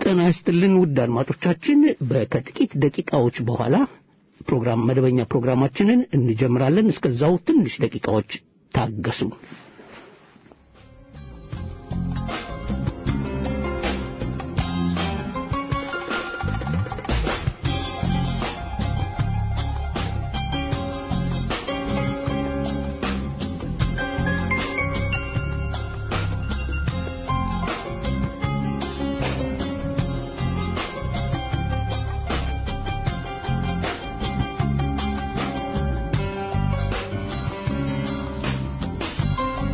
ጤና ይስጥልን ውድ አድማጮቻችን በ- ከጥቂት ደቂቃዎች በኋላ ፕሮግራም መደበኛ ፕሮግራማችንን እንጀምራለን እስከዛው ትንሽ ደቂቃዎች ታገሱ Thank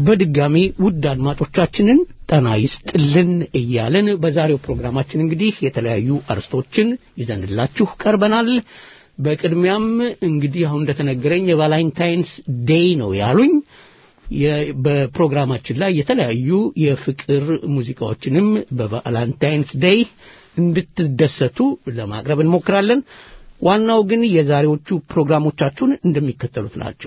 በድጋሚ ውድ አድማጮቻችንን ጠና ይስጥልን እያለን በዛሬው ፕሮግራማችን እንግዲህ የተለያዩ አርስቶችን ይዘንላችሁ ቀርበናል። በቅድሚያም እንግዲህ አሁን እንደተነገረኝ የቫላንታይንስ ዴይ ነው ያሉኝ። በፕሮግራማችን ላይ የተለያዩ የፍቅር ሙዚቃዎችንም በቫላንታይንስ ዴይ እንድትደሰቱ ለማቅረብ እንሞክራለን። ዋናው ግን የዛሬዎቹ ፕሮግራሞቻችሁን እንደሚከተሉት ናቸው።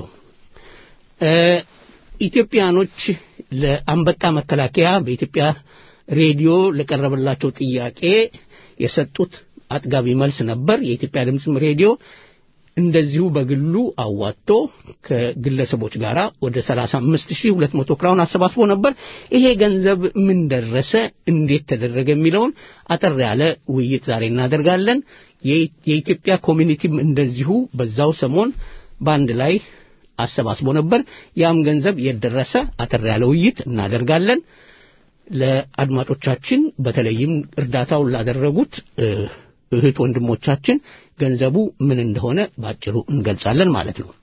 ኢትዮጵያኖች ለአንበጣ መከላከያ በኢትዮጵያ ሬዲዮ ለቀረበላቸው ጥያቄ የሰጡት አጥጋቢ መልስ ነበር። የኢትዮጵያ ድምፅም ሬዲዮ እንደዚሁ በግሉ አዋጥቶ ከግለሰቦች ጋር ወደ 35200 ክራውን አሰባስቦ ነበር። ይሄ ገንዘብ ምን ደረሰ፣ እንዴት ተደረገ የሚለውን አጠር ያለ ውይይት ዛሬ እናደርጋለን። የኢትዮጵያ ኮሚኒቲም እንደዚሁ በዛው ሰሞን በአንድ ላይ አሰባስቦ ነበር። ያም ገንዘብ የደረሰ አጠር ያለ ውይይት እናደርጋለን። ለአድማጮቻችን በተለይም እርዳታውን ላደረጉት እህት ወንድሞቻችን ገንዘቡ ምን እንደሆነ ባጭሩ እንገልጻለን ማለት ነው።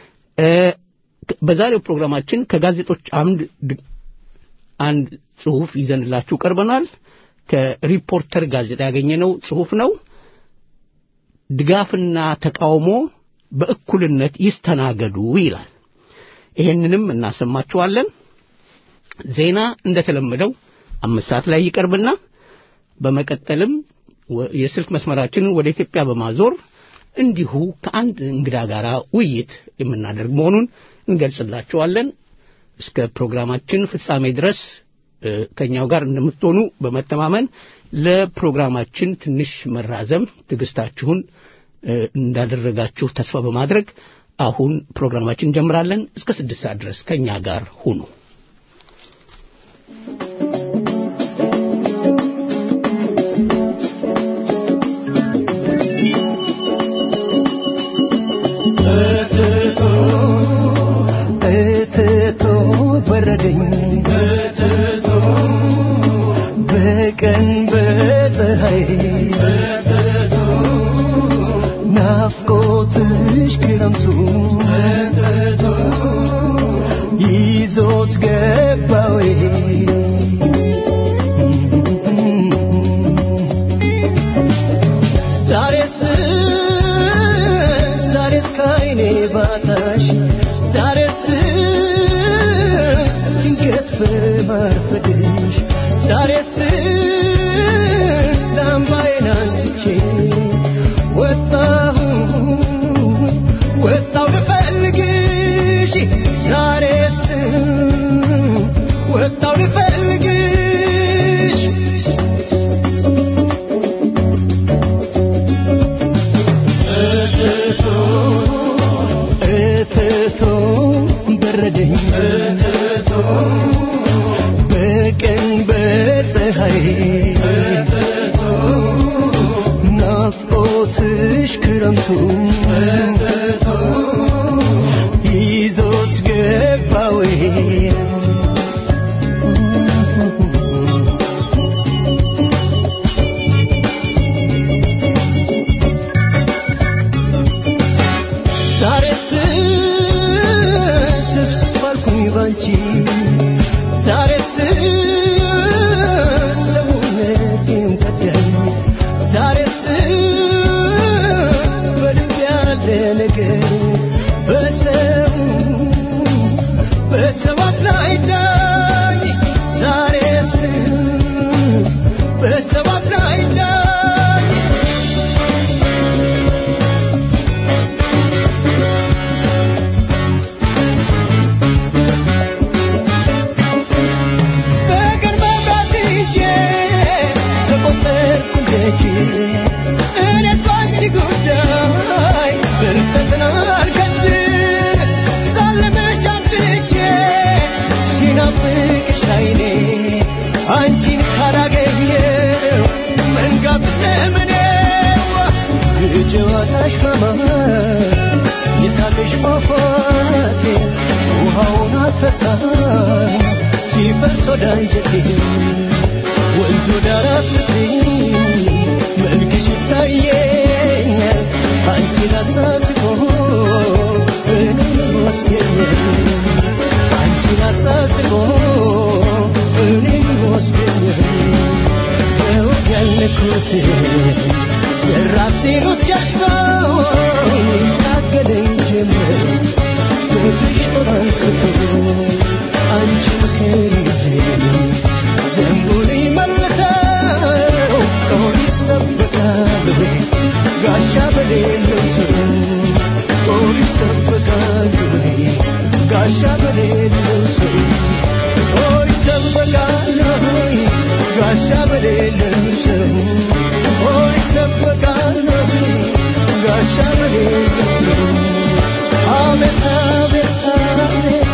በዛሬው ፕሮግራማችን ከጋዜጦች አምድ አንድ ጽሑፍ ይዘንላችሁ ቀርበናል። ከሪፖርተር ጋዜጣ ያገኘነው ጽሑፍ ነው። ድጋፍና ተቃውሞ በእኩልነት ይስተናገዱ ይላል። ይሄንንም እናሰማችኋለን። ዜና እንደተለመደው አምስት ሰዓት ላይ ይቀርብና በመቀጠልም የስልክ መስመራችንን ወደ ኢትዮጵያ በማዞር እንዲሁ ከአንድ እንግዳ ጋር ውይይት የምናደርግ መሆኑን እንገልጽላችኋለን። እስከ ፕሮግራማችን ፍጻሜ ድረስ ከእኛው ጋር እንደምትሆኑ በመተማመን ለፕሮግራማችን ትንሽ መራዘም ትዕግስታችሁን እንዳደረጋችሁ ተስፋ በማድረግ አሁን ፕሮግራማችን እንጀምራለን። እስከ ስድስት ሰዓት ድረስ ከእኛ ጋር ሁኑ። በረደኝ በቀን በፀሐይ ናፍቆትሽ ክረምቱ ይዞት ገባዌ ዛሬስ ዛሬስ ካይኔ ባታሽ ዛሬስ ድንገት በማርፈድሽ ዛሬስ ላምባዬን አንስቼ ወጣሁ ወጣሁ ልፈልግሽ ዛሬስ ወጣሁ ልፈልግሽ እትቶ በረደኝ በቀን በፀሐይ ናፍቆትሽ ክረምቱ ይዞት ገባዌ ዛሬስ ስብስብ አልኩኝ ባንቺ ዛሬስ ሰውነቴን ከዳኝ ዛሬስ በልብ ያለ ነገር በሰው በሰባት ላይ ዳኝ ዛሬስ በሰባት ላይ ዳኝ በቀን መብራት ይዤ ተቆጠርኩ ደጅ እኔስ ባንቺ ጉዳይ ብርቀትን አልከች ሳልምሽ አምሽቼ ሲናፍቅሽ ዓይኔ አንቺን ካላገኘው መንጋት ዘመኔዋ የጨዋታሽ ማማር የሳቅሽ ፏፏቴ ውሃውን አትረሳም ሲፈስ ወደ አንጀቴ ወንዙ ዳር አትጥሪኝ መልክሽ ይታየኛል አንቺን አሳስቦ እኔን ወስደኛል አንቺን አሳስቦ ታገለኝ ጀመር ፍቅርሽ አንስቶ አንቺ ምክሬን ዘንቡን መልሰው ጦር ይሰበቃል ወይ ጋሻ በሌለው ሰው ጦር ይሰበቃል ወይ ጋሻ በሌለው ሰው ጦር ይሰበቃል ወይ ጋሻ በሌለው ሰው ጦር ይሰበቃል ወይ ጋሻ በሌለው ሰው አቤት አቤት አቤት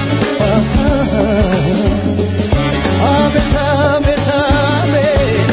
አቤት አቤት አቤት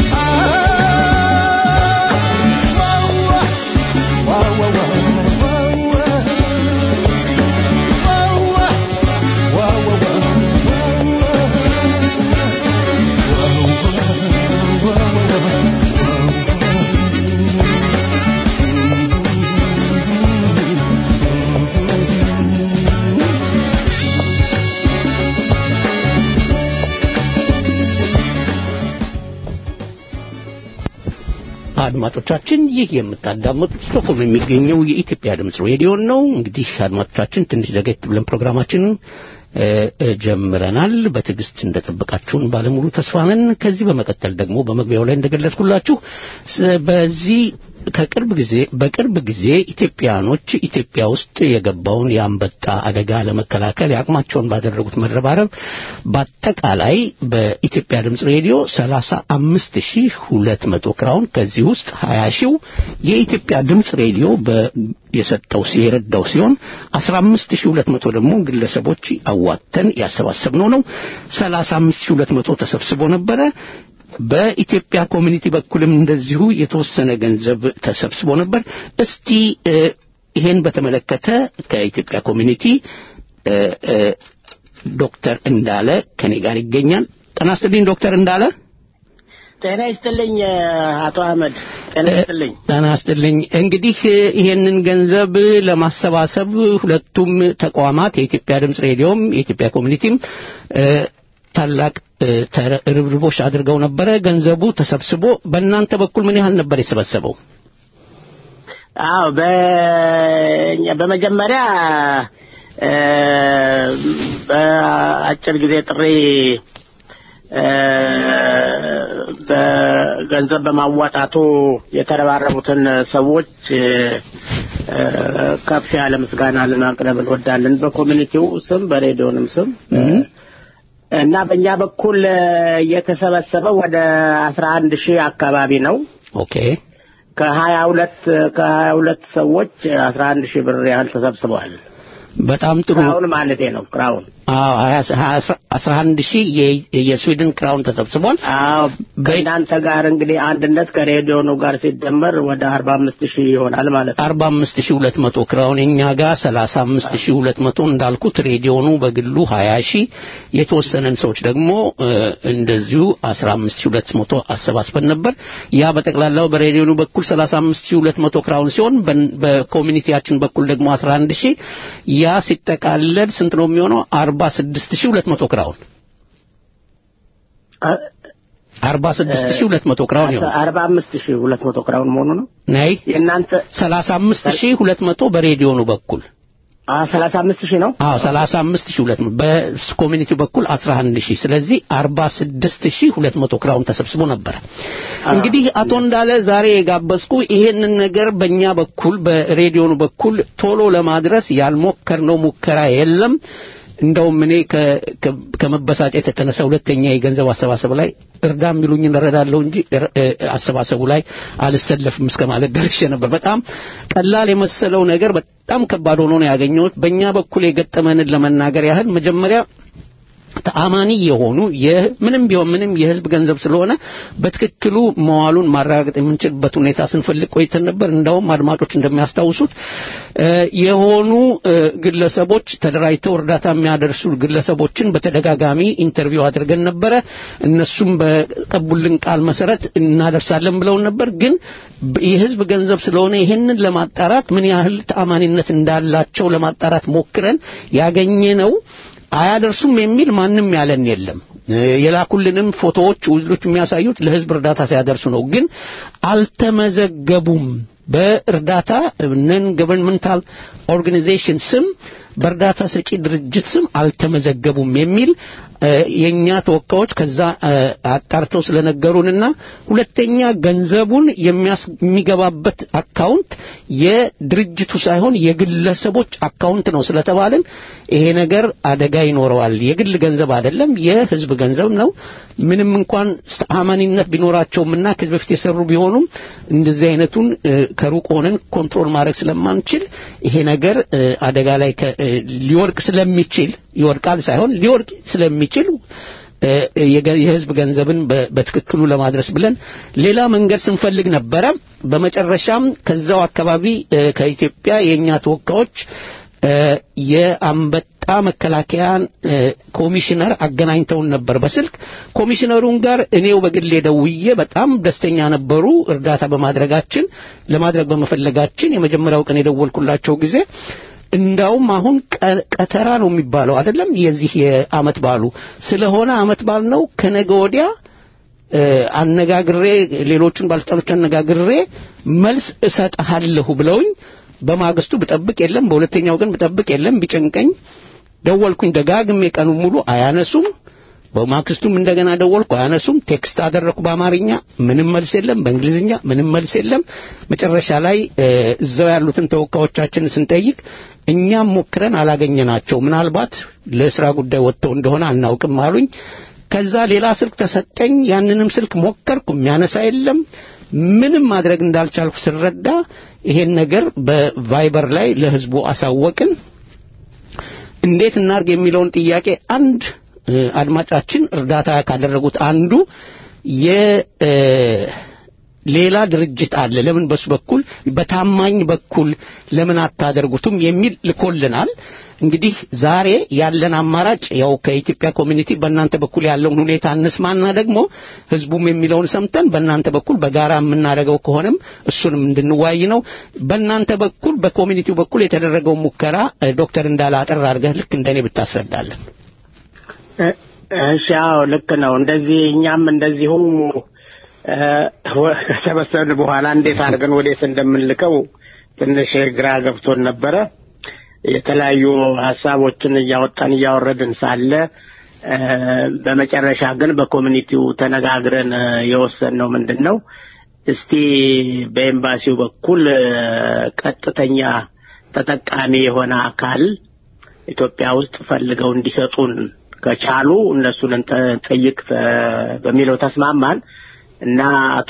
አድማጮቻችን ይህ የምታዳምጡት ስቶክሆልም የሚገኘው የኢትዮጵያ ድምፅ ሬዲዮ ነው። እንግዲህ አድማጮቻችን ትንሽ ዘገት ብለን ፕሮግራማችንን እ፣ እ፣ ጀምረናል። በትዕግስት እንደጠበቃችሁን ባለሙሉ ተስፋ ነን። ከዚህ በመቀጠል ደግሞ በመግቢያው ላይ እንደገለጽኩላችሁ ስ- በዚህ ከቅርብ ጊዜ በቅርብ ጊዜ ኢትዮጵያኖች ኢትዮጵያ ውስጥ የገባውን የአንበጣ አደጋ ለመከላከል የአቅማቸውን ባደረጉት መረባረብ በአጠቃላይ በኢትዮጵያ ድምፅ ሬዲዮ ሰላሳ አምስት ሺህ ሁለት መቶ ክራውን ከዚህ ውስጥ ሀያ ሺው የኢትዮጵያ ድምፅ ሬዲዮ በ የሰጠው ሲ- የረዳው ሲሆን አስራ አምስት ሺህ ሁለት መቶ ደግሞ ግለሰቦች አዋተን ያሰባሰብነው ነው። ሰላሳ አምስት ሺህ ሁለት መቶ ተሰብስቦ ነበረ። በኢትዮጵያ ኮሚኒቲ በኩልም እንደዚሁ የተወሰነ ገንዘብ ተሰብስቦ ነበር። እስቲ እ፣ ይሄን በተመለከተ ከኢትዮጵያ ኮሚኒቲ እ፣ እ፣ ዶክተር እንዳለ ከኔ ጋር ይገኛል። ጤና ይስጥልኝ ዶክተር እንዳለ። ጤና ይስጥልኝ አቶ አህመድ ጤና ይስጥልኝ። ጤና ይስጥልኝ። እንግዲህ እ፣ ይሄንን ገንዘብ ለማሰባሰብ ሁለቱም ተቋማት የኢትዮጵያ ድምፅ ሬዲዮም የኢትዮጵያ ኮሚኒቲም እ፣ ታላቅ እ፣ ተረ- ርብርቦች አድርገው ነበረ። ገንዘቡ ተሰብስቦ በእናንተ በኩል ምን ያህል ነበር የተሰበሰበው? አዎ በ- በመጀመሪያ እ፣ በአጭር ጊዜ ጥሪ እ፣ በገንዘብ በማዋጣቱ የተረባረቡትን ሰዎች እ፣ እ፣ ከፍ ያለ ምስጋና ልናቅረብ እንወዳለን በኮሚኒቲው ስም በሬዲዮንም ስም እና በእኛ በኩል እ፣ የተሰበሰበው ወደ አስራ አንድ ሺህ አካባቢ ነው። ኦኬ ከሀያ ሁለት ከሀያ ሁለት ሰዎች አስራ አንድ ሺህ ብር ያህል ተሰብስበዋል። በጣም ጥሩ። ክራውን ማለቴ ነው። ክራውን አዎ ሀያ- ሀያ- አስራ- አስራ አንድ ሺህ የ- የስዊድን ክራውን ተሰብስቧል። አዎ ከእናንተ ጋር እንግዲህ አንድነት ከሬዲዮኑ ጋር ሲደመር ወደ አርባ አምስት ሺህ ይሆናል ማለት ነው። አርባ አምስት ሺህ ሁለት መቶ ክራውን እኛ ጋር ሰላሳ አምስት ሺህ ሁለት መቶ እንዳልኩት ሬዲዮኑ በግሉ ሀያ ሺህ የተወሰነን ሰዎች ደግሞ እ፣ እንደዚሁ አስራ አምስት ሺህ ሁለት መቶ አሰባስበን ነበር። ያ በጠቅላላው በሬዲዮኑ በኩል ሰላሳ አምስት ሺህ ሁለት መቶ ክራውን ሲሆን በን- በኮሚኒቲያችን በኩል ደግሞ አስራ አንድ ሺህ ያ ሲጠቃለል ስንት ነው የሚሆነው? አርባ ስድስት ሺህ ሁለት መቶ ክራውን አ- አርባ ስድስት ሺህ ሁለት መቶ ክራውን ይሆናል። አርባ አምስት ሺህ ሁለት መቶ ክራውን መሆኑ ነው። ነይ የእናንተ ሰላሳ አምስት ሺህ ሁለት መቶ በሬዲዮኑ በኩል ሰላሳ አምስት ሺህ ነው። አዎ ሰላሳ አምስት ሺህ ሁለት መቶ በኮሚኒቲው በኩል አስራ አንድ ሺህ ስለዚህ አርባ ስድስት ሺህ ሁለት መቶ ክራውን ተሰብስቦ ነበረ። እንግዲህ አቶ እንዳለ ዛሬ የጋበዝኩ ይሄንን ነገር በእኛ በኩል በሬዲዮኑ በኩል ቶሎ ለማድረስ ያልሞከርነው ሙከራ የለም። እንደውም እኔ ከ- ከ- ከመበሳጨት የተነሳ ሁለተኛ የገንዘብ አሰባሰብ ላይ እርዳ የሚሉኝን እረዳለሁ እንጂ እር- እ- አሰባሰቡ ላይ አልሰለፍም እስከ ማለት ደርሼ ነበር። በጣም ቀላል የመሰለው ነገር በጣም ከባድ ሆኖ ነው ያገኘሁት። በእኛ በኩል የገጠመንን ለመናገር ያህል መጀመሪያ ተአማኒ የሆኑ ምንም ቢሆን ምንም የህዝብ ገንዘብ ስለሆነ በትክክሉ መዋሉን ማረጋገጥ የምንችልበት ሁኔታ ስንፈልግ ቆይተን ነበር። እንደውም አድማጮች እንደሚያስታውሱት እ፣ የሆኑ እ፣ ግለሰቦች ተደራጅተው እርዳታ የሚያደርሱ ግለሰቦችን በተደጋጋሚ ኢንተርቪው አድርገን ነበረ። እነሱም በቀቡልን ቃል መሰረት እናደርሳለን ብለውን ነበር። ግን በ- የህዝብ ገንዘብ ስለሆነ ይህንን ለማጣራት ምን ያህል ተአማኒነት እንዳላቸው ለማጣራት ሞክረን ያገኘነው አያደርሱም የሚል ማንም ያለን የለም። እ፣ የላኩልንም ፎቶዎች ውሎች የሚያሳዩት ለህዝብ እርዳታ ሲያደርሱ ነው። ግን አልተመዘገቡም በእርዳታ ነን ገቨርንመንታል ኦርጋናይዜሽን ስም በእርዳታ ሰጪ ድርጅት ስም አልተመዘገቡም የሚል እ፣ የእኛ ተወካዮች ከዛ እ፣ አጣርተው ስለነገሩንና ሁለተኛ ገንዘቡን የሚያስ- የሚገባበት አካውንት የድርጅቱ ሳይሆን የግለሰቦች አካውንት ነው ስለተባልን ይሄ ነገር አደጋ ይኖረዋል። የግል ገንዘብ አይደለም፣ የህዝብ ገንዘብ ነው። ምንም እንኳን ተአማኒነት ቢኖራቸውምና ከዚህ በፊት የሰሩ ቢሆኑም እንደዚህ አይነቱን እ፣ ከሩቅ ሆነን ኮንትሮል ማድረግ ስለማንችል ይሄ ነገር እ፣ አደጋ ላይ ከ- እ፣ ሊወድቅ ስለሚችል ይወድቃል ሳይሆን ሊወድቅ ስለሚችል እ፣ የገ- የህዝብ ገንዘብን በ- በትክክሉ ለማድረስ ብለን ሌላ መንገድ ስንፈልግ ነበረ። በመጨረሻም ከዛው አካባቢ እ፣ ከኢትዮጵያ የእኛ ተወካዮች እ፣ የአንበጣ መከላከያን እ፣ ኮሚሽነር አገናኝተውን ነበር በስልክ ኮሚሽነሩን ጋር እኔው በግሌ ደውዬ በጣም ደስተኛ ነበሩ እርዳታ በማድረጋችን ለማድረግ በመፈለጋችን የመጀመሪያው ቀን የደወልኩላቸው ጊዜ እንዳውም አሁን ቀ- ቀተራ ነው የሚባለው አይደለም የዚህ የአመት ባሉ ስለሆነ አመት ባል ነው ከነገ ወዲያ እ፣ አነጋግሬ ሌሎቹን ባለስልጣኖች አነጋግሬ መልስ እሰጥሃለሁ ብለውኝ በማግስቱ ብጠብቅ የለም በሁለተኛው ቀን ብጠብቅ የለም ቢጨንቀኝ ደወልኩኝ ደጋግሜ ቀኑ ሙሉ አያነሱም በማግስቱም እንደገና ደወልኩ አያነሱም ቴክስት አደረኩ በአማርኛ ምንም መልስ የለም በእንግሊዝኛ ምንም መልስ የለም መጨረሻ ላይ እ፣ እዛው ያሉትን ተወካዮቻችንን ስንጠይቅ እኛም ሞክረን አላገኘናቸው ምናልባት ለስራ ጉዳይ ወጥተው እንደሆነ አናውቅም አሉኝ ከዛ ሌላ ስልክ ተሰጠኝ ያንንም ስልክ ሞከርኩ የሚያነሳ የለም ምንም ማድረግ እንዳልቻልኩ ስረዳ ይሄን ነገር በቫይበር ላይ ለህዝቡ አሳወቅን እንዴት እናርግ የሚለውን ጥያቄ አንድ እ፣ አድማጫችን እርዳታ ካደረጉት አንዱ የ እ፣ ሌላ ድርጅት አለ ለምን በሱ በኩል በታማኝ በኩል ለምን አታደርጉትም የሚል ልኮልናል እንግዲህ ዛሬ ያለን አማራጭ ያው ከኢትዮጵያ ኮሚኒቲ በእናንተ በኩል ያለውን ሁኔታ እንስማና ደግሞ ህዝቡም የሚለውን ሰምተን በእናንተ በኩል በጋራ የምናደርገው ከሆነም እሱንም እንድንዋይ ነው በእናንተ በኩል በኮሚኒቲው በኩል የተደረገው ሙከራ እ፣ ዶክተር እንዳለ አጠር አድርገህ ልክ እንደኔ ብታስረዳለን እሺ አዎ ልክ ነው እንደዚህ እኛም እንደዚሁ እ፣ ወ- ከተበሰብን በኋላ እንዴት አድርገን ወዴት እንደምንልከው ትንሽ ግራ ገብቶን ነበረ የተለያዩ ሀሳቦችን እያወጣን እያወረድን ሳለ እ፣ በመጨረሻ ግን በኮሚኒቲው ተነጋግረን እ፣ የወሰንነው ምንድን ነው እስቲ በኤምባሲው በኩል እ፣ ቀጥተኛ ተጠቃሚ የሆነ አካል ኢትዮጵያ ውስጥ ፈልገው እንዲሰጡን ከቻሉ እነሱን እንጠይቅ ተ- በሚለው ተስማማን እና አቶ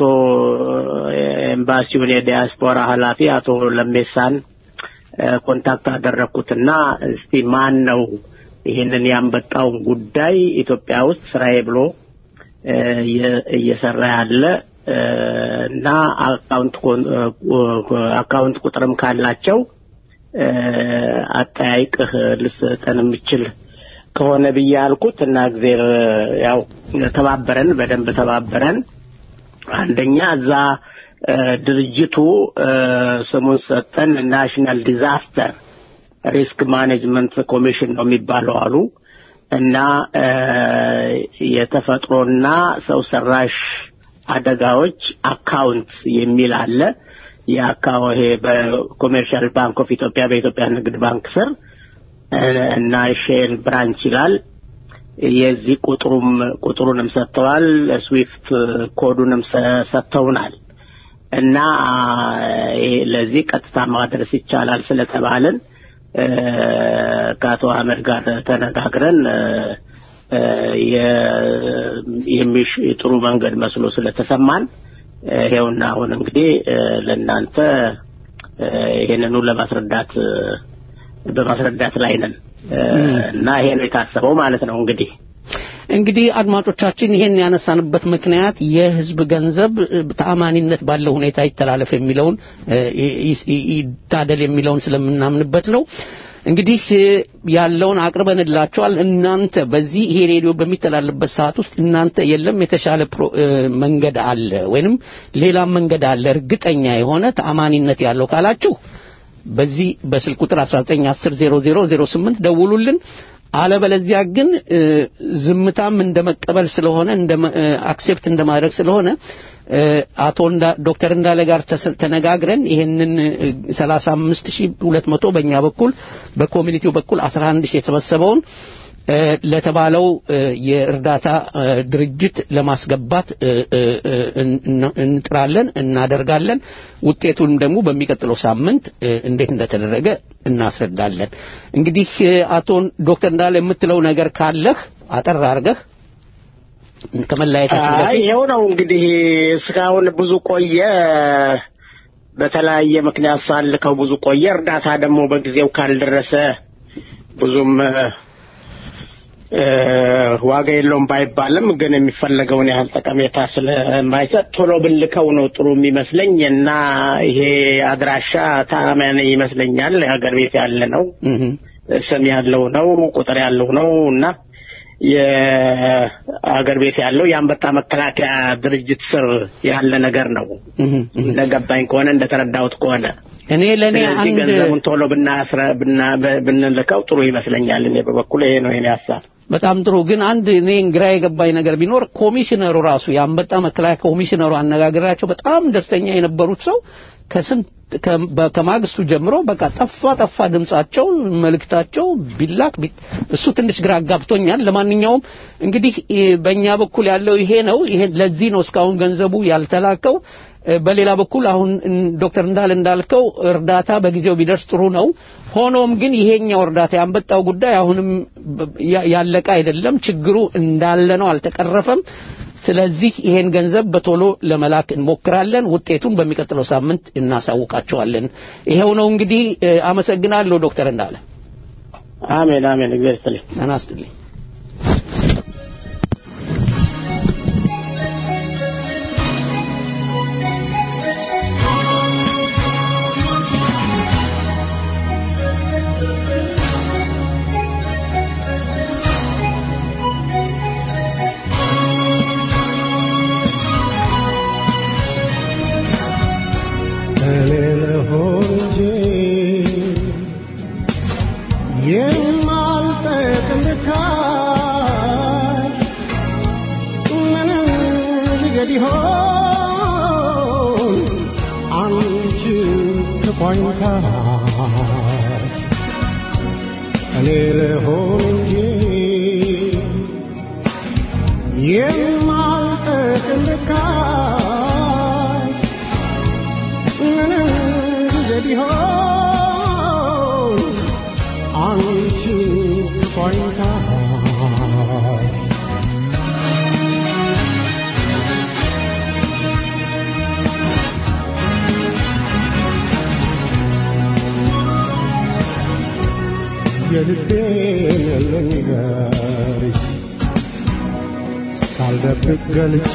ኤምባሲውን የዲያስፖራ ኃላፊ አቶ ለሜሳን እ፣ ኮንታክት አደረግኩትና እስቲ ማን ነው ይህንን ያንበጣውን ጉዳይ ኢትዮጵያ ውስጥ ስራዬ ብሎ እ፣ እየ- እየሰራ ያለ እ፣ እና አካውንት ኮን- እ፣ አካውንት ቁጥርም ካላቸው እ፣ አጠያይቅህ ልሰጠን የምችል ከሆነ ብዬ አልኩት እና እግዜር ያው ተባበረን፣ በደንብ ተባበረን። አንደኛ እዛ እ፣ ድርጅቱ እ፣ ስሙን ሰጠን ናሽናል ዲዛስተር ሪስክ ማኔጅመንት ኮሚሽን ነው የሚባለው አሉ እና እ፣ የተፈጥሮና ሰው ሰራሽ አደጋዎች አካውንት የሚል አለ። የአካው ይሄ በኮሜርሻል ባንክ ኦፍ ኢትዮጵያ በኢትዮጵያ ንግድ ባንክ ስር እ፣ እና ሼል ብራንች ይላል። የዚህ ቁጥሩም ቁጥሩንም ሰጥተዋል። ስዊፍት ኮዱንም ሰ- ሰጥተውናል እና ይሄ ለዚህ ቀጥታ ማድረስ ይቻላል ስለተባልን እ፣ ከአቶ አህመድ ጋር ተነጋግረን እ፣ እ፣ የ- የሚሽ ጥሩ መንገድ መስሎ ስለተሰማን እ፣ ይሄውና አሁን እንግዲህ እ፣ ለእናንተ እ፣ ይሄንኑ ለማስረዳት እ፣ በማስረዳት ላይ ነን እ፣ እና ይሄ ነው የታሰበው ማለት ነው እንግዲህ እንግዲህ አድማጮቻችን ይሄን ያነሳንበት ምክንያት የህዝብ ገንዘብ እ፣ ተአማኒነት ባለው ሁኔታ ይተላለፍ የሚለውን እ፣ ይ- ይ- ይታደል የሚለውን ስለምናምንበት ነው። እንግዲህ እ፣ ያለውን አቅርበንላቸዋል። እናንተ በዚህ ይሄ ሬዲዮ በሚተላለፍበት ሰዓት ውስጥ እናንተ የለም የተሻለ ፕሮ- እ፣ መንገድ አለ ወይንም ሌላም መንገድ አለ እርግጠኛ የሆነ ተአማኒነት ያለው ካላችሁ በዚህ በስልክ ቁጥር 19100008 ደውሉልን። አለበለዚያ ግን እ፣ ዝምታም እንደ መቀበል ስለሆነ እንደ አክሴፕት እንደማድረግ ስለሆነ እ፣ አቶ እንዳ ዶክተር እንዳለ ጋር ተስ- ተነጋግረን ይሄንን ሰላሳ አምስት ሺህ ሁለት መቶ በእኛ በኩል በኮሚኒቲው በኩል አስራ አንድ ሺህ የተሰበሰበውን እ፣ ለተባለው እ፣ የእርዳታ እ፣ ድርጅት ለማስገባት እ፣ እ፣ እ፣ እን- እንጥራለን እናደርጋለን። ውጤቱን ደግሞ በሚቀጥለው ሳምንት እ፣ እንዴት እንደተደረገ እናስረዳለን። እንግዲህ እ፣ አቶ ዶክተር እንዳለ የምትለው ነገር ካለህ አጠር አድርገህ ከመለያየታችን አይ በፊት ይኸው ነው እንግዲህ እስካሁን ብዙ ቆየ። በተለያየ ምክንያት ሳልከው ብዙ ቆየ። እርዳታ ደግሞ በጊዜው ካልደረሰ ብዙም እ፣ እ፣ ዋጋ የለውም ባይባልም ግን የሚፈለገውን ያህል ጠቀሜታ ስለማይሰጥ ቶሎ ብልከው ነው ጥሩ የሚመስለኝ እና ይሄ አድራሻ ታማኝ ይመስለኛል። የሀገር ቤት ያለ ነው፣ እህ ስም ያለው ነው፣ ቁጥር ያለው ነው እና የአገር ቤት ያለው የአንበጣ መከላከያ ድርጅት ስር ያለ ነገር ነው። እህ እህ እንደገባኝ ከሆነ እንደተረዳሁት ከሆነ እኔ ለኔ ስለዚህ አንድ ገንዘቡን ቶሎ ብናስረ ብና ብንልከው ጥሩ ይመስለኛል። እኔ በበኩል ይሄ ነው የኔ ሀሳብ። በጣም ጥሩ ግን አንድ እኔ ግራ የገባኝ ነገር ቢኖር ኮሚሽነሩ ራሱ የአንበጣ መከላከያ ኮሚሽነሩ አነጋገራቸው በጣም ደስተኛ የነበሩት ሰው ከስንት ከ- በ- ከማግስቱ ጀምሮ በቃ ጠፋ ጠፋ ድምጻቸው መልእክታቸው ቢላክ ቢ- እሱ ትንሽ ግራ አጋብቶኛል ለማንኛውም እንግዲህ እ፣ በእኛ በኩል ያለው ይሄ ነው ይሄ ለዚህ ነው እስካሁን ገንዘቡ ያልተላከው እ፣ በሌላ በኩል አሁን እን- ዶክተር እንዳል እንዳልከው እርዳታ በጊዜው ቢደርስ ጥሩ ነው ሆኖም ግን ይሄኛው እርዳታ ያንበጣው ጉዳይ አሁንም በ- ያ- ያለቀ አይደለም ችግሩ እንዳለ ነው አልተቀረፈም ስለዚህ ይሄን ገንዘብ በቶሎ ለመላክ እንሞክራለን ውጤቱን በሚቀጥለው ሳምንት እናሳውቃቸዋለን ይሄው ነው እንግዲህ እ፣ አመሰግናለሁ ዶክተር እንዳለ አሜን አሜን። እግዚአብሔር ይስጥልኝ። ጤና ይስጥልኝ እኔ ልሆን እንጂ የማልጠቅም ርካሽ ምንም ሊገድ ይሆን አንቺ ከቋኝታሽ እኔ ልሆን እንጂ የማልጠቅም ርካሽ ምንም ጊዜ ቢሆን አንቺ ቆይታሽ የልቤን ልንገርሽ ሳልደብቅ ገልጬ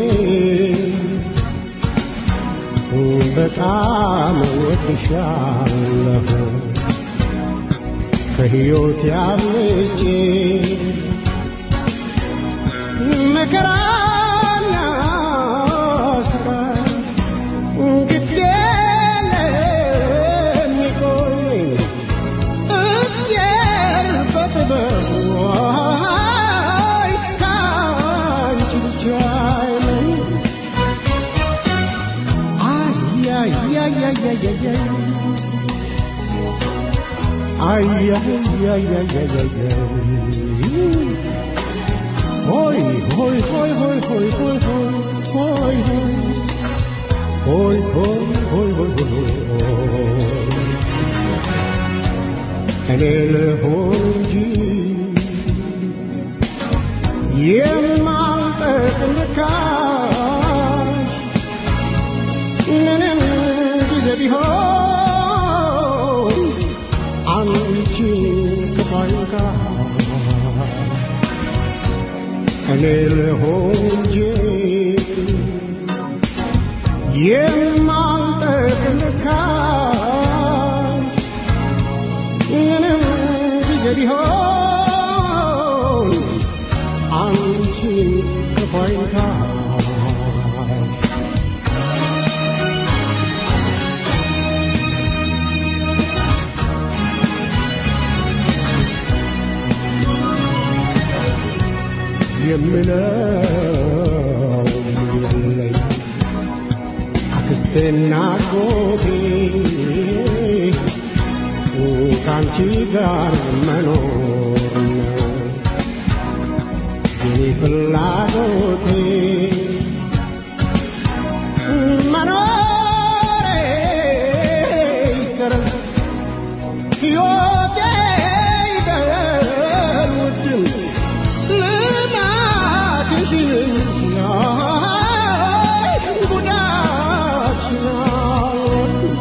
በጣም ወድሻለሁ ከሕይወት ያብልጬ መከራና ስቃይ ግድ የሚቆይ እግዚአብሔር በጥበቡ አይ ከአንቺ ብቻ አይለይ Ay, ay, ay, ay, ay, ay, ay, ay. Hoy, hoy, hoy, hoy, hoy, hoy, hoy, hoy, hoy. Hoy, hoy, hoy, hoy, hoy, hoy. En el ሆንጂ የማልጠቅምካሽ ምንም ጊዜ ቢሆን አንቺ ከፋይካ እኔ ልሆን እንጂ የማልጠቅምካሽ ምንም ጊዜ ቢሆን አንቺ ከፋይካ የምለው የለኝ አክስቴና አጎቴ ከአንቺ ጋር መኖር ነው የኔ ፍላጎቴ መኖሬ ይቀር ሕይወቴ ይበል ውድም ልማትሽን ያይ ጉዳትሽን አልወድም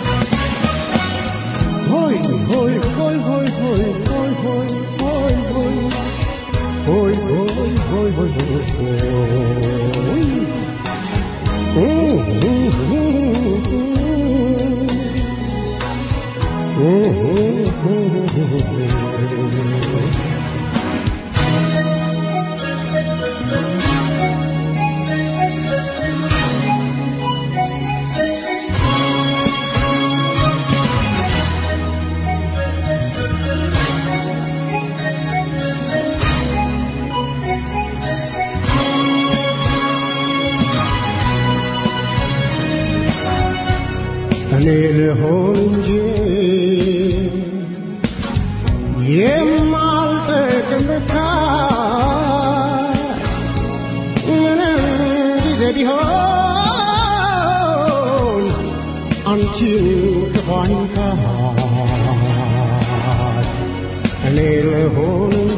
Hoy, hoy, hoy, hoy, hoy, hoy, hoy, hoy, hoy. Hoy, hoy, hoy, hoy, hoy, hoy. Mm, mm, mm, mm. Mm, እኔ ልሆን እንጂ የማልጠቅም ምንም ጊዜ ቢሆን አንቺን ክፋኝካት እኔ ልሆን እንጂ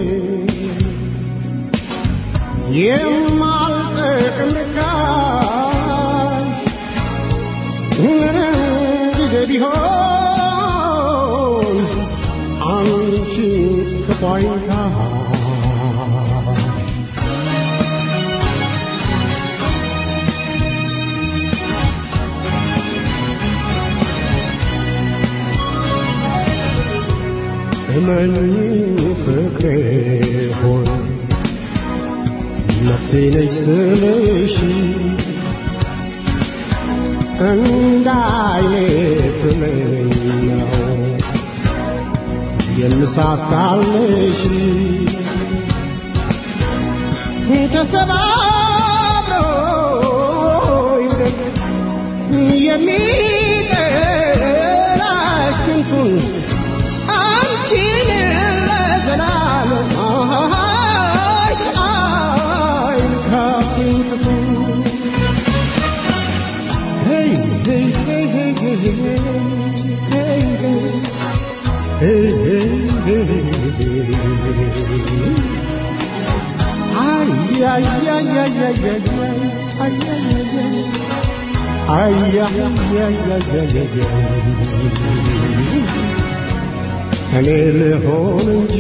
የማልጠቅም ምንም ጊዜ ቢሆን አንቺ ክፋይታ እመኝ ፍቅሬ ሆይ ነፍሴ ነች ስልሽ እንዳይኔ ፍለኝ ነው የምሳሳልሽ ተሰባብሮ ይውደቅ የሚጠላሽ ክንፉን አንቺን ለዘላለም አይ አይንካብኝ ክፉ Hey, hey, hey, hey, hey, hey, hey, hey. Hey, hey, hey, hey, hey. Ay, ay, ay, ay, ay, ay, ay, ay, ay, ay, ay. Ay, ay, ay, ay, ay, ay, ay. እኔ ልሆን እንጂ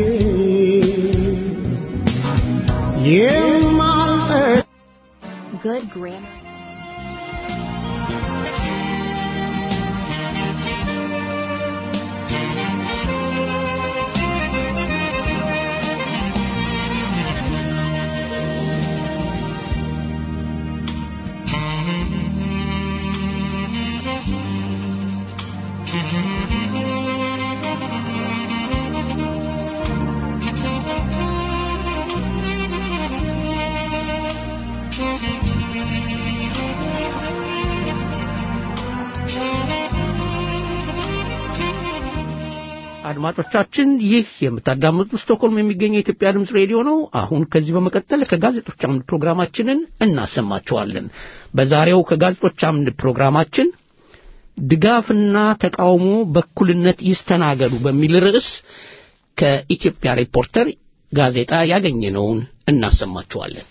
የማልጠ Good grammar. አድማጮቻችን ይህ የምታዳምጡት ስቶክሆልም የሚገኘው የኢትዮጵያ ድምፅ ሬዲዮ ነው። አሁን ከዚህ በመቀጠል ከጋዜጦች አምድ ፕሮግራማችንን እናሰማቸዋለን። በዛሬው ከጋዜጦች አምድ ፕሮግራማችን ድጋፍና ተቃውሞ በእኩልነት ይስተናገዱ በሚል ርዕስ ከኢትዮጵያ ሪፖርተር ጋዜጣ ያገኘነውን እናሰማቸዋለን።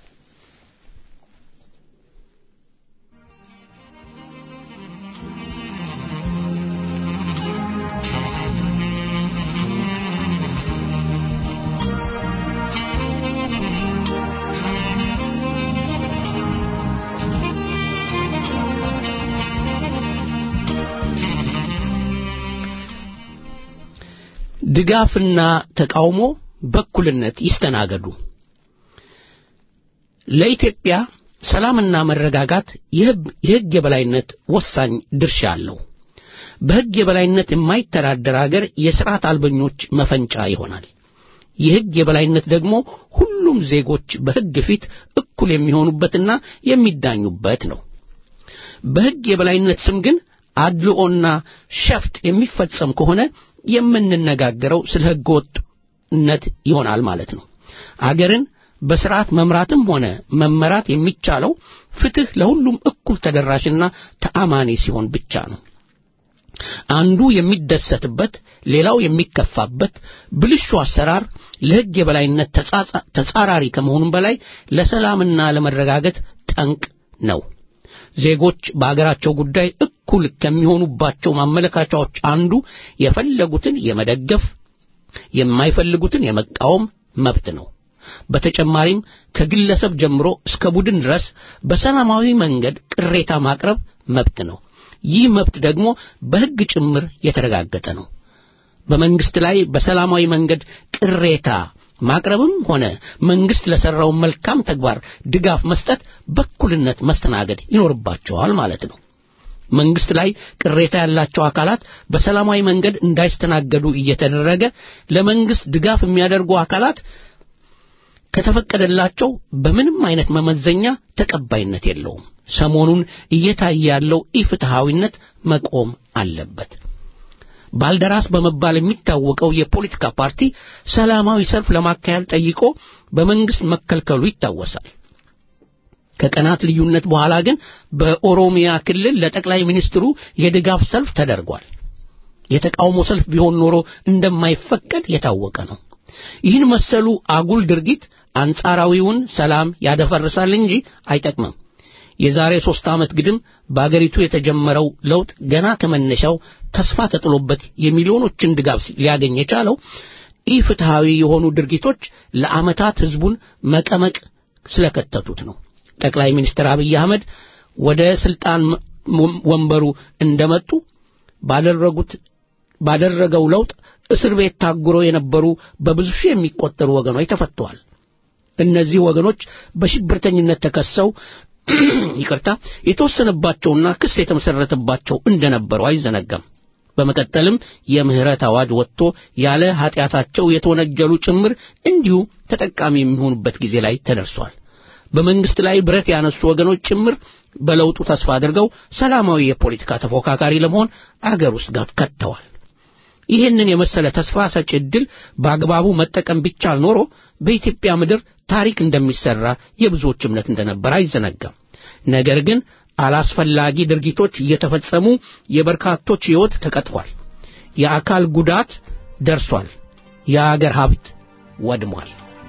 ድጋፍና ተቃውሞ በእኩልነት ይስተናገዱ። ለኢትዮጵያ ሰላምና መረጋጋት የሕግ የበላይነት ወሳኝ ድርሻ አለው። በሕግ የበላይነት የማይተዳደር አገር የሥርዓት አልበኞች መፈንጫ ይሆናል። የሕግ የበላይነት ደግሞ ሁሉም ዜጎች በሕግ ፊት እኩል የሚሆኑበትና የሚዳኙበት ነው። በሕግ የበላይነት ስም ግን አድልኦና ሸፍጥ የሚፈጸም ከሆነ የምንነጋገረው ስለ ሕገ ወጥነት ይሆናል ማለት ነው። አገርን በስርዓት መምራትም ሆነ መመራት የሚቻለው ፍትሕ ለሁሉም እኩል ተደራሽና ተአማኒ ሲሆን ብቻ ነው። አንዱ የሚደሰትበት ሌላው የሚከፋበት ብልሹ አሰራር ለሕግ የበላይነት ተጻራሪ ከመሆኑም በላይ ለሰላምና ለመረጋገጥ ጠንቅ ነው። ዜጎች በአገራቸው ጉዳይ እኩል ከሚሆኑባቸው ማመለካቻዎች አንዱ የፈለጉትን የመደገፍ የማይፈልጉትን የመቃወም መብት ነው። በተጨማሪም ከግለሰብ ጀምሮ እስከ ቡድን ድረስ በሰላማዊ መንገድ ቅሬታ ማቅረብ መብት ነው። ይህ መብት ደግሞ በሕግ ጭምር የተረጋገጠ ነው። በመንግስት ላይ በሰላማዊ መንገድ ቅሬታ ማቅረብም ሆነ መንግስት ለሰራው መልካም ተግባር ድጋፍ መስጠት በኩልነት መስተናገድ ይኖርባቸዋል ማለት ነው። መንግስት ላይ ቅሬታ ያላቸው አካላት በሰላማዊ መንገድ እንዳይስተናገዱ እየተደረገ ለመንግስት ድጋፍ የሚያደርጉ አካላት ከተፈቀደላቸው በምንም አይነት መመዘኛ ተቀባይነት የለውም። ሰሞኑን እየታየ ያለው ኢፍትሐዊነት መቆም አለበት። ባልደራስ በመባል የሚታወቀው የፖለቲካ ፓርቲ ሰላማዊ ሰልፍ ለማካሄድ ጠይቆ በመንግስት መከልከሉ ይታወሳል። ከቀናት ልዩነት በኋላ ግን በኦሮሚያ ክልል ለጠቅላይ ሚኒስትሩ የድጋፍ ሰልፍ ተደርጓል። የተቃውሞ ሰልፍ ቢሆን ኖሮ እንደማይፈቀድ የታወቀ ነው። ይህን መሰሉ አጉል ድርጊት አንጻራዊውን ሰላም ያደፈርሳል እንጂ አይጠቅምም። የዛሬ ሦስት ዓመት ግድም በአገሪቱ የተጀመረው ለውጥ ገና ከመነሻው ተስፋ ተጥሎበት የሚሊዮኖችን ድጋፍ ሊያገኝ የቻለው ኢፍትሐዊ የሆኑ ድርጊቶች ለዓመታት ሕዝቡን መቀመቅ ስለከተቱት ነው። ጠቅላይ ሚኒስትር አብይ አህመድ ወደ ሥልጣን ወንበሩ እንደመጡ ባደረጉት ባደረገው ለውጥ እስር ቤት ታጉረው የነበሩ በብዙ ሺህ የሚቆጠሩ ወገኖች ተፈተዋል። እነዚህ ወገኖች በሽብርተኝነት ተከሰው ይቅርታ የተወሰነባቸውና ክስ የተመሰረተባቸው እንደነበሩ አይዘነጋም። በመቀጠልም የምህረት አዋጅ ወጥቶ ያለ ኃጢአታቸው የተወነጀሉ ጭምር እንዲሁ ተጠቃሚ የሚሆኑበት ጊዜ ላይ ተደርሷል። በመንግስት ላይ ብረት ያነሱ ወገኖች ጭምር በለውጡ ተስፋ አድርገው ሰላማዊ የፖለቲካ ተፎካካሪ ለመሆን አገር ውስጥ ከተዋል። ይህንን የመሰለ ተስፋ ሰጪ ዕድል በአግባቡ መጠቀም ቢቻል ኖሮ በኢትዮጵያ ምድር ታሪክ እንደሚሰራ የብዙዎች እምነት እንደነበር አይዘነጋም። ነገር ግን አላስፈላጊ ድርጊቶች እየተፈጸሙ የበርካቶች ሕይወት ተቀጥፏል። የአካል ጉዳት ደርሷል። የአገር ሀብት ወድሟል።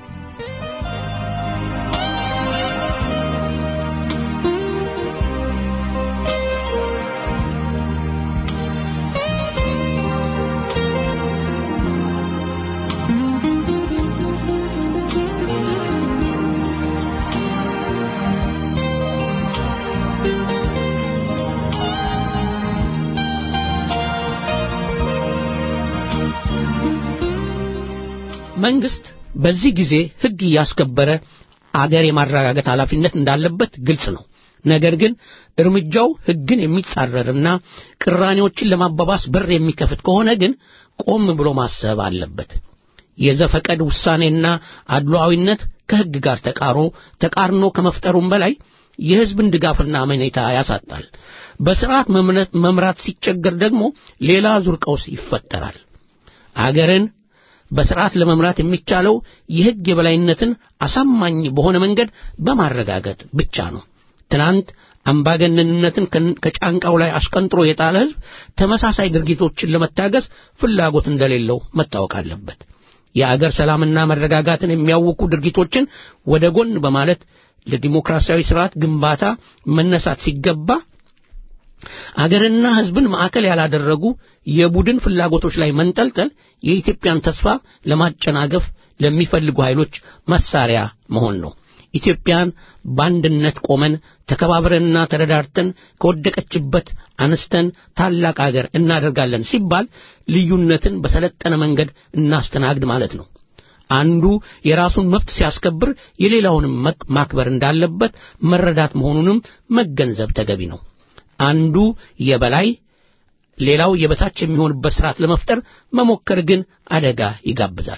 መንግስት በዚህ ጊዜ ሕግ እያስከበረ አገር የማረጋገጥ ኃላፊነት እንዳለበት ግልጽ ነው። ነገር ግን እርምጃው ሕግን የሚጻረርና ቅራኔዎችን ለማባባስ በር የሚከፍት ከሆነ ግን ቆም ብሎ ማሰብ አለበት። የዘፈቀድ ውሳኔና አድሏዊነት ከሕግ ጋር ተቃሮ ተቃርኖ ከመፍጠሩም በላይ የሕዝብን ድጋፍና አመኔታ ያሳጣል። በሥርዓት መምራት ሲቸገር ደግሞ ሌላ ዙር ቀውስ ይፈጠራል። አገርን በሥርዓት ለመምራት የሚቻለው የሕግ የበላይነትን አሳማኝ በሆነ መንገድ በማረጋገጥ ብቻ ነው። ትናንት አምባገነንነትን ከጫንቃው ላይ አሽቀንጥሮ የጣለ ሕዝብ ተመሳሳይ ድርጊቶችን ለመታገስ ፍላጎት እንደሌለው መታወቅ አለበት። የአገር ሰላምና መረጋጋትን የሚያውኩ ድርጊቶችን ወደ ጎን በማለት ለዲሞክራሲያዊ ስርዓት ግንባታ መነሳት ሲገባ አገርና ሕዝብን ማዕከል ያላደረጉ የቡድን ፍላጎቶች ላይ መንጠልጠል የኢትዮጵያን ተስፋ ለማጨናገፍ ለሚፈልጉ ኃይሎች መሳሪያ መሆን ነው። ኢትዮጵያን በአንድነት ቆመን ተከባብረንና ተረዳርተን ከወደቀችበት አንስተን ታላቅ አገር እናደርጋለን ሲባል ልዩነትን በሰለጠነ መንገድ እናስተናግድ ማለት ነው። አንዱ የራሱን መብት ሲያስከብር የሌላውንም ማክበር እንዳለበት መረዳት መሆኑንም መገንዘብ ተገቢ ነው። አንዱ የበላይ ሌላው የበታች የሚሆንበት ስርዓት ለመፍጠር መሞከር ግን አደጋ ይጋብዛል።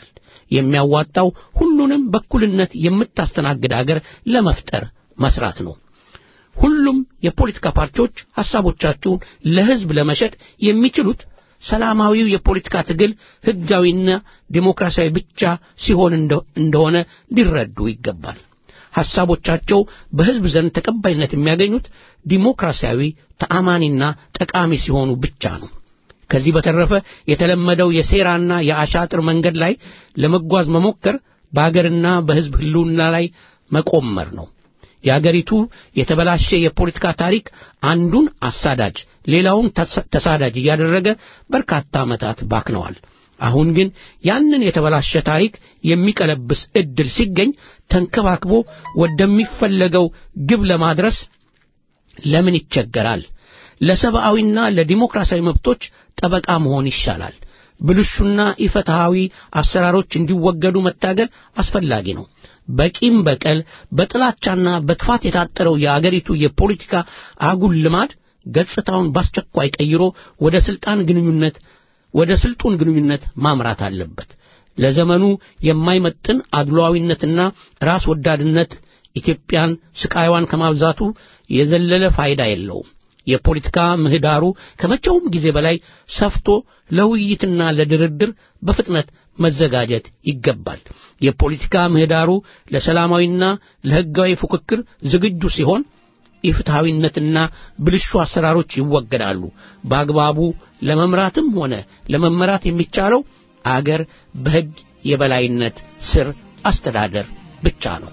የሚያዋጣው ሁሉንም በኩልነት የምታስተናግድ አገር ለመፍጠር መስራት ነው። ሁሉም የፖለቲካ ፓርቲዎች ሐሳቦቻቸውን ለሕዝብ ለመሸጥ የሚችሉት ሰላማዊው የፖለቲካ ትግል ሕጋዊና ዴሞክራሲያዊ ብቻ ሲሆን እንደሆነ ሊረዱ ይገባል። ሐሳቦቻቸው በሕዝብ ዘንድ ተቀባይነት የሚያገኙት ዲሞክራሲያዊ ተአማኒና ጠቃሚ ሲሆኑ ብቻ ነው። ከዚህ በተረፈ የተለመደው የሴራና የአሻጥር መንገድ ላይ ለመጓዝ መሞከር በአገርና በሕዝብ ሕልውና ላይ መቆመር ነው። የአገሪቱ የተበላሸ የፖለቲካ ታሪክ አንዱን አሳዳጅ ሌላውን ተሳዳጅ እያደረገ በርካታ ዓመታት ባክነዋል። አሁን ግን ያንን የተበላሸ ታሪክ የሚቀለብስ ዕድል ሲገኝ ተንከባክቦ ወደሚፈለገው ግብ ለማድረስ ለምን ይቸገራል? ለሰብአዊና ለዲሞክራሲያዊ መብቶች ጠበቃ መሆን ይሻላል። ብልሹና ኢፍትሐዊ አሰራሮች እንዲወገዱ መታገል አስፈላጊ ነው። በቂም በቀል በጥላቻና በክፋት የታጠረው የአገሪቱ የፖለቲካ አጉል ልማድ ገጽታውን በአስቸኳይ ቀይሮ ወደ ስልጣን ግንኙነት ወደ ስልጡን ግንኙነት ማምራት አለበት። ለዘመኑ የማይመጥን አድሏዊነትና ራስ ወዳድነት ኢትዮጵያን ስቃይዋን ከማብዛቱ የዘለለ ፋይዳ የለውም። የፖለቲካ ምህዳሩ ከመቼውም ጊዜ በላይ ሰፍቶ ለውይይትና ለድርድር በፍጥነት መዘጋጀት ይገባል። የፖለቲካ ምህዳሩ ለሰላማዊና ለሕጋዊ ፉክክር ዝግጁ ሲሆን ኢፍትሐዊነትና ብልሹ አሰራሮች ይወገዳሉ። በአግባቡ ለመምራትም ሆነ ለመመራት የሚቻለው አገር በሕግ የበላይነት ስር አስተዳደር ብቻ ነው።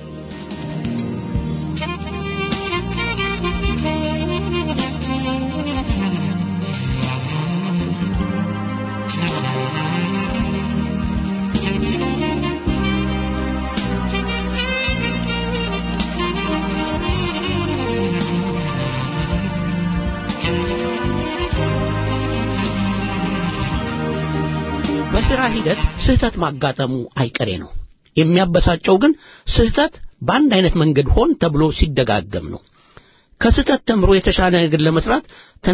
በሥራ ሂደት ስህተት ማጋጠሙ አይቀሬ ነው። የሚያበሳጨው ግን ስህተት በአንድ አይነት መንገድ ሆን ተብሎ ሲደጋገም ነው። ከስህተት ተምሮ የተሻለ ነገር ለመስራት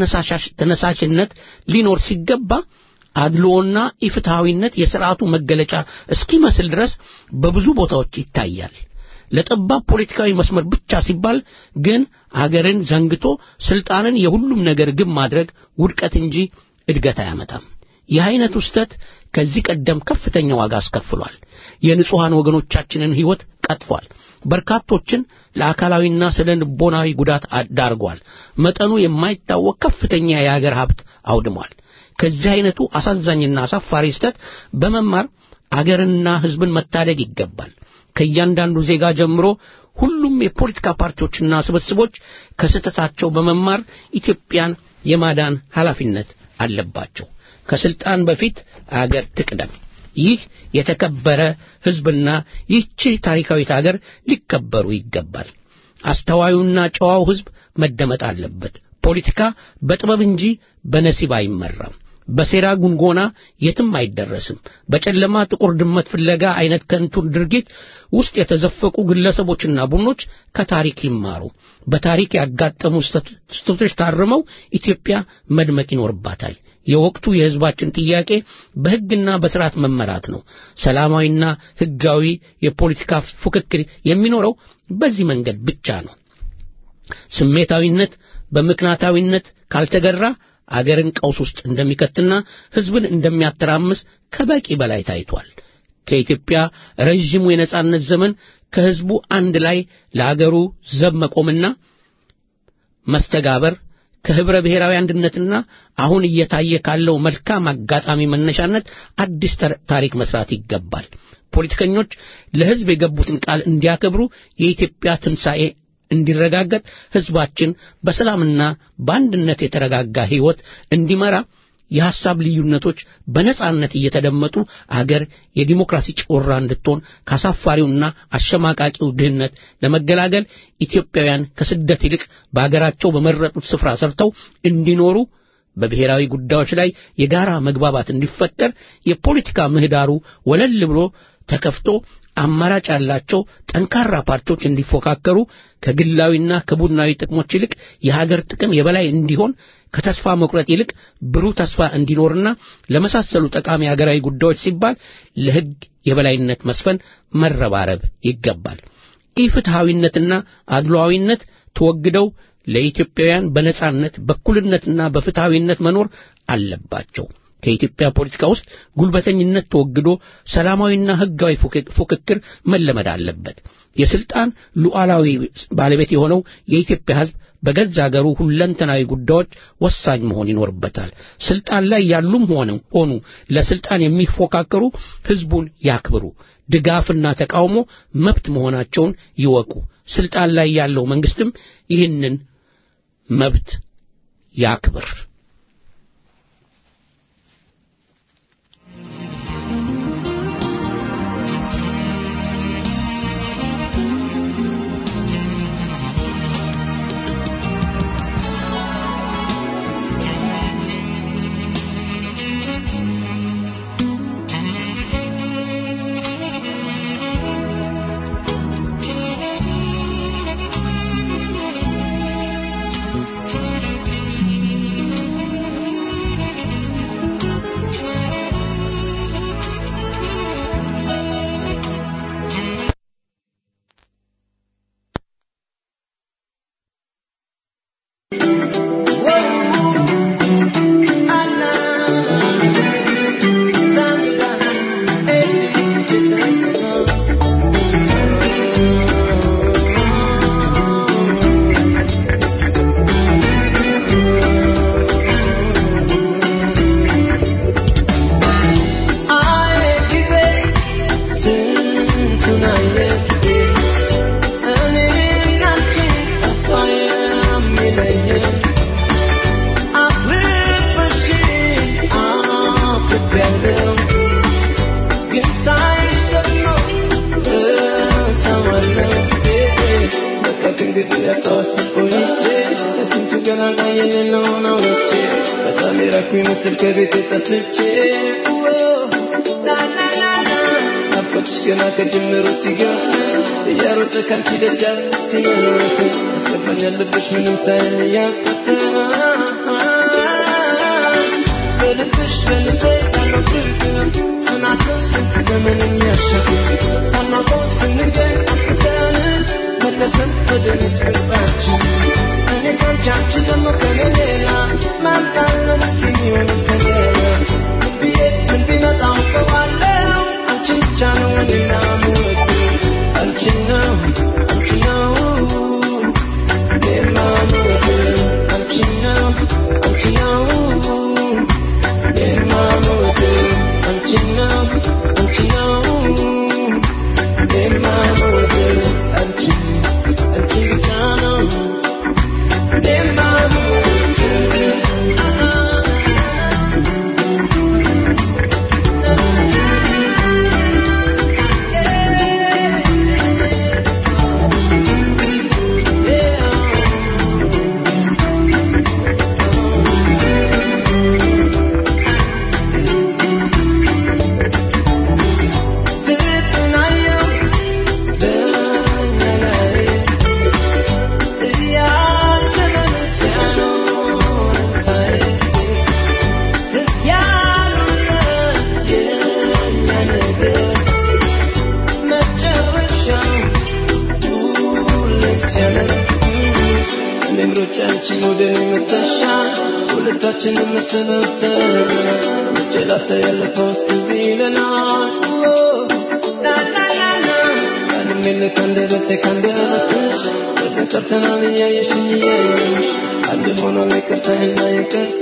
ተነሳሽነት ሊኖር ሲገባ አድሎና ኢፍትሐዊነት የሥርዓቱ መገለጫ እስኪመስል ድረስ በብዙ ቦታዎች ይታያል። ለጠባብ ፖለቲካዊ መስመር ብቻ ሲባል ግን አገርን ዘንግቶ ስልጣንን የሁሉም ነገር ግብ ማድረግ ውድቀት እንጂ እድገት አያመጣም። ይህ አይነቱ ስህተት ከዚህ ቀደም ከፍተኛ ዋጋ አስከፍሏል። የንጹሐን ወገኖቻችንን ሕይወት ቀጥፏል። በርካቶችን ለአካላዊና ስነ ልቦናዊ ጉዳት ዳርጓል። መጠኑ የማይታወቅ ከፍተኛ የአገር ሀብት አውድሟል። ከዚህ አይነቱ አሳዛኝና አሳፋሪ ስህተት በመማር አገርንና ሕዝብን መታደግ ይገባል። ከእያንዳንዱ ዜጋ ጀምሮ ሁሉም የፖለቲካ ፓርቲዎችና ስብስቦች ከስህተታቸው በመማር ኢትዮጵያን የማዳን ኃላፊነት አለባቸው። ከስልጣን በፊት አገር ትቅደም። ይህ የተከበረ ሕዝብና ይህች ታሪካዊት አገር ሊከበሩ ይገባል። አስተዋዩና ጨዋው ሕዝብ መደመጥ አለበት። ፖለቲካ በጥበብ እንጂ በነሲብ አይመራም። በሴራ ጉንጎና የትም አይደረስም። በጨለማ ጥቁር ድመት ፍለጋ አይነት ከንቱን ድርጊት ውስጥ የተዘፈቁ ግለሰቦችና ቡድኖች ከታሪክ ይማሩ። በታሪክ ያጋጠሙ ስህተቶች ታርመው ኢትዮጵያ መድመቅ ይኖርባታል። የወቅቱ የሕዝባችን ጥያቄ በሕግና በሥርዓት መመራት ነው። ሰላማዊና ሕጋዊ የፖለቲካ ፉክክር የሚኖረው በዚህ መንገድ ብቻ ነው። ስሜታዊነት በምክንያታዊነት ካልተገራ አገርን ቀውስ ውስጥ እንደሚከትና ሕዝብን እንደሚያተራምስ ከበቂ በላይ ታይቷል። ከኢትዮጵያ ረዥሙ የነጻነት ዘመን ከሕዝቡ አንድ ላይ ለአገሩ ዘብ መቆምና መስተጋበር ከህብረ ብሔራዊ አንድነትና አሁን እየታየ ካለው መልካም አጋጣሚ መነሻነት አዲስ ታሪክ መስራት ይገባል። ፖለቲከኞች ለሕዝብ የገቡትን ቃል እንዲያከብሩ የኢትዮጵያ ትንሣኤ እንዲረጋገጥ ሕዝባችን በሰላምና በአንድነት የተረጋጋ ሕይወት እንዲመራ የሐሳብ ልዩነቶች በነጻነት እየተደመጡ አገር የዲሞክራሲ ጮራ እንድትሆን ካሳፋሪውና አሸማቃቂው ድህነት ለመገላገል ኢትዮጵያውያን ከስደት ይልቅ በአገራቸው በመረጡት ስፍራ ሰርተው እንዲኖሩ በብሔራዊ ጉዳዮች ላይ የጋራ መግባባት እንዲፈጠር የፖለቲካ ምህዳሩ ወለል ብሎ ተከፍቶ አማራጭ ያላቸው ጠንካራ ፓርቲዎች እንዲፎካከሩ ከግላዊና ከቡድናዊ ጥቅሞች ይልቅ የሀገር ጥቅም የበላይ እንዲሆን ከተስፋ መቁረጥ ይልቅ ብሩህ ተስፋ እንዲኖርና ለመሳሰሉ ጠቃሚ ሀገራዊ ጉዳዮች ሲባል ለሕግ የበላይነት መስፈን መረባረብ ይገባል። ኢፍትሐዊነትና አድሏዊነት ተወግደው ለኢትዮጵያውያን በነጻነት በእኩልነትና በፍትሐዊነት መኖር አለባቸው። ከኢትዮጵያ ፖለቲካ ውስጥ ጉልበተኝነት ተወግዶ ሰላማዊና ሕጋዊ ፉክክር መለመድ አለበት። የስልጣን ሉዓላዊ ባለቤት የሆነው የኢትዮጵያ ሕዝብ በገዛ አገሩ ሁለንተናዊ ጉዳዮች ወሳኝ መሆን ይኖርበታል። ስልጣን ላይ ያሉም ሆነ ሆኑ ለስልጣን የሚፎካከሩ ሕዝቡን ያክብሩ። ድጋፍና ተቃውሞ መብት መሆናቸውን ይወቁ። ስልጣን ላይ ያለው መንግስትም ይህንን መብት ያክብር። ምስል ከቤት ጠፍቼ ናፍቆትሽ ገና ከጅምሩ ሲገፍ እያሮጠ ካንቺ ደጃፍ ሲመለስ ያስገባኛል ልብሽ ምንም ሳይል እያቀፈ በልብሽ በልቤ ያለው ፍቅር ጽናትሽ ስንት ዘመን የሚያሻግር ሳናውቀው ስንገኝ አፍተን መለሰን ወደ ቤት ገባችን እኔ ካንቺ አንቺ ደግሞ ከኔ ሌላ ማናለን እስኪ የሚሆን ከሌላ ምን ብዬ ምን ቢመጣ አውቀዋለሁ አንቺን ብቻ ነው እኔና የምወደው አንቺን ነው አንቺን ነው እኔማ የምወደው አንቺን ነው አንቺን ነው እኔማ የምወደው አንቺን ነው አንቺን ነው እኔማ የምወደው አንቺን አንቺን ብቻ ነው እኔማ አንቺን ወደ እኔ መተሻል ሁለታችንም መሰናብተን ውጭ ላፍታ ያለፈው እስከዚ ይለናል ቃልም የለ ከአንደበቴ ከአንደበትሽ ተጠርተናል እያየሽኝ እያየሽ አንድ ሆኗል ይቅርታና ይቅርታ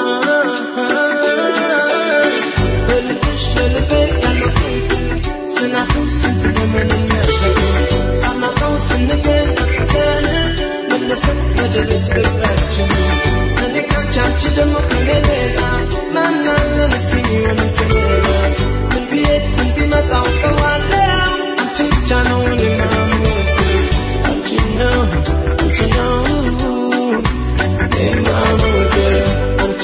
በልብሽ በልቤ ያለው ፍቅር ጽናቱ ስንት ዘመን የሚያሻግር ሳናውቀው ስንገኝ አፍተን መለሰን ወደ ቤት ገባችን እኔ ካንቺ አንቺ ደግሞ ከኔ ሌላ ማናለን እስኪ የሚሆን ከሌላ ምን ብዬ ምን ቢመጣ አውቀዋለሁ አንቺን ብቻ ነው እኔማ የምወደው አንቺን ነው አንቺን ነው እኔማ የምወደው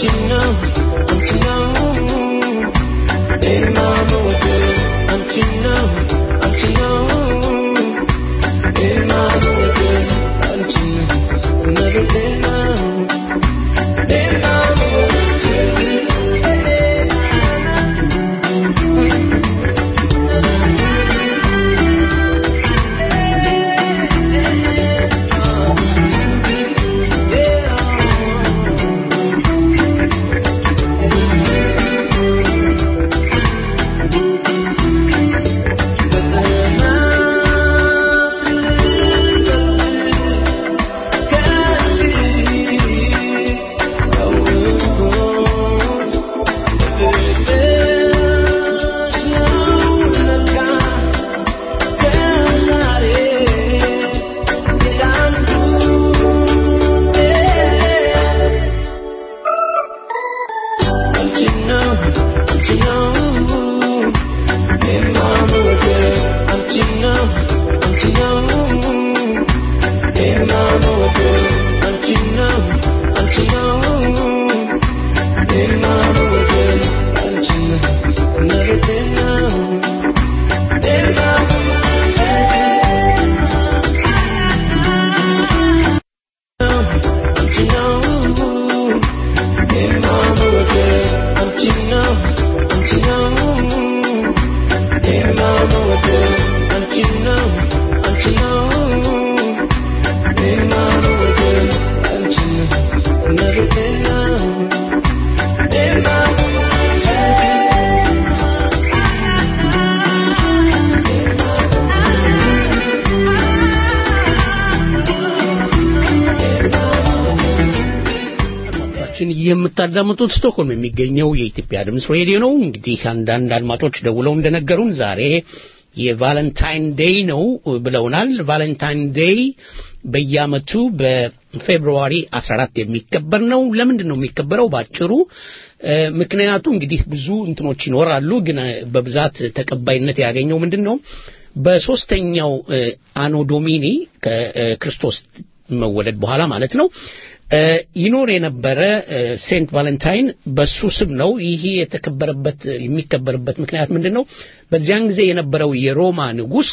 ችን የምታዳምጡት ስቶክሆልም የሚገኘው የኢትዮጵያ ድምፅ ሬዲዮ ነው። እንግዲህ አንዳንድ አድማጮች ደውለው እንደነገሩን ዛሬ የቫለንታይን ዴይ ነው ብለውናል። ቫለንታይን ዴይ በየዓመቱ በፌብሩዋሪ 14 የሚከበር ነው። ለምንድን ነው የሚከበረው? ባጭሩ ምክንያቱ እንግዲህ ብዙ እንትኖች ይኖራሉ፣ ግን በብዛት ተቀባይነት ያገኘው ምንድን ነው? በሶስተኛው አኖ ዶሚኒ ከክርስቶስ መወለድ በኋላ ማለት ነው ይኖር የነበረ ሴንት ቫለንታይን በሱ ስም ነው። ይህ የተከበረበት የሚከበርበት ምክንያት ምንድን ነው? በዚያን ጊዜ የነበረው የሮማ ንጉሥ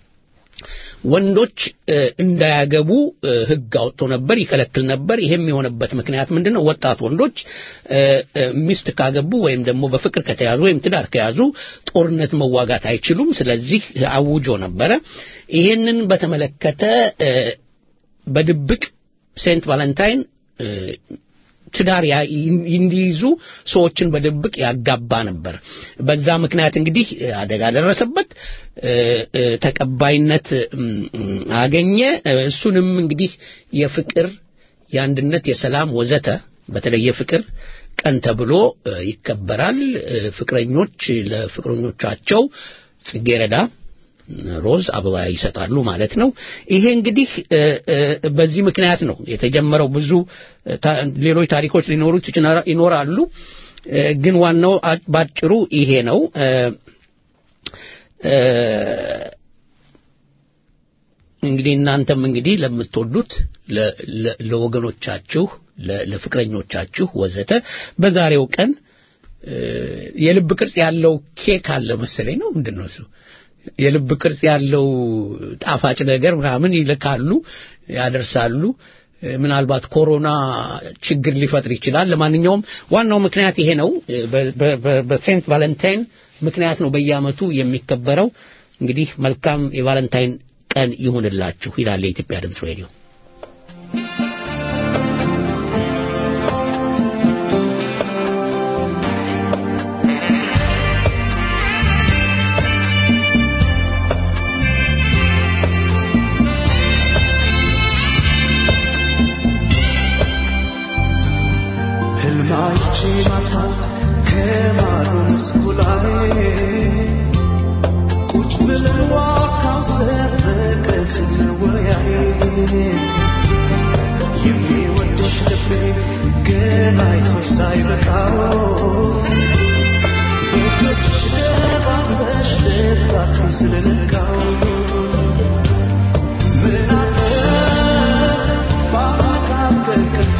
ወንዶች እንዳያገቡ ሕግ አውጥቶ ነበር፣ ይከለክል ነበር። ይሄም የሆነበት ምክንያት ምንድን ነው? ወጣት ወንዶች ሚስት ካገቡ ወይም ደግሞ በፍቅር ከተያዙ ወይም ትዳር ከያዙ ጦርነት መዋጋት አይችሉም። ስለዚህ አውጆ ነበረ። ይሄንን በተመለከተ በድብቅ ሴንት ቫለንታይን ትዳር እንዲይዙ ሰዎችን በድብቅ ያጋባ ነበር። በዛ ምክንያት እንግዲህ አደጋ ደረሰበት፣ ተቀባይነት አገኘ። እሱንም እንግዲህ የፍቅር፣ የአንድነት፣ የሰላም ወዘተ በተለይ የፍቅር ቀን ተብሎ ይከበራል። ፍቅረኞች ለፍቅረኞቻቸው ጽጌረዳ ሮዝ አበባ ይሰጣሉ ማለት ነው። ይሄ እንግዲህ በዚህ ምክንያት ነው የተጀመረው። ብዙ ሌሎች ታሪኮች ሊኖሩት ይኖራሉ፣ ግን ዋናው ባጭሩ ይሄ ነው። እንግዲህ እናንተም እንግዲህ ለምትወዱት ለወገኖቻችሁ፣ ለፍቅረኞቻችሁ ወዘተ በዛሬው ቀን የልብ ቅርጽ ያለው ኬክ አለ መሰለኝ ነው ምንድን ነው እሱ የልብ ቅርጽ ያለው ጣፋጭ ነገር ምናምን ይልካሉ፣ ያደርሳሉ። ምናልባት ኮሮና ችግር ሊፈጥር ይችላል። ለማንኛውም ዋናው ምክንያት ይሄ ነው። በሴንት ቫለንታይን ምክንያት ነው በየዓመቱ የሚከበረው። እንግዲህ መልካም የቫለንታይን ቀን ይሁንላችሁ ይላል የኢትዮጵያ ድምፅ ሬዲዮ። ህልማቼ ማታ ከማዶ መስኩ ላይ ቁጭ ብለን ዋካው ሰረቀ ስንወያይ የሚወድሽ ልቤ ገና አይቶሽ ሳይበቃው በእጆችሽ ደባሰሽ ልባችን ስለነካው ምን አለ ባመት አስከክፌ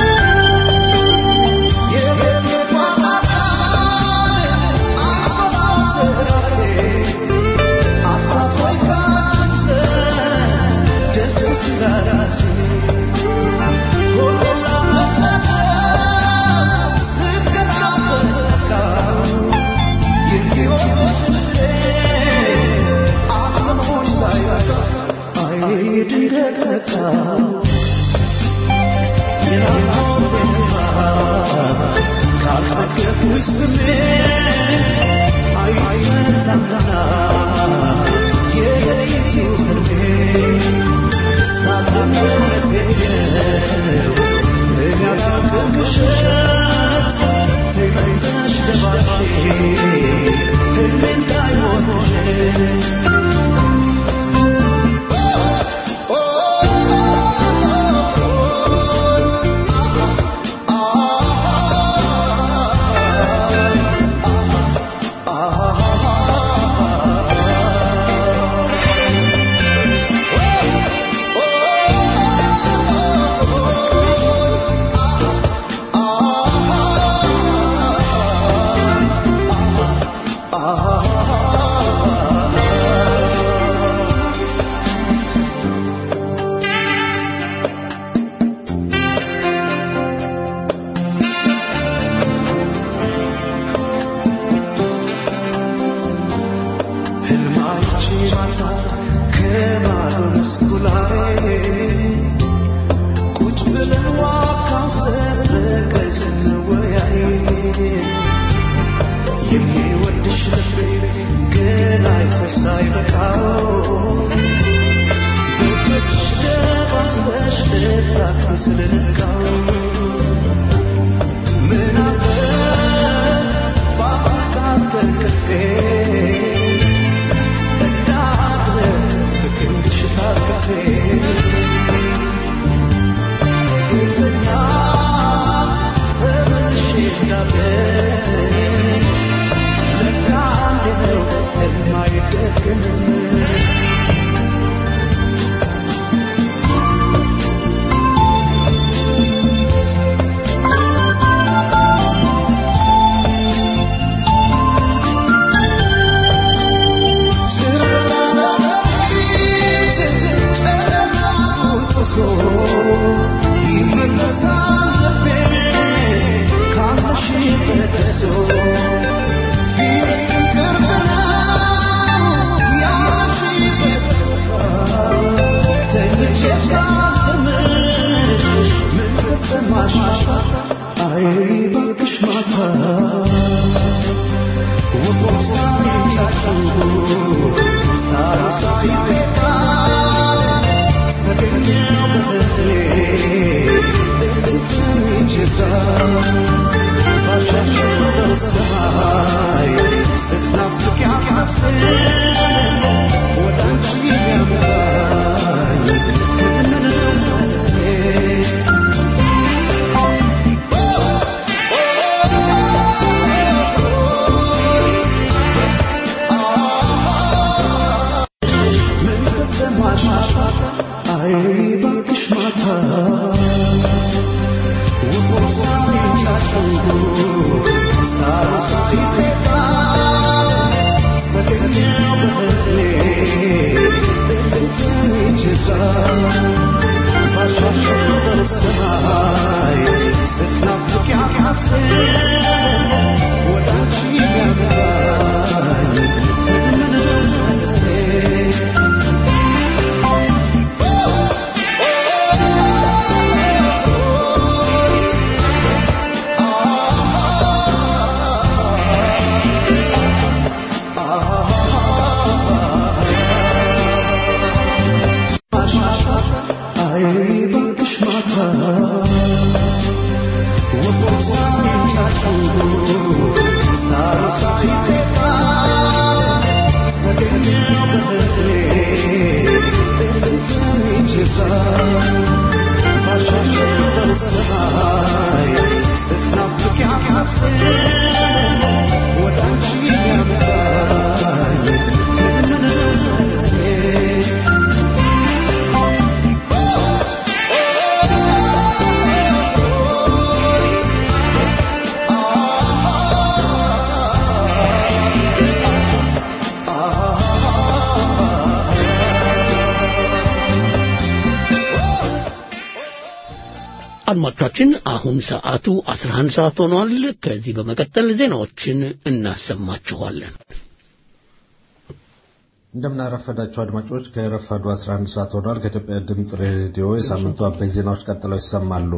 Yeah. አድማጮቻችን አሁን ሰዓቱ 11 ሰዓት ሆኗል። ከዚህ በመቀጠል ዜናዎችን እናሰማችኋለን። እንደምናረፈዳችሁ አድማጮች ከረፋዱ 11 ሰዓት ሆኗል። ከኢትዮጵያ ድምፅ ሬዲዮ የሳምንቱ አበይት ዜናዎች ቀጥለው ይሰማሉ።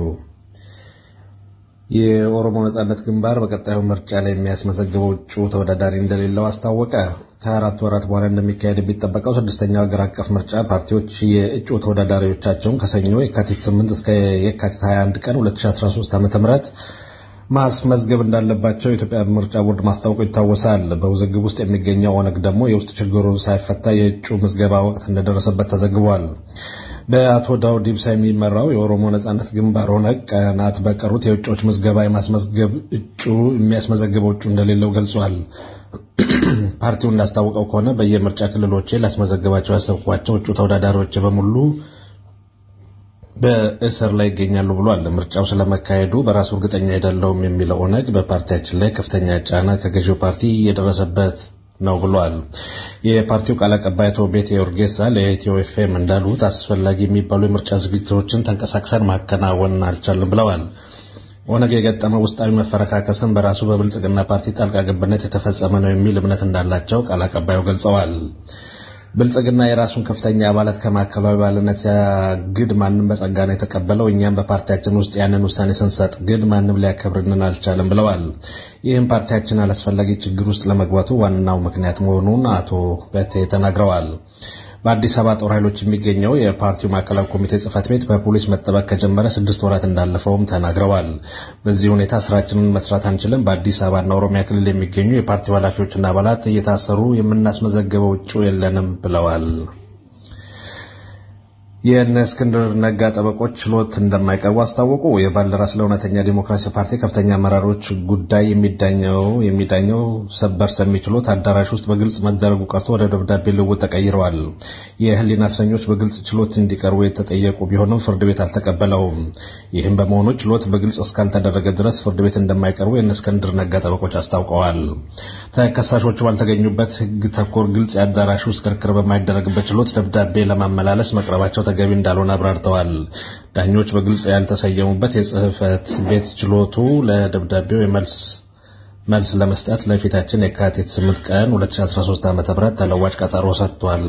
የኦሮሞ ነጻነት ግንባር በቀጣዩ ምርጫ ላይ የሚያስመዘግበው እጩ ተወዳዳሪ እንደሌለው አስታወቀ። ከአራት ወራት በኋላ እንደሚካሄድ የሚጠበቀው ስድስተኛው ሀገር አቀፍ ምርጫ ፓርቲዎች የእጩ ተወዳዳሪዎቻቸውን ከሰኞ የካቲት 8 እስከ የካቲት 21 ቀን 2013 ዓ.ም ማስመዝገብ እንዳለባቸው የኢትዮጵያ ምርጫ ቦርድ ማስታወቁ ይታወሳል። በውዝግብ ውስጥ የሚገኘው ኦነግ ደግሞ የውስጥ ችግሩ ሳይፈታ የእጩ ምዝገባ ወቅት እንደደረሰበት ተዘግቧል። በአቶ ዳውድ ኢብሳ የሚመራው የኦሮሞ ነጻነት ግንባር ኦነግ ቀናት በቀሩት የእጩዎች ምዝገባ የማስመዝገብ እጩ የሚያስመዘግበው እጩ እንደሌለው ገልጿል። ፓርቲው እንዳስታወቀው ከሆነ በየምርጫ ክልሎቼ ላስመዘግባቸው ያሰብኳቸው እጩ ተወዳዳሪዎች በሙሉ በእስር ላይ ይገኛሉ ብሏል። ምርጫው ስለመካሄዱ በራሱ እርግጠኛ አይደለሁም የሚለው ኦነግ በፓርቲያችን ላይ ከፍተኛ ጫና ከገዢው ፓርቲ እየደረሰበት ነው ብሏል። የፓርቲው ቃል አቀባይ አቶ ቤቴ ኦርጌሳ ለኢትዮ ኤፍኤም እንዳሉት አስፈላጊ የሚባሉ የምርጫ ዝግጅቶችን ተንቀሳቅሰን ማከናወን አልቻልም ብለዋል። ኦነግ የገጠመው ውስጣዊ መፈረካከስን በራሱ በብልጽግና ፓርቲ ጣልቃ ገብነት የተፈጸመ ነው የሚል እምነት እንዳላቸው ቃል አቀባዩ ገልጸዋል። ብልጽግና የራሱን ከፍተኛ አባላት ከማዕከላዊ አባልነት ሲያግድ ማንም በጸጋ ነው የተቀበለው። እኛም በፓርቲያችን ውስጥ ያንን ውሳኔ ስንሰጥ ግን ማንም ሊያከብርንን አልቻለም ብለዋል። ይህም ፓርቲያችን አላስፈላጊ ችግር ውስጥ ለመግባቱ ዋናው ምክንያት መሆኑን አቶ በቴ ተናግረዋል። በአዲስ አበባ ጦር ኃይሎች የሚገኘው የፓርቲው ማዕከላዊ ኮሚቴ ጽህፈት ቤት በፖሊስ መጠበቅ ከጀመረ ስድስት ወራት እንዳለፈውም ተናግረዋል። በዚህ ሁኔታ ስራችንን መስራት አንችልም። በአዲስ አበባና ኦሮሚያ ክልል የሚገኙ የፓርቲው ኃላፊዎችና አባላት እየታሰሩ የምናስመዘግበው እጩ የለንም ብለዋል። የእነ እስክንድር ነጋ ጠበቆች ችሎት እንደማይቀርቡ አስታወቁ። የባልደራስ ለእውነተኛ ዲሞክራሲ ፓርቲ ከፍተኛ አመራሮች ጉዳይ የሚዳኘው የሚዳኘው ሰበር ሰሚ ችሎት አዳራሽ ውስጥ በግልጽ መደረጉ ቀርቶ ወደ ደብዳቤ ልውውጥ ተቀይረዋል። የህሊና እስረኞች በግልጽ ችሎት እንዲቀርቡ የተጠየቁ ቢሆንም ፍርድ ቤት አልተቀበለውም። ይህም በመሆኑ ችሎት በግልጽ እስካልተደረገ ድረስ ፍርድ ቤት እንደማይቀርቡ የእነ እስክንድር ነጋ ጠበቆች አስታውቀዋል። ተከሳሾቹ ባልተገኙበት ህግ ተኮር ግልጽ የአዳራሽ ውስጥ ክርክር በማይደረግበት ችሎት ደብዳቤ ለማመላለስ መቅረባቸው ተገቢ እንዳልሆነ አብራርተዋል። ዳኞች በግልጽ ያልተሰየሙበት የጽህፈት ቤት ችሎቱ ለደብዳቤው የመልስ መልስ ለመስጠት ለፊታችን የካቲት 8 ቀን 2013 ዓ.ም ተለዋጭ ቀጠሮ ሰጥቷል።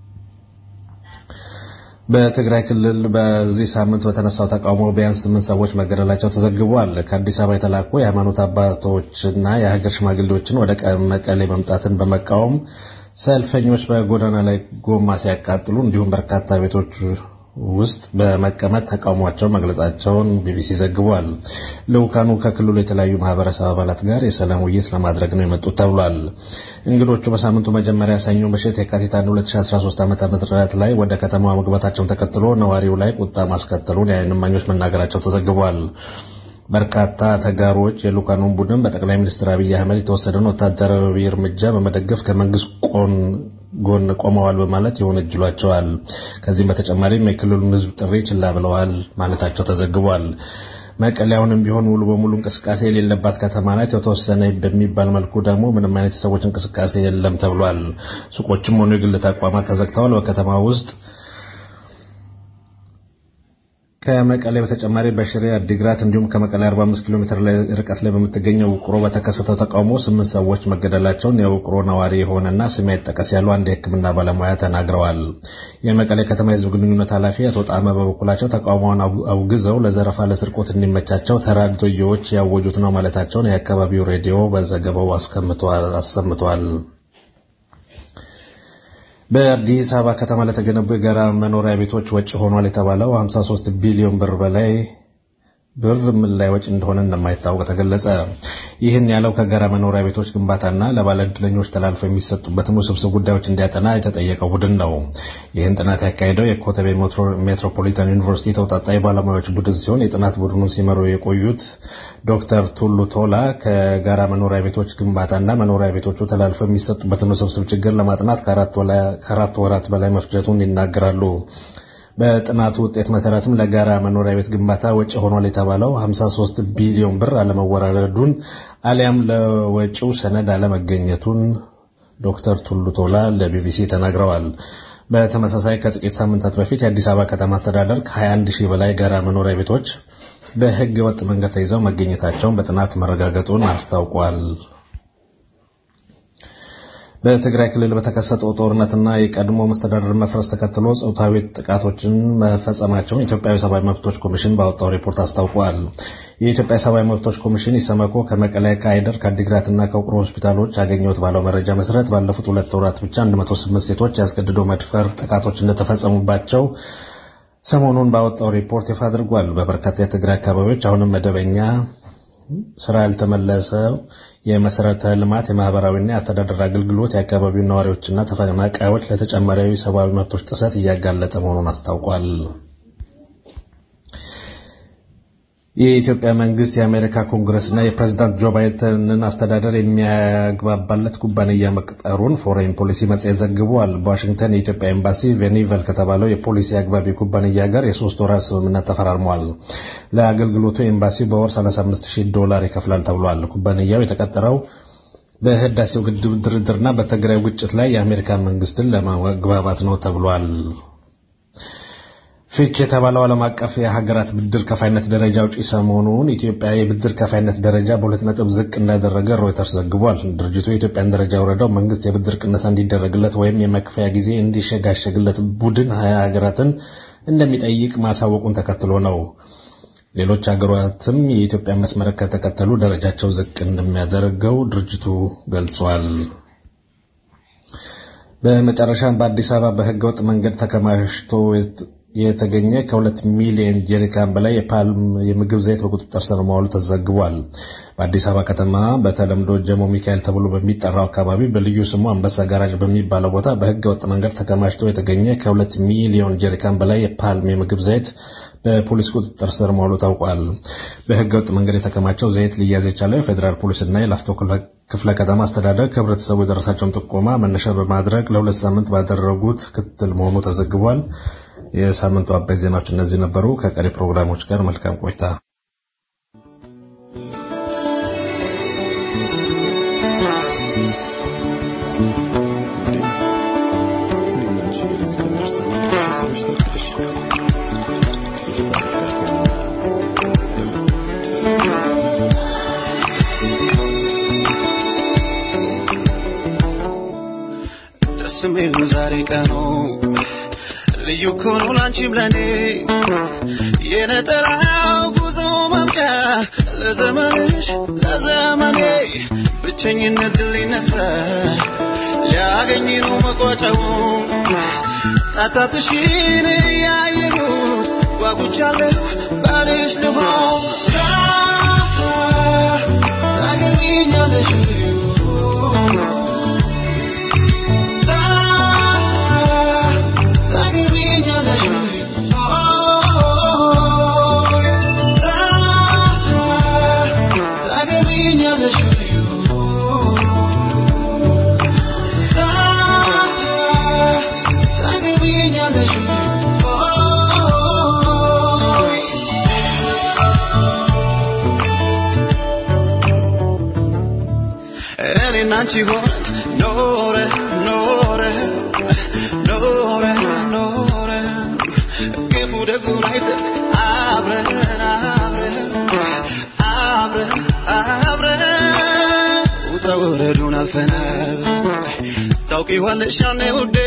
በትግራይ ክልል በዚህ ሳምንት በተነሳው ተቃውሞ ቢያንስ ስምንት ሰዎች መገደላቸው ተዘግቧል። ከአዲስ አበባ የተላኩ የሃይማኖት አባቶችና የሀገር ሽማግሌዎችን ወደ መቀሌ መምጣትን በመቃወም ሰልፈኞች በጎዳና ላይ ጎማ ሲያቃጥሉ እንዲሁም በርካታ ቤቶች ውስጥ በመቀመጥ ተቃውሟቸውን መግለጻቸውን ቢቢሲ ዘግቧል። ልዑካኑ ከክልሉ የተለያዩ ማህበረሰብ አባላት ጋር የሰላም ውይይት ለማድረግ ነው የመጡት ተብሏል። እንግዶቹ በሳምንቱ መጀመሪያ ሰኞ ምሽት የካቲት 1 2013 ዓ.ም ላይ ወደ ከተማዋ መግባታቸውን ተከትሎ ነዋሪው ላይ ቁጣ ማስከተሉን የዓይን እማኞች መናገራቸው ተዘግቧል። በርካታ ተጋሮች የልኡካኑን ቡድን በጠቅላይ ሚኒስትር አብይ አህመድ የተወሰደውን ወታደራዊ እርምጃ በመደገፍ ከመንግስት ጎን ቆመዋል በማለት ይወነጅሏቸዋል። ከዚህም በተጨማሪም የክልሉን ሕዝብ ጥሪ ችላ ብለዋል ማለታቸው ተዘግቧል። መቀሌ አሁንም ቢሆን ሙሉ በሙሉ እንቅስቃሴ የሌለባት ከተማ ናት። የተወሰነ በሚባል መልኩ ደግሞ ምንም አይነት የሰዎች እንቅስቃሴ የለም ተብሏል። ሱቆችም ሆኑ የግል ተቋማት ተዘግተዋል። በከተማ ውስጥ ከመቀሌ በተጨማሪ በሽሬ አዲግራት እንዲሁም ከመቀሌ 45 ኪሎ ሜትር ላይ ርቀት ላይ በምትገኘው ውቅሮ በተከሰተው ተቃውሞ ስምንት ሰዎች መገደላቸውን የውቅሮ ነዋሪ የሆነና ስም አይጠቀስ ያሉ አንድ የሕክምና ባለሙያ ተናግረዋል። የመቀሌ ከተማ የህዝብ ግንኙነት ኃላፊ አቶ ጣመ በበኩላቸው ተቃውሞውን አውግዘው ለዘረፋ፣ ለስርቆት እንዲመቻቸው ተራድዮዎች ያወጁት ነው ማለታቸውን የአካባቢው ሬዲዮ በዘገባው አሰምቷል። በአዲስ አበባ ከተማ ለተገነቡ የጋራ መኖሪያ ቤቶች ወጪ ሆኗል የተባለው 53 ቢሊዮን ብር በላይ ብር ምን ላይ ወጪ እንደሆነ እንደማይታወቅ ተገለጸ። ይህን ያለው ከጋራ መኖሪያ ቤቶች ግንባታና ለባለ ዕድለኞች ተላልፈው የሚሰጡበትን ውስብስብ ጉዳዮች እንዲያጠና የተጠየቀው ቡድን ነው። ይህን ጥናት ያካሄደው የኮተቤ ሜትሮፖሊታን ዩኒቨርሲቲ ተውጣጣ የባለሙያዎች ቡድን ሲሆን የጥናት ቡድኑን ሲመሩ የቆዩት ዶክተር ቱሉ ቶላ ከጋራ መኖሪያ ቤቶች ግንባታና መኖሪያ ቤቶቹ ተላልፈው የሚሰጡበትን ውስብስብ ችግር ለማጥናት ከአራት ወራት በላይ መፍጀቱን ይናገራሉ። በጥናቱ ውጤት መሰረትም ለጋራ መኖሪያ ቤት ግንባታ ወጪ ሆኗል የተባለው 53 ቢሊዮን ብር አለመወራረዱን አሊያም ለወጪው ሰነድ አለመገኘቱን ዶክተር ቱሉ ቶላ ለቢቢሲ ተናግረዋል። በተመሳሳይ ከጥቂት ሳምንታት በፊት የአዲስ አበባ ከተማ አስተዳደር ከ21 ሺህ በላይ ጋራ መኖሪያ ቤቶች በሕገ ወጥ መንገድ ተይዘው መገኘታቸውን በጥናት መረጋገጡን አስታውቋል። በትግራይ ክልል በተከሰተው ጦርነትና የቀድሞ መስተዳደር መፍረስ ተከትሎ ጾታዊ ጥቃቶችን መፈጸማቸውን የኢትዮጵያ ሰብአዊ መብቶች ኮሚሽን ባወጣው ሪፖርት አስታውቋል። የኢትዮጵያ ሰብአዊ መብቶች ኮሚሽን ኢሰመኮ ከመቀለ፣ ከአይደር፣ ከአዲግራትና ከውቅሮ ሆስፒታሎች ያገኘሁት ባለው መረጃ መሰረት ባለፉት ሁለት ወራት ብቻ 108 ሴቶች ያስገድዶ መድፈር ጥቃቶች እንደተፈጸሙባቸው ሰሞኑን ባወጣው ሪፖርት ይፋ አድርጓል። በበርካታ የትግራይ አካባቢዎች አሁንም መደበኛ ስራ ያልተመለሰው የመሰረተ ልማት የማህበራዊና የአስተዳደር አገልግሎት የአካባቢው ነዋሪዎችና ተፈናቃዮች ለተጨማሪ ሰብአዊ መብቶች ጥሰት እያጋለጠ መሆኑን አስታውቋል። የኢትዮጵያ መንግስት የአሜሪካ ኮንግረስና የፕሬዝዳንት ጆ ባይደንን አስተዳደር የሚያግባባለት ኩባንያ መቅጠሩን ፎሬን ፖሊሲ መጽሔት ዘግቧል። በዋሽንግተን የኢትዮጵያ ኤምባሲ ቬኒቨል ከተባለው የፖሊሲ አግባቢ ኩባንያ ጋር የሶስት ወራት ስምምነት ተፈራርሟል። ለአገልግሎቱ ኤምባሲው በወር 35000 ዶላር ይከፍላል ተብሏል። ኩባንያው የተቀጠረው በህዳሴው ግድብ ድርድርና በትግራይ ግጭት ላይ የአሜሪካ መንግስትን ለማግባባት ነው ተብሏል። ፊች የተባለው ዓለም አቀፍ የሀገራት ብድር ከፋይነት ደረጃ አውጪ ሰሞኑን ኢትዮጵያ የብድር ከፋይነት ደረጃ በሁለት ነጥብ ዝቅ እንዳደረገ ሮይተርስ ዘግቧል። ድርጅቱ የኢትዮጵያን ደረጃ የወረደው መንግስት የብድር ቅነሳ እንዲደረግለት ወይም የመክፈያ ጊዜ እንዲሸጋሸግለት ቡድን ሀያ ሀገራትን እንደሚጠይቅ ማሳወቁን ተከትሎ ነው። ሌሎች ሀገራትም የኢትዮጵያን መስመር ከተከተሉ ደረጃቸው ዝቅ እንደሚያደርገው ድርጅቱ ገልጿል። በመጨረሻም በአዲስ አበባ በህገወጥ መንገድ ተከማችቶ የተገኘ ከሁለት ሚሊዮን ጀሪካን በላይ የፓልም የምግብ ዘይት በቁጥጥር ስር መዋሉ ተዘግቧል። በአዲስ አበባ ከተማ በተለምዶ ጀሞ ሚካኤል ተብሎ በሚጠራው አካባቢ በልዩ ስሙ አንበሳ ጋራጅ በሚባለው ቦታ በህገ ወጥ መንገድ ተከማችቶ የተገኘ ከሁለት ሚሊዮን ጀሪካን በላይ የፓልም የምግብ ዘይት በፖሊስ ቁጥጥር ስር መዋሉ ታውቋል። በህገ ወጥ መንገድ የተከማቸው ዘይት ሊያዝ የቻለው የፌዴራል ፖሊስና የላፍቶ ክፍለ ከተማ አስተዳደር ከህብረተሰቡ የደረሳቸውን ጥቆማ መነሻ በማድረግ ለሁለት ሳምንት ባደረጉት ክትትል መሆኑ ተዘግቧል። የሳምንቱ አበይት ዜናዎች እነዚህ ነበሩ። ከቀሪ ፕሮግራሞች ጋር መልካም ቆይታ። ደስ የሚል ነው ዛሬ ቀኑ ልዩ እኮ ነው ላንቺም ለኔ የነጠላው ጉዞ ማብቂያ ለዘመንሽ ለዘመኔ ብቸኝነት ድል ሊነሳ ሊያገኝ ነው መቋጫው ጣጣትሽን እያየሁት ጓጉቻለሁ ባልሽ ልሆን ታገቢኛለሽ እኔና አንቺ ሆነን ኖረ ኖረ ኖረ ኖረ ክፉ ደጉን አይተን አብረን አብረን አብረን አብረን ውጣ ውረዱን አልፈናል ታውቂዋለሽ ያኔ ውዴ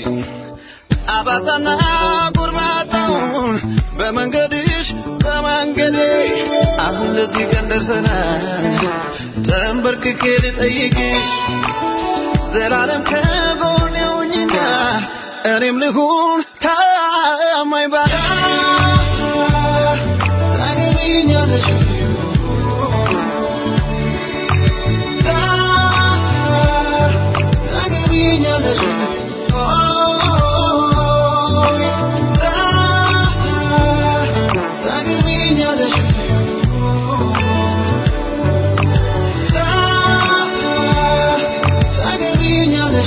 አባጣና ጎርባጣውን በመንገድሽ በመንገዴ አሁን ለዚህ ቀን ደርሰናል ተንበርክኬ ልጠይቅሽ ዘላለም ከጎኔ ሁኚና እኔም ልሁን ታማኝ ባዳ ታገቢኛለሽ ታገቢኛለሽ ታገቢኛለሽ ታገቢኛለሽ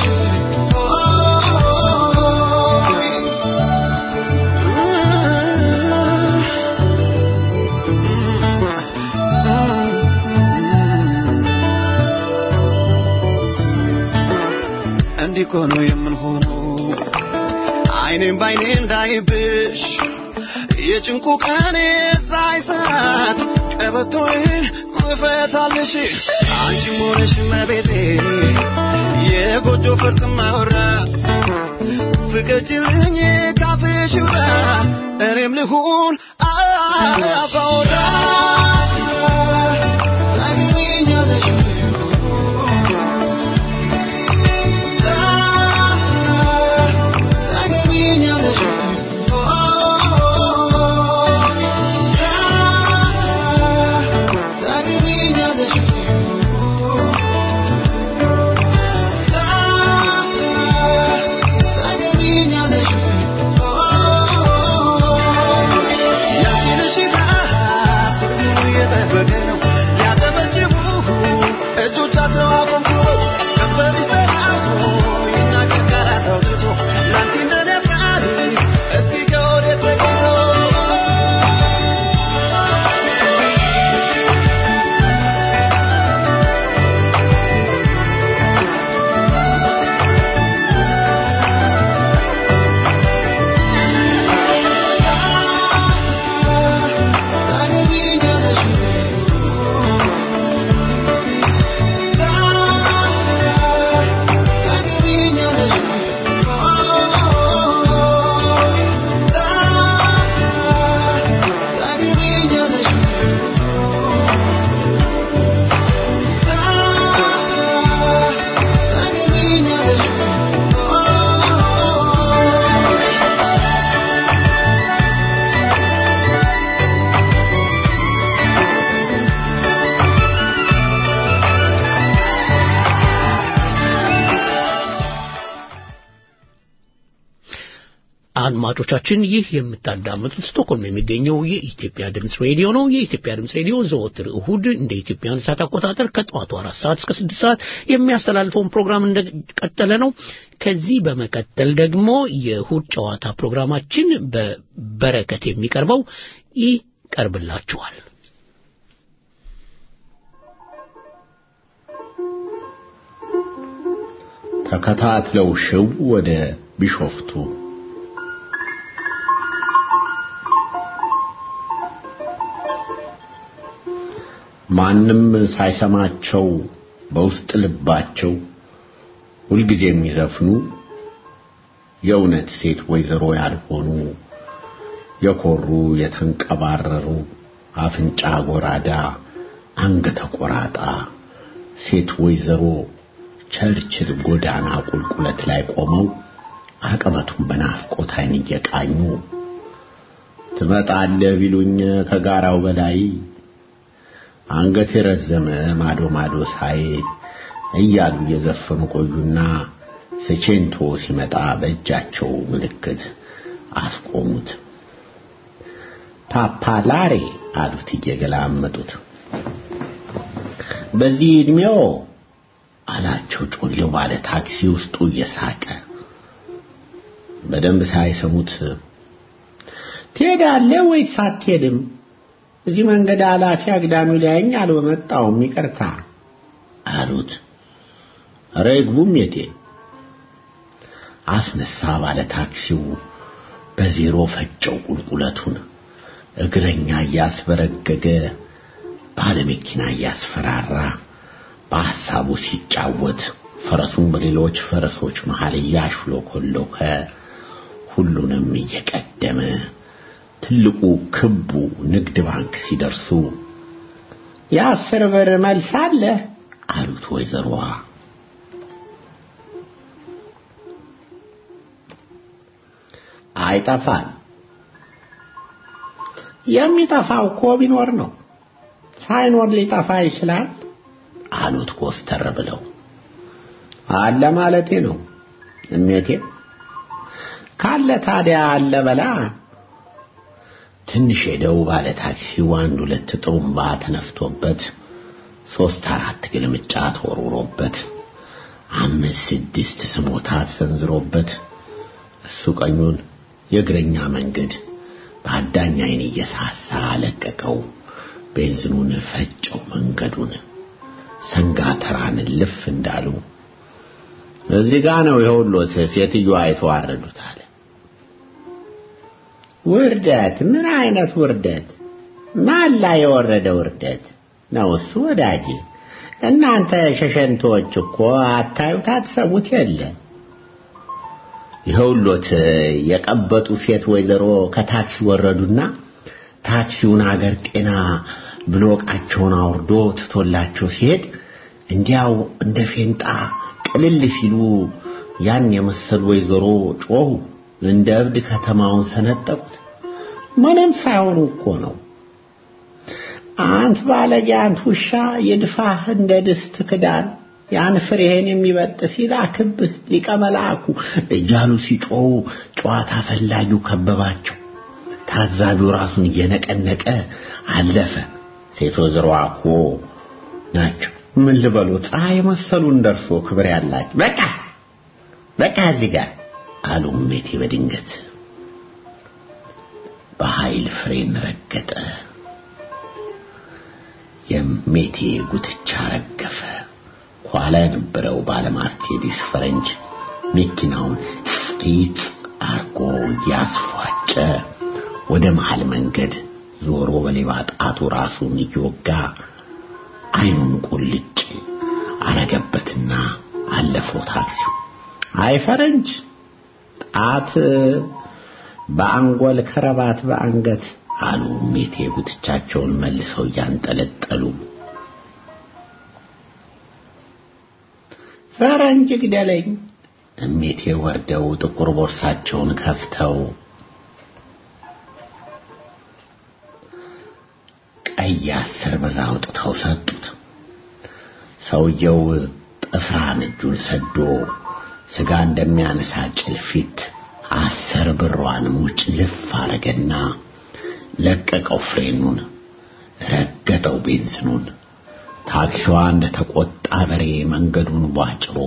እንዲህ እኮ ነው የምንሆነው አይኔም ባይኔ እንዳይብሽ የጭንቁ ቀን ሳይሳት ቀበቶዬን እፈታልሽ አንቺም ሆነሽ መቤቴ የጎጆ ፈርጥ ማወራ ፍቀጅልኝ ካፍሽ ውራ እኔም ልሁን አባወራ ታገቢኛለሽ ታገቢኛለሽ ታገቢኛለሽ ታገቢኛለሽ አድማጮቻችን ይህ የምታዳምጡት ስቶክሆልም የሚገኘው የኢትዮጵያ ድምፅ ሬዲዮ ነው። የኢትዮጵያ ድምፅ ሬዲዮ ዘወትር እሁድ እንደ ኢትዮጵያን ሰዓት አቆጣጠር ከጠዋቱ አራት ሰዓት እስከ ስድስት ሰዓት የሚያስተላልፈውን ፕሮግራም እንደቀጠለ ነው። ከዚህ በመቀጠል ደግሞ የእሁድ ጨዋታ ፕሮግራማችን በበረከት የሚቀርበው ይቀርብላችኋል። ተከታትለው ሽው ወደ ቢሾፍቱ ማንም ሳይሰማቸው በውስጥ ልባቸው ሁልጊዜ የሚዘፍኑ የእውነት ሴት ወይዘሮ ያልሆኑ የኮሩ የተንቀባረሩ አፍንጫ ጎራዳ አንገተ ቆራጣ ሴት ወይዘሮ ቸርችል ጎዳና ቁልቁለት ላይ ቆመው አቀበቱን በናፍቆት ዓይን እየቃኙ ትመጣለህ ቢሉኝ ከጋራው በላይ አንገት የረዘመ ማዶ ማዶ ሳይ እያሉ እየዘፈኑ ቆዩና ስቼንቶ ሲመጣ በእጃቸው ምልክት አስቆሙት። ፓፓላሬ አሉት እየገላመጡት። በዚህ ዕድሜው አላቸው ጮሌው ባለ ታክሲ ውስጡ እየሳቀ በደንብ ሳይሰሙት ትሄዳለህ ወይስ አትሄድም? እዚህ መንገድ ኃላፊ አግዳሚው ሊያየኝ አልመጣሁም ይቅርታ አሉት። ኧረ ይግቡም የቴ አስነሳ ባለ ታክሲው በዜሮ ፈጨው ቁልቁለቱን እግረኛ እያስበረገገ ባለ መኪና እያስፈራራ በሐሳቡ ሲጫወት ፈረሱን በሌሎች ፈረሶች መሃል እያሽሎኮሎከ ሁሉንም እየቀደመ ትልቁ ክቡ ንግድ ባንክ ሲደርሱ የአስር ብር መልስ አለ አሉት ወይዘሮዋ። አይጠፋል። የሚጠፋው እኮ ቢኖር ነው። ሳይኖር ሊጠፋ ይችላል አሉት ኮስተር ብለው። አለ ማለቴ ነው እሜቴ። ካለ ታዲያ አለ በላ። ትንሽ ሄደው ባለ ታክሲው አንድ ሁለት ጥሩምባ ተነፍቶበት ሶስት አራት ግልምጫ ተወርውሮበት አምስት ስድስት ስሞታ ተሰንዝሮበት እሱ ቀኙን የእግረኛ መንገድ በአዳኝ ዓይን እየሳሳ ለቀቀው። ቤንዚኑን ፈጨው መንገዱን ሰንጋ ተራን ልፍ እንዳሉ እዚህ ጋ ነው የሁሎት ሴትዮዋ የተዋረዱት አለ። ውርደት? ምን አይነት ውርደት? ማን ላይ የወረደ ውርደት ነው እሱ ወዳጄ? እናንተ ሸሸንቶች እኮ አታዩት አትሰሙት የለ ይኸውሎት የቀበጡ ሴት ወይዘሮ ከታክሲ ወረዱና ታክሲውን አገር ጤና ብሎ ዕቃቸውን አውርዶ ትቶላቸው ሲሄድ እንዲያው እንደ ፌንጣ ቅልል ሲሉ ያን የመሰሉ ወይዘሮ ጮሁ። እንደ እብድ ከተማውን ሰነጠቁት። ምንም ሳይሆኑ እኮ ነው። አንት ባለጌ፣ አንት ውሻ ይድፋህ እንደ ድስት ክዳን ያን ፍሬህን የሚበጥስ ይላክብህ ሊቀ መልአኩ እያሉ ሲጮሁ ጨዋታ ፈላጊው ከበባቸው። ታዛቢው ራሱን እየነቀነቀ አለፈ። ሴት ወይዘሮዋ እኮ ናቸው። ምን ልበሉ ፀሐይ መሰሉን ደርሶ ክብር ያላቸው። በቃ በቃ እዚህ ጋር አሉ እሜቴ በድንገት በኃይል ፍሬን ረገጠ። የሜቴ ጉትቻ ረገፈ። ኋላ የነበረው ባለማርቴዲስ ፈረንጅ መኪናውን ስቲት አርጎ እያስፏጨ ወደ መሃል መንገድ ዞሮ በሌባ ጣቱ ራሱን እየወጋ አይኑን ቁልጭ አረገበትና አለፈው ታክሲው። አይ ፈረንጅ ጣት በአንጎል ከረባት በአንገት አሉ ሜቴ ጉትቻቸውን መልሰው እያንጠለጠሉ። ፈረንጅ ግደለኝ። እሜቴ ወርደው ጥቁር ቦርሳቸውን ከፍተው ቀይ አስር ብር አውጥተው ሰጡት። ሰውየው ጥፍራን እጁን ሰዶ ስጋ እንደሚያነሳ ጭልፊት አስር ብሯን ሙጭ ልፍ አረገና ለቀቀው ፍሬኑን፣ ረገጠው ቤንዝኑን። ታክሲዋ እንደ ተቆጣ በሬ መንገዱን ቧጭሮ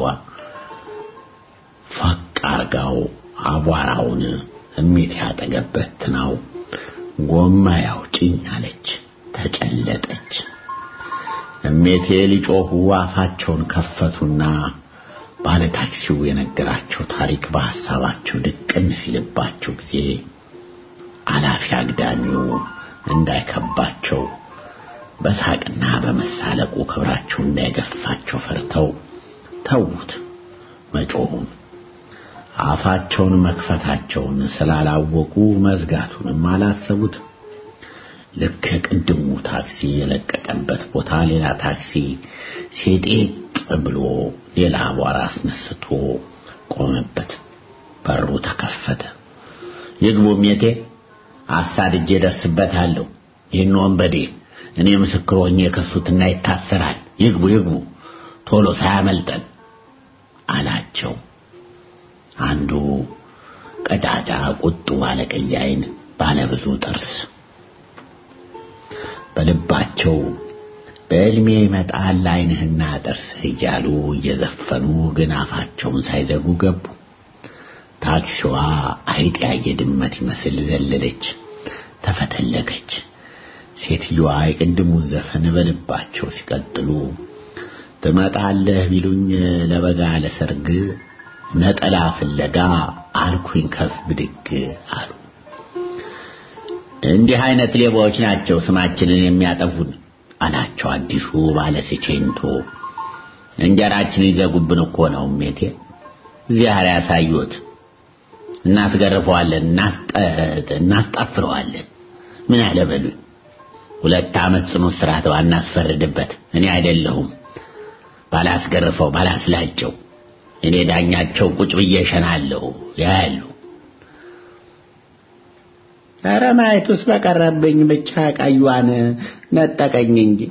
ፈቅ አርጋው አቧራውን እሜት ያጠገበት ነው። ጎማ ያውጭኝ አለች፣ ተጨለጠች። እሜቴ ሊጮሁ አፋቸውን ከፈቱና ባለ ታክሲው የነገራቸው ታሪክ በሐሳባቸው ድቅን ሲልባቸው ጊዜ አላፊ አግዳሚው እንዳይከባቸው በሳቅና በመሳለቁ ክብራቸው እንዳይገፋቸው ፈርተው ተዉት መጮሁን። አፋቸውን መክፈታቸውን ስላላወቁ መዝጋቱንም አላሰቡት። ልክ ቅድሙ ታክሲ የለቀቀበት ቦታ ሌላ ታክሲ ሴጤጥ ብሎ ሌላ አቧራ አስነስቶ ቆመበት። በሩ ተከፈተ። ይግቡ ሜቴ፣ አሳድጄ ደርስበታለሁ። ይህን ወንበዴ እኔ ምስክር ሆኜ የከሱትና ይታሰራል። ይግቡ ይግቡ፣ ቶሎ ሳያመልጠን አላቸው። አንዱ ቀጫጫ ቁጡ ባለቀይ ዓይን ባለብዙ ጥርስ በልባቸው በዕልሜ ይመጣል ዓይንህና ጥርስህ እያሉ እየዘፈኑ ግን አፋቸውን ሳይዘጉ ገቡ። ታክሲዋ አይጥ ያየ ድመት ይመስል ዘለለች፣ ተፈተለገች። ሴትዮዋ የቅድሙን ዘፈን በልባቸው ሲቀጥሉ ትመጣለህ ቢሉኝ ለበጋ ለሰርግ ነጠላ ፍለጋ አልኩኝ ከፍ ብድግ አሉ። እንዲህ አይነት ሌባዎች ናቸው ስማችንን የሚያጠፉን አላቸው አዲሱ ባለስቼንቶ። እንጀራችን ይዘጉብን እኮ ነው ሜቴ። ዚያር ያሳዩት እናስገርፈዋለን፣ እናስጣፍረዋለን። ምን አለ በሉኝ። ሁለት ዓመት ጽኑ እስራት ባናስፈርድበት እኔ አይደለሁም ባላስገርፈው ባላስላጨው እኔ ዳኛቸው ቁጭ ብዬ እሸናለሁ ያያሉ። ኧረ ማየቱስ በቀረብኝ ብቻ ቀዩዋን ነጠቀኝ እንጂ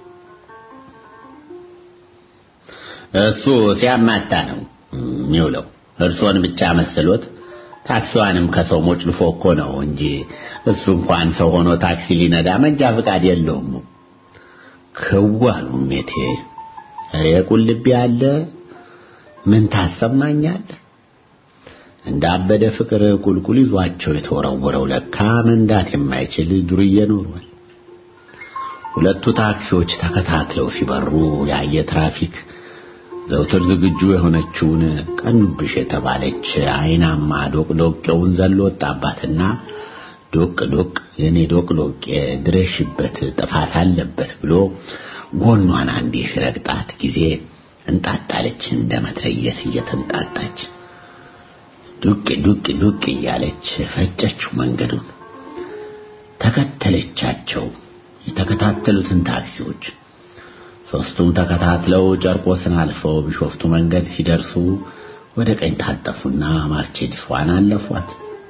እሱ ሲያማታ ነው የሚውለው። እርሶን ብቻ መስሎት ታክሲዋንም ከሰው ሞጭልፎ እኮ ነው እንጂ እሱ እንኳን ሰው ሆኖ ታክሲ ሊነዳ መንጃ ፈቃድ የለውም። ክዋሉ ሜቴ ኧረ ቁልቢ ያለ ምን ታሰማኛል? እንዳበደ ፍቅር ቁልቁል ይዟቸው የተወረወረው ለካ መንዳት የማይችል ዱርዬ ኖሯል። ሁለቱ ታክሲዎች ተከታትለው ሲበሩ ያየ ትራፊክ ዘውትር ዝግጁ የሆነችውን ቀኑብሽ የተባለች አይናማ ዶቅዶቄውን ዘሎ ወጣባትና ዶቅ ዶቅ የኔ ዶቅ ዶቄ ድረሽበት ጥፋት አለበት ብሎ ጎኗን አንዴ ሲረግጣት ጊዜ እንጣጣለች እንደ መትረየስ እየተንጣጣች ዱቅ ዱቅ ዱቅ እያለች ፈጨችው መንገዱን ተከተለቻቸው የተከታተሉትን ታክሲዎች ሶስቱም ተከታትለው ጨርቆስን አልፈው ቢሾፍቱ መንገድ ሲደርሱ ወደ ቀኝ ታጠፉና ማርቼዲሷን አለፏት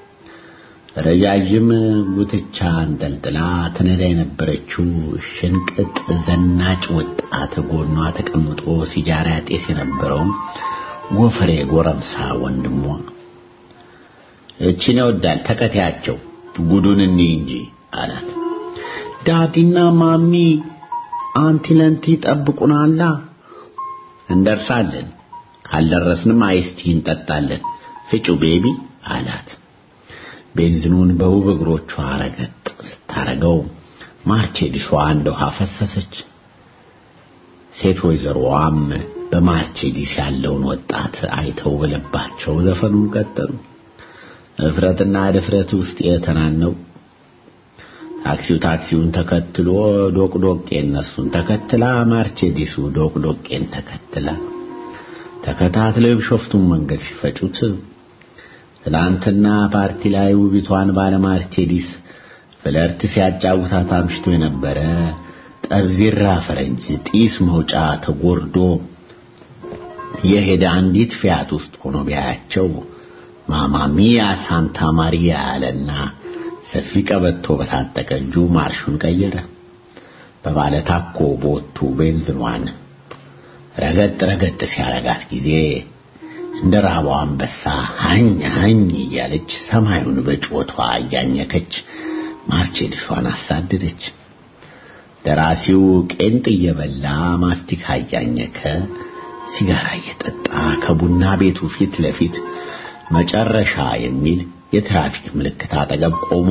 ረጃጅም ጉትቻ አንጠልጥላ ትነዳ የነበረችው ሽንቅጥ ዘናጭ ወጣት ጎኗ ተቀምጦ ሲጃራ ያጤስ የነበረውም ጎፈሬ ጎረምሳ ወንድሟ እቺን ይወዳል ተከታያቸው ጉዱን እንይ እንጂ አላት። ዳዲና ማሚ አንቲ ለንቲ ጠብቁናላ። እንደርሳለን፣ ካልደረስንም አይስቲ እንጠጣለን። ፍጩ ቤቢ አላት። ቤንዚኑን በውብ እግሮቿ ረገጥ ስታረገው ማርቼዲሷ እንደ ውሃ ፈሰሰች። ሴት ወይዘሮዋም በማርቼዲስ ያለውን ወጣት አይተው በልባቸው ዘፈኑን ቀጠሉ። እፍረትና ድፍረት ውስጥ የተናነው ታክሲው ታክሲውን ተከትሎ ዶቅዶቄ እነሱን ተከትላ ማርቼዲሱ ዶቅዶቄን ተከትላ ተከታትለው የቢሾፍቱን መንገድ ሲፈጩት ትላንትና ፓርቲ ላይ ውቢቷን ባለ ማርቼዲስ ፍለርት ሲያጫውታት አምሽቶ የነበረ ጠብዚራ ፈረንጅ ጢስ መውጫ ተጎርዶ የሄደ አንዲት ፊያት ውስጥ ሆኖ ቢያያቸው ማማሚያ ሳንታ ማሪያ ያለና ሰፊ ቀበቶ በታጠቀ እጁ ማርሹን ቀየረ። በባለ ታኮ ቦቱ ቤንዝኗን ረገጥ ረገጥ ሲያረጋት ጊዜ እንደ ራቧ አንበሳ ሀኝ ሀኝ እያለች ሰማዩን በጩኸቷ እያኘከች ማርቼዲሷን አሳደደች። ደራሲው ቄንጥ እየበላ ማስቲካ እያኘከ ሲጋራ እየጠጣ ከቡና ቤቱ ፊት ለፊት መጨረሻ የሚል የትራፊክ ምልክት አጠገብ ቆሞ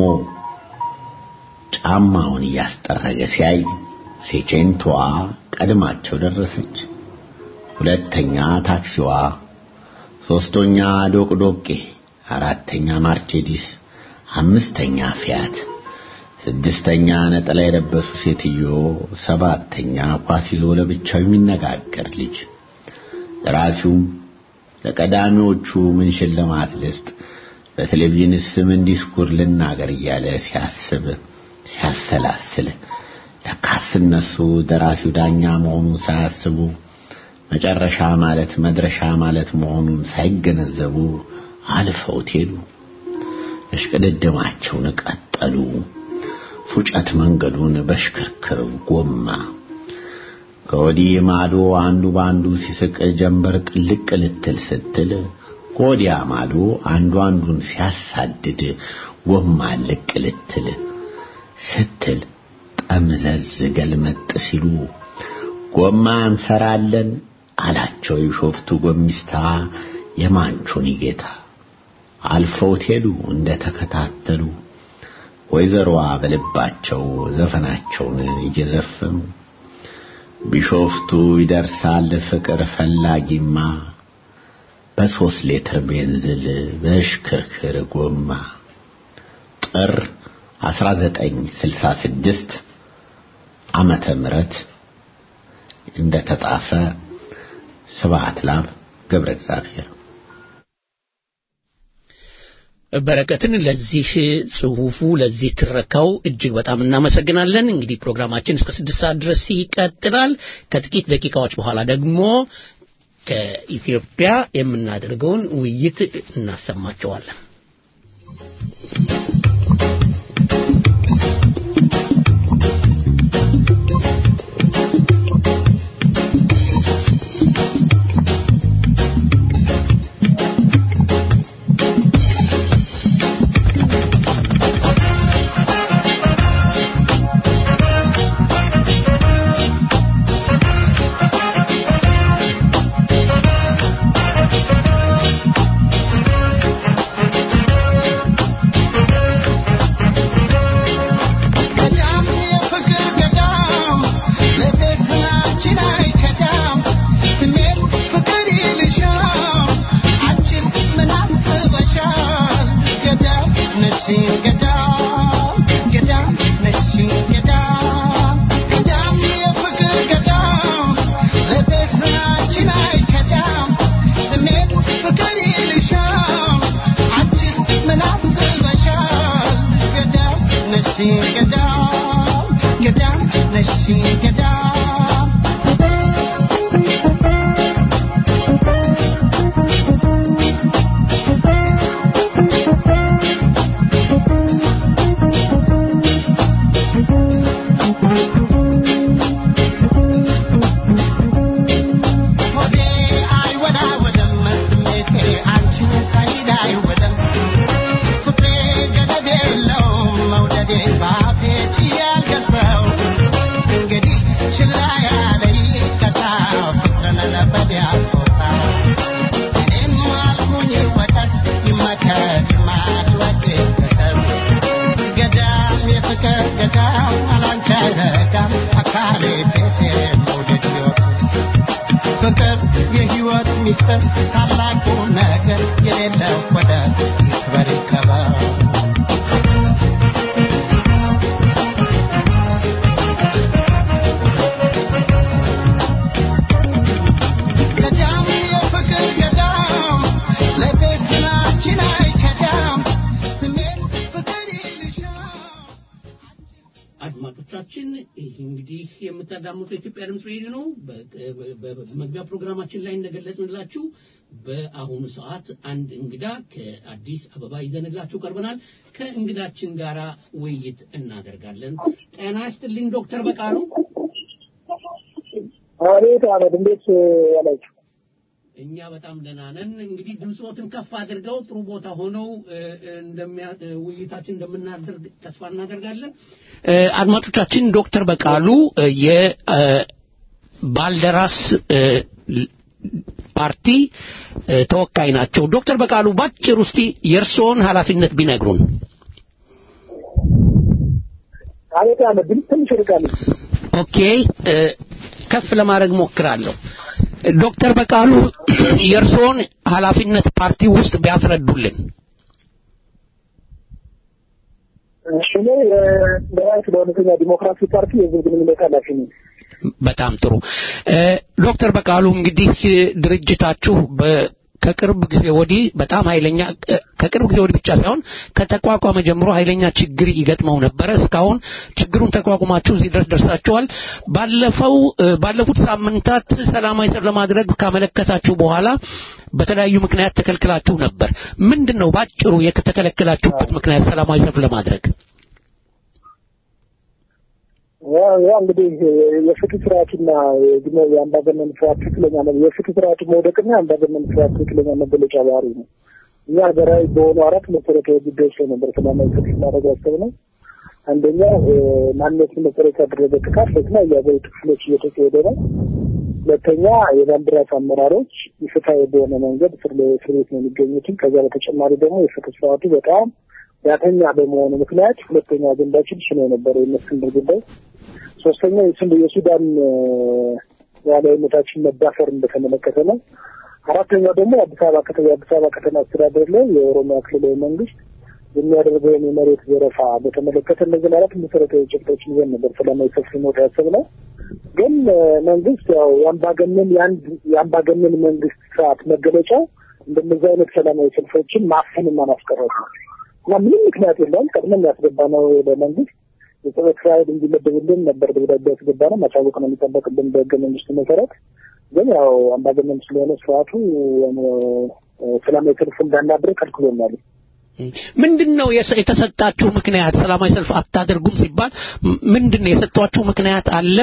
ጫማውን እያስጠረገ ሲያይ ሴቼንቶዋ ቀድማቸው ደረሰች። ሁለተኛ ታክሲዋ፣ ሶስተኛ ዶቅዶቄ፣ አራተኛ ማርቼዲስ፣ አምስተኛ ፊያት፣ ስድስተኛ ነጠላ የለበሱ ሴትዮ፣ ሰባተኛ ኳስ ይዞ ለብቻው የሚነጋገር ልጅ። ደራሲውም ለቀዳሚዎቹ ምን ሽልማት ልስጥ፣ በቴሌቪዥንስ ምን ዲስኩር ልናገር እያለ ሲያስብ ሲያሰላስል ለካስ እነሱ ደራሲው ዳኛ መሆኑን ሳያስቡ መጨረሻ ማለት መድረሻ ማለት መሆኑን ሳይገነዘቡ አልፈውት ሄዱ። እሽቅድድማቸውን ቀጠሉ። ፉጨት መንገዱን በሽክርክር ጎማ ከወዲህ ማዶ አንዱ በአንዱ ሲስቅ ጀንበር ጥልቅ ልትል ስትል ከወዲያ ማዶ አንዱ አንዱን ሲያሳድድ ጎማ ልቅ ልትል ስትል ጠምዘዝ ገልመጥ ሲሉ ጎማ እንሰራለን አላቸው የሾፍቱ ጎሚስታ የማንቾኒ ጌታ። አልፈውት ሄዱ እንደ ተከታተሉ ወይዘሮዋ በልባቸው ዘፈናቸውን እየዘፈኑ ቢሾፍቱ ይደርሳል ፍቅር ፈላጊማ በሶስት ሌትር ቤንዝል በሽክርክር ጎማ ጥር 1966 ዓመተ ምህረት እንደተጻፈ ስብሐት ላብ ገብረ እግዚአብሔር በረከትን ለዚህ ጽሁፉ ለዚህ ትረካው እጅግ በጣም እናመሰግናለን። እንግዲህ ፕሮግራማችን እስከ ስድስት ሰዓት ድረስ ይቀጥላል። ከጥቂት ደቂቃዎች በኋላ ደግሞ ከኢትዮጵያ የምናደርገውን ውይይት እናሰማቸዋለን። አድማጮቻችን ይህ እንግዲህ የምታዳምጡ የኢትዮጵያ ድምፅ ሬዲዮ ነው። በመግቢያ ፕሮግራማችን ላይ እንደገለጽንላችሁ በአሁኑ ሰዓት አንድ እንግዳ ከአዲስ አበባ ይዘንላችሁ ቀርበናል። ከእንግዳችን ጋር ውይይት እናደርጋለን። ጤና ይስጥልኝ ዶክተር በቃሉ። አቤት አመድ፣ እንዴት ያላችሁ? እኛ በጣም ደህና ነን። እንግዲህ ድምፆትን ከፍ አድርገው ጥሩ ቦታ ሆነው እ፣ እ፣ እንደሚያ እ፣ ውይይታችን እንደምናደርግ ተስፋ እናደርጋለን። እ፣ አድማጮቻችን ዶክተር በቃሉ እ፣ የባልደራስ እ፣ ል- ፓርቲ እ፣ ተወካይ ናቸው። ዶክተር በቃሉ ባጭር ውስጥ የእርስዎን ኃላፊነት ቢነግሩን። አቤት አህመድ ድምፅ ትንሽ ርቃል። ኦኬ እ፣ ከፍ ለማድረግ ሞክራለሁ። ዶክተር በቃሉ የእርስዎን ኃላፊነት ፓርቲ ውስጥ ቢያስረዱልን። እኔ ለራይት ለእውነተኛ ዲሞክራሲ ፓርቲ የህዝብ ግንኙነት ኃላፊ ነኝ። በጣም ጥሩ እ፣ ዶክተር በቃሉ እንግዲህ እ፣ ድርጅታችሁ በ- ከቅርብ ጊዜ ወዲህ በጣም ኃይለኛ እ፣ ከቅርብ ጊዜ ወዲህ ብቻ ሳይሆን ከተቋቋመ ጀምሮ ኃይለኛ ችግር ይገጥመው ነበረ። እስካሁን ችግሩን ተቋቁማችሁ እዚህ ድረስ ደርሳችኋል። ባለፈው እ፣ ባለፉት ሳምንታት ሰላማዊ ሰልፍ ለማድረግ ካመለከታችሁ በኋላ በተለያዩ ምክንያት ተከልክላችሁ ነበር። ምንድን ነው ባጭሩ የተከለከላችሁበት ምክንያት ሰላማዊ ሰልፍ ለማድረግ? ያው ያው እንግዲህ የፍትህ ስርዓቱና የዲሞ- የአምባገነን ስርዓት ትክክለኛ ነው። የፍትህ ስርዓቱ መውደቅና የአምባገነን ስርዓት ትክክለኛ መገለጫ ባህሪ ነው። እኛ ሀገራዊ በሆኑ አራት መሰረታዊ ጉዳዮች ላይ ነበር ሰላማዊ ሰልፍ ማድረግ ያሰብነው። አንደኛው እ፣ ማንነትን መሰረት ያደረገ ጥቃት በተለያዩ የሀገሪቱ ክፍሎች እየተካሄደ ነው። ሁለተኛ የባንዲራስ አመራሮች ኢፍትሐዊ በሆነ መንገድ እስር ላይ- እስር ቤት ነው የሚገኙትን። ከዚያ በተጨማሪ ደግሞ የፍትህ ስርዓቱ በጣም ዳተኛ በመሆኑ ምክንያት ሁለተኛ አጀንዳችን እሱ ነው የነበረው የእስክንድር ጉዳይ። ሶስተኛው የስንድ የሱዳን እ፣ ሉዓላዊነታችን መዳፈርን በተመለከተ ነው። አራተኛው ደግሞ የአዲስ አበባ ከተማ የአዲስ አበባ ከተማ አስተዳደር ላይ የኦሮሚያ ክልላዊ መንግስት የሚያደርገውን የመሬት ዘረፋ በተመለከተ እነዚህ አራት መሰረታዊ ጭብጦችን ይዘን ነበር ሰላማዊ ሰልፍ መውጣት ያሰብነው። ግን እ፣ መንግስት ያው የአምባገነን የአንድ የአምባገነን መንግስት ስርዓት መገለጫው እንደነዚህ አይነት ሰላማዊ ሰልፎችን ማፈንና ማስቀረት ነው እና ምንም ምክንያት የለውም። ቀድመን ያስገባ ነው ለመንግስት የጸጥታ ኃይል እንዲመደብልን ነበር ደብዳቤ ያስገባ ነው። ማሳወቅ ነው የሚጠበቅብን በህገ መንግስቱ መሰረት። ግን ያው አምባገነን ስለሆነ ስርዓቱ እ፣ ሰላማዊ ሰልፍ እንዳናድርግ ከልክሎናል። ምንድን ነው የሰ- የተሰጣችሁ ምክንያት? ሰላማዊ ሰልፍ አታደርጉም ሲባል ም- ምንድን ነው የሰጧችሁ ምክንያት አለ?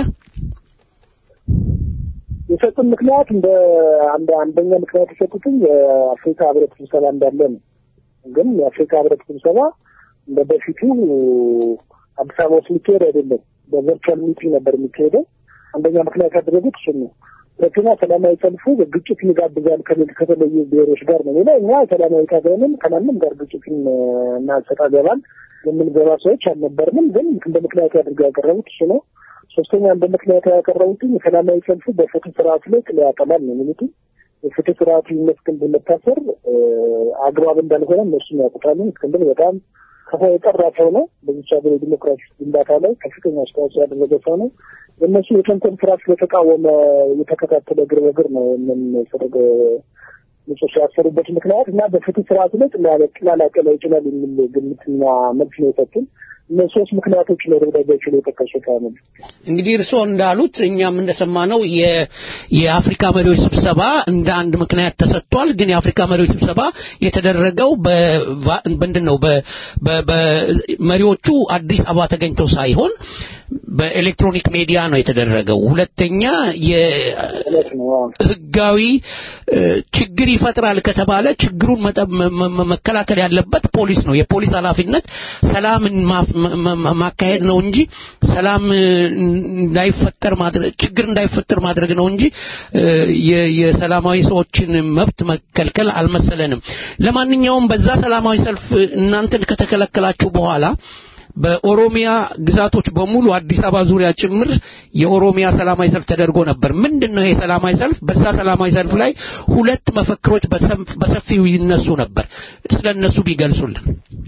የሰጡን ምክንያት እንደ አንድ አንደኛ ምክንያት የሰጡትኝ የአፍሪካ ህብረት ስብሰባ እንዳለ ነው። ግን የአፍሪካ ህብረት ስብሰባ እንደ በፊቱ አዲስ አበባ ውስጥ የሚካሄድ አይደለም። በቨርቹዋል ሚቲንግ ነበር የሚካሄደው። አንደኛ ምክንያት ያደረጉት እሱን ነው። ሁለተኛ ሰላማዊ ሰልፉ ግጭት ይጋብዛል ከሚል ከተለዩ ብሔሮች ጋር ነው የሚለው። እኛ ሰላማዊ ታገንም ከማንም ጋር ግጭትን እና ሰጣ ገባን የምንገባ ሰዎች አልነበርንም። ግን እንደ ምክንያት አድርገው ያቀረቡት እሱ ነው። ሶስተኛ እንደ ምክንያት ያቀረቡትኝ የሰላማዊ ሰልፉ በፍትህ ስርዓቱ ላይ ጥላ ያጠላል ነው የሚሉት። የፍትህ ስርዓቱ ይመስገን በመታሰር እ፣ አግባብ እንዳልሆነ እነሱም ያውቁታል። እስክንድር በጣም ከፋ የጠራ ሰው ነው። በዚች ሀገር የዲሞክራሲ ግንባታ ላይ ከፍተኛ አስተዋጽኦ ያደረገ ሰው ነው። የእነሱ የተንኮል ስራ ስለተቃወመ የተከታተለ እግር በእግር ነው የምንፈረገ ንጹህ ያሰሩበት ምክንያት እና በፍትህ ስርዓቱ ላይ ጥላላቀላ ይችላል የሚል ግምትና መልስ ነው የሰጡን። እነዚህ ሶስት ምክንያቶች ነው ደብዳቤያቸው ላይ የጠቀሱት ነው። እንግዲህ እርስዎ እንዳሉት እኛም እንደሰማነው የ- የአፍሪካ መሪዎች ስብሰባ እንደ አንድ ምክንያት ተሰጥቷል። ግን የአፍሪካ መሪዎች ስብሰባ የተደረገው በቫ- ምንድን ነው በ- በ- በመሪዎቹ አዲስ አበባ ተገኝተው ሳይሆን በኤሌክትሮኒክ ሚዲያ ነው የተደረገው። ሁለተኛ እውነት ነው። አዎ። ህጋዊ እ፣ ችግር ይፈጥራል ከተባለ ችግሩን መጠ- መ- መ- መከላከል ያለበት ፖሊስ ነው። የፖሊስ ኃላፊነት ሰላምን ማፍ- መ- መ- ማካሄድ ነው እንጂ ሰላም እ፣ እንዳይፈጠር ማድረግ ችግር እንዳይፈጠር ማድረግ ነው እንጂ እ፣ የ- የሰላማዊ ሰዎችን መብት መከልከል አልመሰለንም። ለማንኛውም በዛ ሰላማዊ ሰልፍ እናንተን ከተከለከላችሁ በኋላ በኦሮሚያ ግዛቶች በሙሉ አዲስ አበባ ዙሪያ ጭምር የኦሮሚያ ሰላማዊ ሰልፍ ተደርጎ ነበር። ምንድን ነው ይሄ ሰላማዊ ሰልፍ? በዛ ሰላማዊ ሰልፍ ላይ ሁለት መፈክሮች በሰፍ- በሰፊው ይነሱ ነበር። ስለ እነሱ ቢገልጹልን።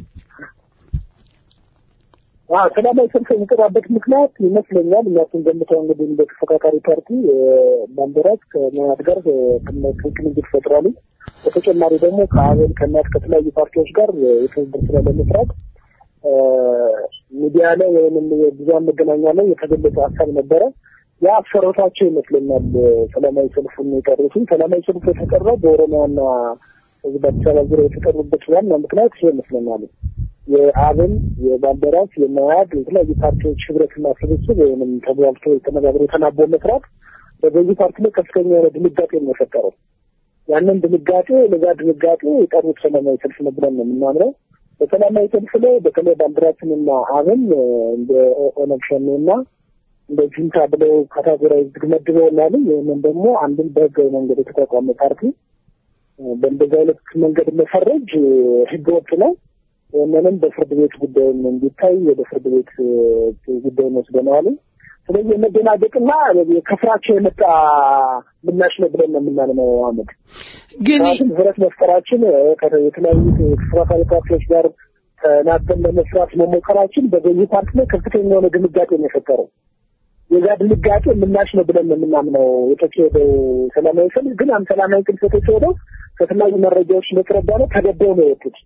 አዎ ሰላማዊ ሰልፍ የሚጠራበት ምክንያት ይመስለኛል እኛ ስንገምተው እንግዲህ እንደ ተፎካካሪ ፓርቲ ባንዲራት ከመያድ ጋር ቅንጅት ፈጥሯል። በተጨማሪ ደግሞ ከአብን ከእናት ከተለያዩ ፓርቲዎች ጋር የትብብር ስራ ለመስራት እ፣ ሚዲያ ላይ ወይም የብዙሃን መገናኛ ላይ የተገለጸ ሀሳብ ነበረ። ያ አሰሮታቸው ይመስለኛል ሰላማዊ ሰልፉን የጠሩትን። ሰላማዊ ሰልፉ የተጠራው በኦሮሚያና እዚህ በአዲስ አበባ ዙሪያ የተጠሩበት ዋና ምክንያት ይሄ ይመስለኛል። የአብን የባልደራስ የመያድ የተለያዩ ፓርቲዎች ህብረትና ስብስብ ወይም ተግባብቶ ተነጋግሮ ተናቦ መስራት በገዢ ፓርቲ ላይ ከፍተኛ የሆነ ድንጋጤ ነው የፈጠረው። ያንን ድንጋጤ ለዛ ድንጋጤ የጠሩት ሰላማዊ ሰልፍ ነው ብለን ነው የምናምነው። በሰላማዊ ሰልፍ ላይ በተለይ ባንዲራችንና አብን እንደ ኦነግ ሸኔና እንደ ጁንታ ብለው ካታጎራይዝ መድበውናል። ይህንን ደግሞ አንድን በህጋዊ መንገድ የተቋቋመ ፓርቲ በእንደዚህ አይነት መንገድ መፈረጅ ህገወጥ ነው። ይህንንም በፍርድ ቤት ጉዳዩን እንዲታይ ወደ ፍርድ ቤት ጉዳዩን ወስደነዋል። ስለዚህ የመደናገጥና ከፍራቸው የመጣ ምላሽ ነው ብለን ነው የምናምነው። አመድ ግን ህብረት መፍጠራችን የተለያዩ ተፎካካሪ ፓርቲዎች ጋር ተናበን ለመስራት መሞከራችን በገዢ ፓርቲ ላይ ከፍተኛ የሆነ ድንጋጤ ነው የፈጠረው። የዛ ድንጋጤ ምላሽ ነው ብለን ነው የምናምነው የተካሄደው ሰላማዊ ሰልፍ። ግን ያን ሰላማዊ ሰልፍ የተካሄደው ከተለያዩ መረጃዎች እንደተረዳ ነው ተገደው ነው የወጡት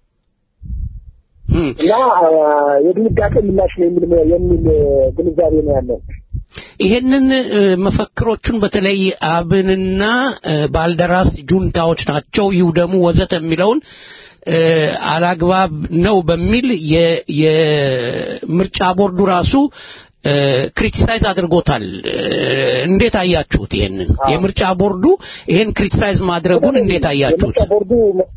እና የድንጋጤ ምላሽ ነው የሚል የሚል ግንዛቤ ነው ያለው። ይሄንን መፈክሮቹን በተለይ አብንና ባልደራስ ጁንታዎች ናቸው ይውደሙ ወዘተ የሚለውን አላግባብ ነው በሚል የምርጫ ቦርዱ ራሱ ክሪቲሳይዝ አድርጎታል። እንዴት አያችሁት? ይሄንን የምርጫ ቦርዱ ይሄን ክሪቲሳይዝ ማድረጉን እንዴት አያችሁት? የምርጫ ቦርዱ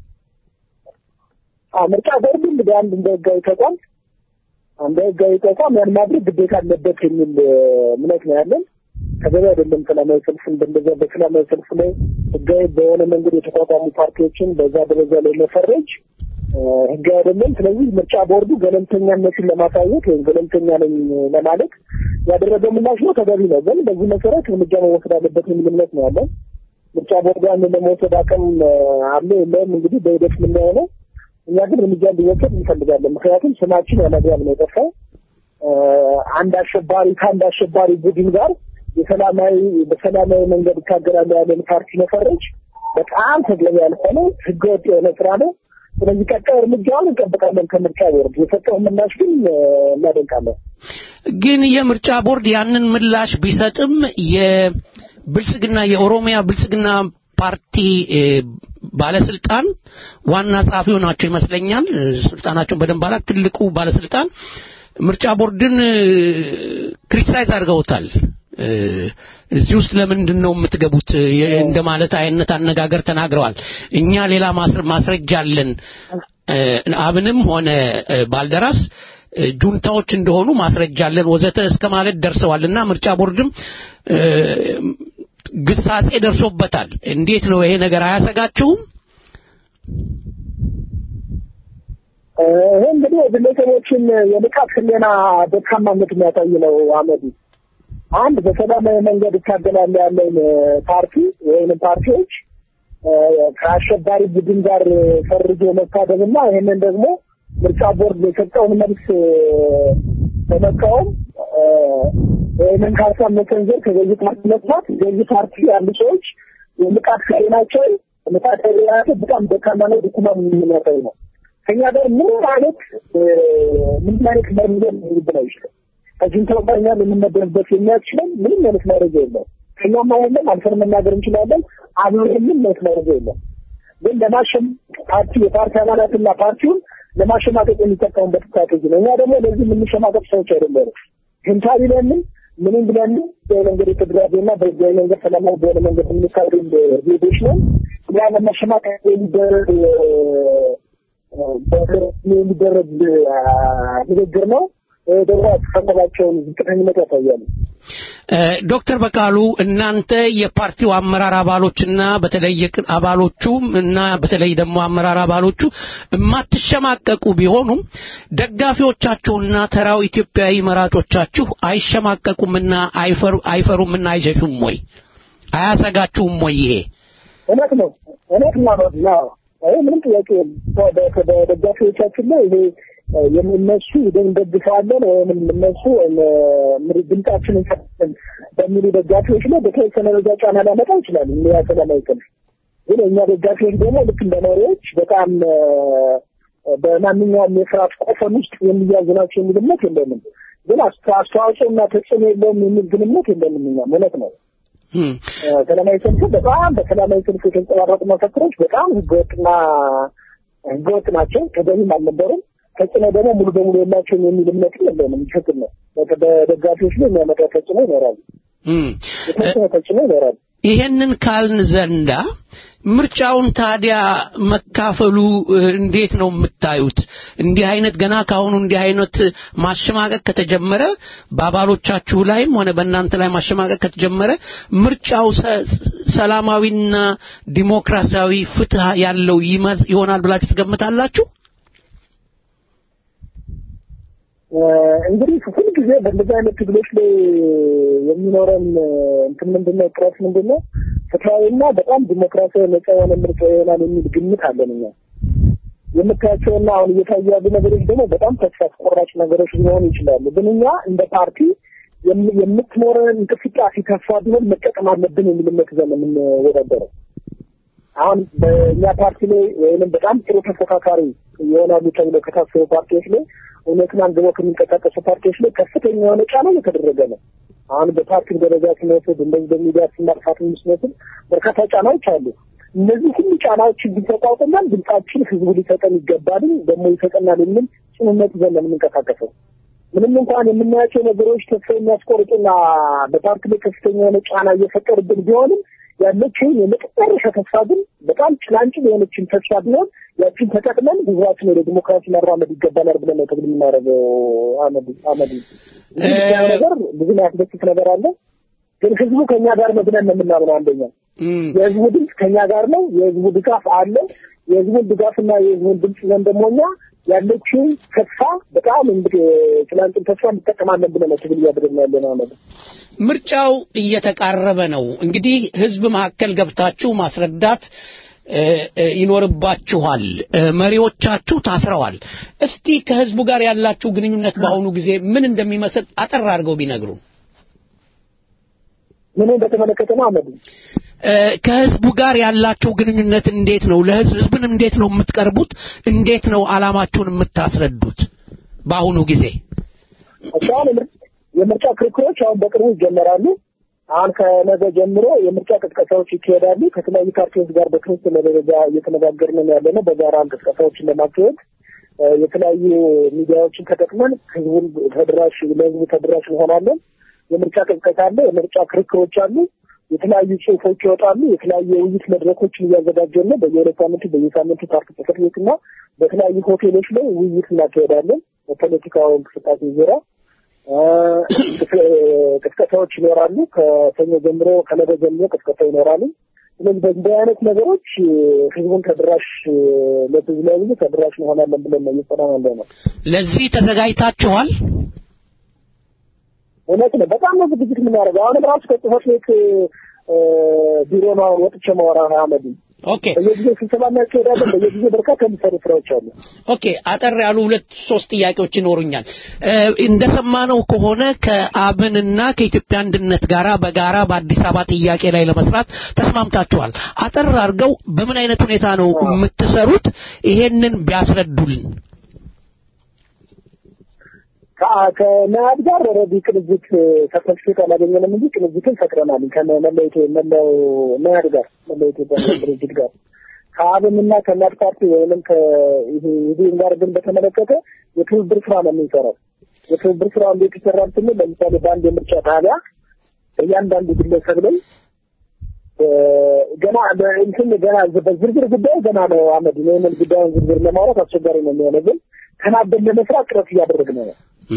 ምርጫ ቦርዱ እንግዲህ አንድ እንደ ህጋዊ ተቋም እንደ ህጋዊ ተቋም ያን ማድረግ ግዴታ አለበት የሚል እምነት ነው ያለን። ተገቢ አይደለም። ሰላማዊ ሰልፍ እንደዚያ በሰላማዊ ሰልፍ ላይ ህጋዊ በሆነ መንገድ የተቋቋሙ ፓርቲዎችን በዛ ደረጃ ላይ መፈረጅ ህጋዊ አይደለም። ስለዚህ ምርጫ ቦርዱ ገለልተኛነትን ለማሳየት ወይም ገለልተኛ ነኝ ለማለት ያደረገው ምላሽ ነው፣ ተገቢ ነው። ግን በዚህ መሰረት እርምጃ መወሰድ አለበት የሚል እምነት ነው ያለን። ምርጫ ቦርዱ ያንን ለመውሰድ አቅም አለ የለውም እንግዲህ በሂደት የምናየው ነው። እኛ ግን እርምጃ እንዲወሰድ እንፈልጋለን። ምክንያቱም ስማችን ያለአግባብ ነው የጠፋው። አንድ አሸባሪ ከአንድ አሸባሪ ቡድን ጋር የሰላማዊ በሰላማዊ መንገድ ይታገላሉ ያለን ፓርቲ መፈረጅ በጣም ተገቢ ያልሆነ ህገወጥ የሆነ ስራ ነው። ስለዚህ ቀጣይ እርምጃውን እንጠብቃለን ከምርጫ ቦርድ። የሰጠውን ምላሽ ግን እናደንቃለን። ግን የምርጫ ቦርድ ያንን ምላሽ ቢሰጥም የብልጽግና የኦሮሚያ ብልጽግና ፓርቲ ባለስልጣን ዋና ጸሐፊው ናቸው ይመስለኛል። ስልጣናቸውን በደንብ አላውቅም። ትልቁ ባለስልጣን ምርጫ ቦርድን ክሪቲሳይዝ አድርገውታል። እዚህ ውስጥ ለምንድን ነው የምትገቡት እንደማለት አይነት አነጋገር ተናግረዋል። እኛ ሌላ ማስረጃ አለን፣ አብንም ሆነ ባልደራስ ጁንታዎች እንደሆኑ ማስረጃ አለን ወዘተ እስከ ማለት ደርሰዋል እና ምርጫ ቦርድም ግሳጼ ደርሶበታል። እንዴት ነው ይሄ ነገር አያሰጋችሁም? ይህ እንግዲህ የግለሰቦችን የንቃት ህሊና ደካማነት የሚያሳይ ነው። አመዱ አንድ በሰላማዊ መንገድ ይታገላል ያለውን ፓርቲ ወይም ፓርቲዎች ከአሸባሪ ቡድን ጋር ፈርጆ መታደግና ይህንን ደግሞ ምርጫ ቦርድ የሰጠውን መልስ በመቃወም ይህንን ከሀሳብ መሰንዘር ከገዢ ፓርቲ መጥፋት ገዢ ፓርቲ ያሉ ሰዎች የንቃት ህሊናቸው ንቃት ህሊናቸው በጣም ደካማ ነው፣ ድኩማ የሚያሳይ ነው። ከኛ ጋር ምንም አይነት ምንም አይነት መረጃ ሊብን አይችልም። ከጁንታው ጋር እኛ ልንመደብበት የሚያስችለን ምንም አይነት መረጃ የለም። ከኛም አይደለም አልፈን መናገር እንችላለን። አብሮ ምንም አይነት መረጃ የለም። ግን ለማሸም ፓርቲ የፓርቲ አባላትና ፓርቲውን ለማሸማቀቅ የሚጠቀሙበት ስትራቴጂ ነው። እኛ ደግሞ ለዚህ የምንሸማቀቅ ሰዎች አይደለም። ጁንታ ቢለንም ምንም ብለንም በመንገድ የተደራጀና በህጋዊ መንገድ ሰላማዊ በሆነ መንገድ የምንካሄድ ዜጎች ነው። ያ ለማሸማቀቅ የሚደረግ የሚደረግ ንግግር ነው። ደግሞ አስተሳሰባቸውን ዝቅተኝነት ያሳያሉ። ዶክተር በቃሉ እናንተ የፓርቲው አመራር አባሎችና በተለይ አባሎቹም እና በተለይ ደግሞ አመራር አባሎቹ የማትሸማቀቁ ቢሆኑም ደጋፊዎቻችሁና ተራው ኢትዮጵያዊ መራጮቻችሁ አይሸማቀቁምና አይፈሩምና አይሸሹም ወይ? አያሰጋችሁም ወይ? ይሄ እውነት ነው። እውነት ነው። ይሄ ምንም ጥያቄ በደጋፊዎቻችን ላይ ይሄ የእነሱ እንደግፋለን ወይም እነሱ ድምጻችንን በሚሉ ደጋፊዎች ላይ በተወሰነ ደረጃ ጫና ሊያመጣ ይችላል። ያ ሰላማዊ ሰልፍ ግን እኛ ደጋፊዎች ደግሞ ልክ እንደ መሪዎች በጣም በማንኛውም የስርዓት ቆፈን ውስጥ የሚያዙ ናቸው የሚል እምነት የለንም። ግን አስተዋጽኦና ተጽዕኖ የለውም የሚል ግንኙነት የለንም። እኛም እውነት ነው። ሰላማዊ ሰልፉ በጣም በሰላማዊ ሰልፉ የተንጸባረቁ መፈክሮች በጣም ህገወጥና ህገወጥ ናቸው፣ ተገቢም አልነበሩም። ተጽዕኖ ደግሞ ሙሉ በሙሉ የላቸውም የሚል እምነትም የለንም። ትክክል ነው። በደጋፊዎች ላይ የሚያመጣው ተጽዕኖ ይኖራሉ። የተወሰነ ተጽዕኖ ይኖራሉ። ይሄንን ካልን ዘንዳ ምርጫውን ታዲያ መካፈሉ እ፣ እንዴት ነው የምታዩት? እንዲህ አይነት ገና ካሁኑ እንዲህ አይነት ማሸማቀቅ ከተጀመረ በአባሎቻችሁ ላይም ሆነ በእናንተ ላይ ማሸማቀቅ ከተጀመረ ምርጫው ሰ- ሰላማዊና ዲሞክራሲያዊ ፍትህ ያለው ይመ- ይሆናል ብላችሁ ትገምታላችሁ? እንግዲህ ሁል ጊዜ በእንደዚህ አይነት ትግሎች ላይ የሚኖረን እንትን ምንድነው ጥረት ምንድነው ፍትሐዊና በጣም ዲሞክራሲያዊ ነጻ የሆነ ምርጫ ይሆናል የሚል ግምት አለን እኛ የምታያቸውና አሁን እየታዩ ያሉ ነገሮች ደግሞ በጣም ተስፋ አስቆራጭ ነገሮች ሊሆኑ ይችላሉ ግን እኛ እንደ ፓርቲ የም- የምትኖረን እንቅስቃሴ ተስፋ ቢሆን መጠቀም አለብን የሚል እምነት ይዘን ነው የምንወዳደረው አሁን በእኛ ፓርቲ ላይ ወይም በጣም ጥሩ ተፎካካሪ ይሆናሉ ተብለው ከታሰቡ ፓርቲዎች ላይ እውነትን አንግበው ከሚንቀሳቀሱ ፓርቲዎች ላይ ከፍተኛ የሆነ ጫና እየተደረገ ነው። አሁን በፓርቲ ደረጃ ስንወስድ እንደዚህ በሚዲያ ስናጥፋት ስንወስድ በርካታ ጫናዎች አሉ። እነዚህ ሁሉ ጫናዎች ግን ተቋቁመን ድምጻችን ህዝቡ ሊሰጠን ይገባል፣ ደግሞ ይሰጠናል የሚል ጽኑነት ይዘን ነው የምንንቀሳቀሰው። ምንም እንኳን የምናያቸው ነገሮች ተስፋ የሚያስቆርጡና በፓርቲ ላይ ከፍተኛ የሆነ ጫና እየፈጠሩብን ቢሆንም ያለችውን የመጨረሻ ተስፋ ግን በጣም ጭላንጭል የሆነችን ተስፋ ቢሆን ያችን ተጠቅመን ህዝባችን ወደ ዲሞክራሲ መራመድ ይገባናል ብለን ነው ትግል የምናደርገው። አመድ አመድ እንግዲህ ያ ነገር ብዙ ያስደስት ነገር አለ፣ ግን ህዝቡ ከኛ ጋር ነው ብለን ነው የምናምነው። አንደኛ የህዝቡ ድምፅ ከኛ ጋር ነው፣ የህዝቡ ድጋፍ አለ። የህዝቡን ድጋፍና የህዝቡን ድምፅ ይዘን ደግሞ እኛ ያለችውን ተስፋ በጣም እንግዲህ ጭላንጭል ተስፋ እንጠቀማለን ብለን ነው ትግል እያደረግን ያለ ነው አመድ ምርጫው እየተቃረበ ነው። እንግዲህ ህዝብ መካከል ገብታችሁ ማስረዳት እ፣ እ፣ ይኖርባችኋል። እ፣ መሪዎቻችሁ ታስረዋል። እስቲ ከህዝቡ ጋር ያላችሁ ግንኙነት በአሁኑ ጊዜ ምን እንደሚመስል አጠር አድርገው ቢነግሩን። ምንን በተመለከተ ነው አመድ እ፣ ከህዝቡ ጋር ያላችሁ ግንኙነት እንዴት ነው? ለህዝብ ህዝብን እንዴት ነው የምትቀርቡት? እንዴት ነው አላማችሁን የምታስረዱት? በአሁኑ ጊዜ አሁን የምርጫ ክርክሮች አሁን በቅርቡ ይጀመራሉ። አሁን ከነገ ጀምሮ የምርጫ ቅስቀሳዎች ይካሄዳሉ። ከተለያዩ ፓርቲዎች ጋር በክርስትል ደረጃ እየተነጋገርን ነው ያለ ነው። በጋራ እንቅስቃሴዎችን ለማካሄድ እ፣ የተለያዩ ሚዲያዎችን ተጠቅመን ህዝቡን ተደራሽ ለህዝቡ ተደራሽ እንሆናለን። የምርጫ ቅስቀሳ አለ፣ የምርጫ ክርክሮች አሉ፣ የተለያዩ ጽሁፎች ይወጣሉ። የተለያዩ የውይይት መድረኮችን እያዘጋጀን ነው። በየሁለት ሳምንቱ በየሳምንቱ ፓርቲ ጽሕፈት ቤትና በተለያዩ ሆቴሎች ላይ ውይይት እናካሄዳለን። በፖለቲካው እንቅስቃሴ ዙሪያ እ፣ ቅስቀሳዎች ይኖራሉ። ከሰኞ ጀምሮ ከነገ ጀምሮ ቅስቀሳ ይኖራሉ። ስለዚህ በእንዲህ አይነት ነገሮች እ፣ ህዝቡን ተደራሽ እ፣ ለህዝብ ለህዝቡ ተደራሽ እንሆናለን ብለን ነው እየሰራን ያለ ነው። ለዚህ ተዘጋጅታችኋል? እውነት ነው። በጣም ነው ዝግጅት የምናደርገው። አሁንም ራሱ ከጽህፈት ቤት እ፣ ቢሮ ነው አሁን ወጥቼ ማወራ አህመድ ኦኬ በየጊዜው ስብሰባ እናካሄዳለን። በየጊዜው በርካታ የሚሰሩ ስራዎች አሉ። ኦኬ አጠር ያሉ ሁለት ሶስት ጥያቄዎች ይኖሩኛል። እ፣ እንደሰማነው ከሆነ ከአብንና ከኢትዮጵያ አንድነት ጋራ በጋራ በአዲስ አበባ ጥያቄ ላይ ለመስራት ተስማምታችኋል። አጠር አድርገው በምን አይነት ሁኔታ ነው የምትሰሩት? ይሄንን ቢያስረዱልን። ከ- ከመያድ ጋር ኦልሬዲ ቅንጅት ሰርተፊኬት አላገኘንም እንጂ ቅንጅትን ፈጥረናል። ከመላው ኢትዮ- መላው መያድ ጋር መላው ኢትዮጵያ ድርጅት ጋር ከአብንና ከእናት ፓርቲ ወይንም ከኢህዴን ጋር ግን በተመለከተ የትብብር ስራ ነው የምንሰራው። የትብብር ስራ እንዴት ይሰራል ስንል ለምሳሌ በአንድ የምርጫ ጣቢያ እያንዳንዱ ግለሰብ ላይ እ፣ ገና እንትን ገና በዝርዝር ጉዳዩ ገና ነው አመድ ይህንን ጉዳዩን ዝርዝር ለማውራት አስቸጋሪ ነው የሚሆነው ግን ተናበን ለመስራት ጥረት እያደረግን ነው።